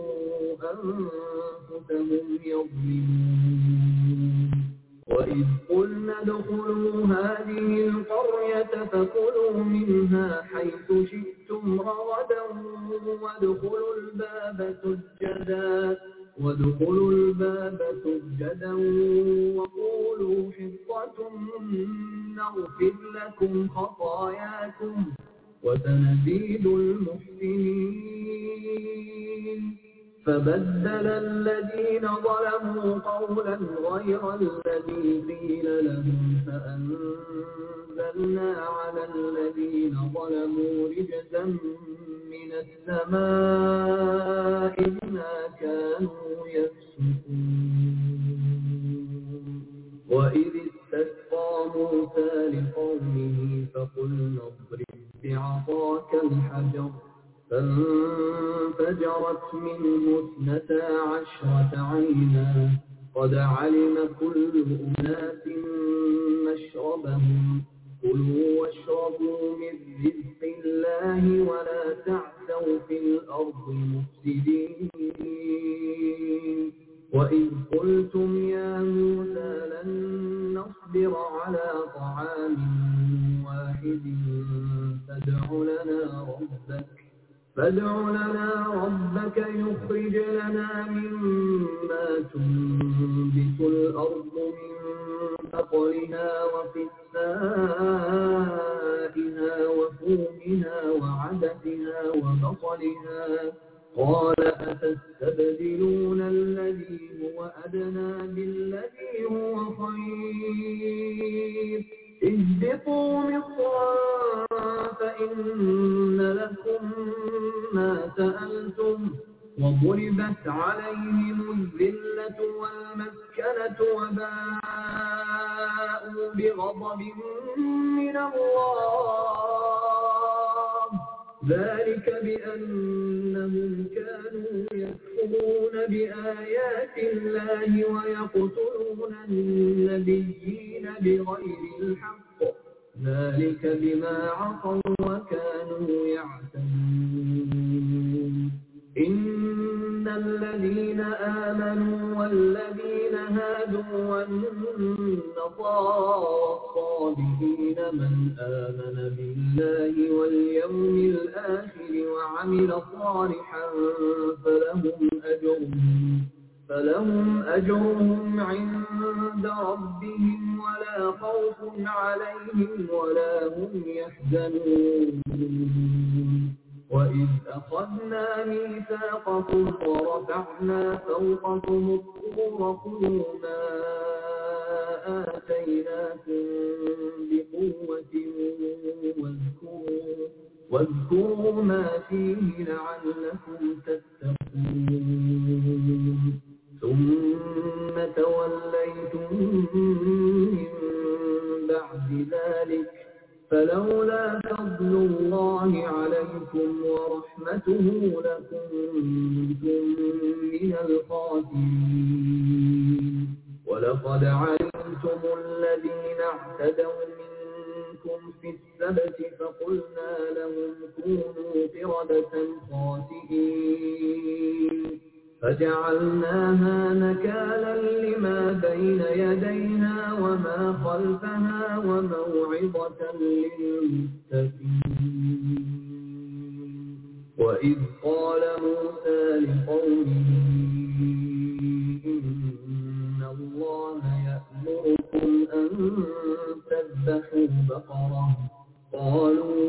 أنفسهم يظلمون وإذ قلنا ادخلوا هذه القرية فكلوا منها حيث شئتم رغدا وادخلوا الباب سجدا وادخلوا الباب سجدا وقولوا حطة نغفر لكم خطاياكم وسنزيد المحسنين فبدل الذين ظلموا قولا غير الذي قيل لهم فأنزلنا على الذين ظلموا رجزا من السماء بما كانوا يفسقون وإذ استسقى موسى لقومه فقلنا اضرب بعصاك الحجر فانفجرت منه اثنتا عشرة عينا قد علم كل أناس مشربهم كلوا واشربوا من رزق الله ولا تعثوا في الأرض مفسدين وإذ قلتم يا موسى لن نصبر على طعام واحد فادع لنا ربك فادع لنا ربك يخرج لنا مما تنبت الأرض من بقلها وقثائها وفومها وعدسها وبصلها قال أتستبدلون الذي هو أدنى بالذي هو خير اهبطوا مصرا فإن لكم ما سألتم وضربت عليهم الذلة والمسكنة وباءوا بغضب من الله ذلك بأنهم كانوا يكفرون بآيات الله ويقتلون النبيين بغير الحق ذلك بما عصوا وكانوا يعتدون إن الذين آمنوا والذين هادوا والنصارى والصابئين من آمن بالله واليوم الآخر وعمل صالحا فلهم أجرهم فلهم أجرهم عند ربهم ولا خوف عليهم ولا هم يحزنون وإذ أخذنا ميثاقكم ورفعنا فوقكم الطور خذوا ما آتيناكم بقوة واذكروا واذكروا ما فيه لعلكم تتقون ثم توليتم من بعد ذلك فلولا فضل الله عليكم ورحمته لكنتم من الخاسرين ولقد علمتم الذين اعتدوا منكم في السبت فقلنا لهم كونوا قردة خاسئين فجعلناها نكالا لما بين يديها وما خلفها وموعظة للمتقين وإذ قال موسى لقومه إن الله يأمركم أن تذبحوا بقرة قالوا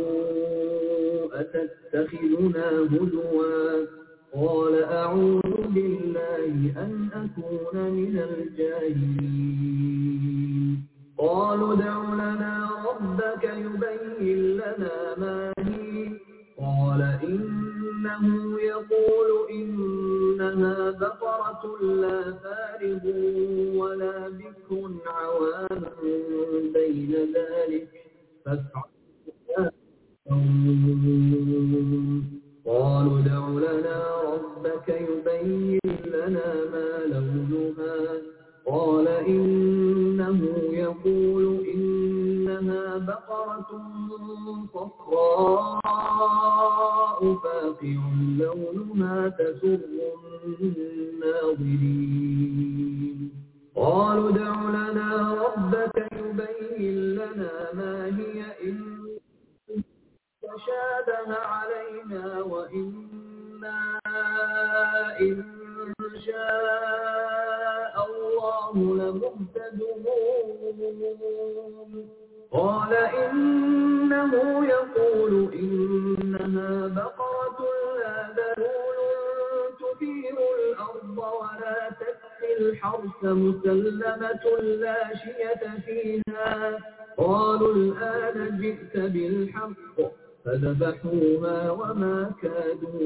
أتتخذنا هدوا قال أعوذ بالله أن أكون من الجاهلين قالوا ادع لنا ربك يبين لنا ما هي قال إنه يقول إنها بقرة لا فارغ ولا بكر عوان بين ذلك فافعلوا قالوا ادع لنا ربك يبين لنا ما لونها قال إنه يقول إنها بقرة صفراء فاقع لونها تسر الناظرين قالوا ادع لنا ربك يبين لنا ما هي إن تشابه علينا وإنا إن شاء الله لمهتدون قال إنه يقول إنها بقرة لا ذلول تثير الأرض ولا تسقي الحرث مسلمة لا شية فيها قالوا الآن جئت بالحق فذبحوها وما كادوا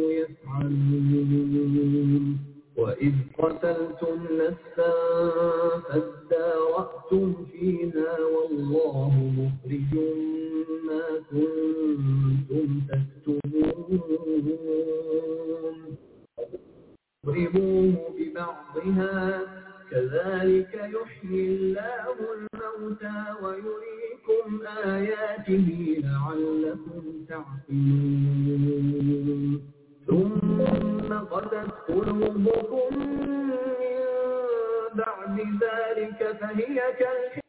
يفعلون وإذ قتلتم نفسا فادارأتم فيها والله مخرج ما كنتم تكتمون اضربوه ببعضها كذلك يحيي الله الموتى ويريكم آياته لعلكم تعقلون ثم قست قلوبكم من بعد ذلك فهي كالحجارة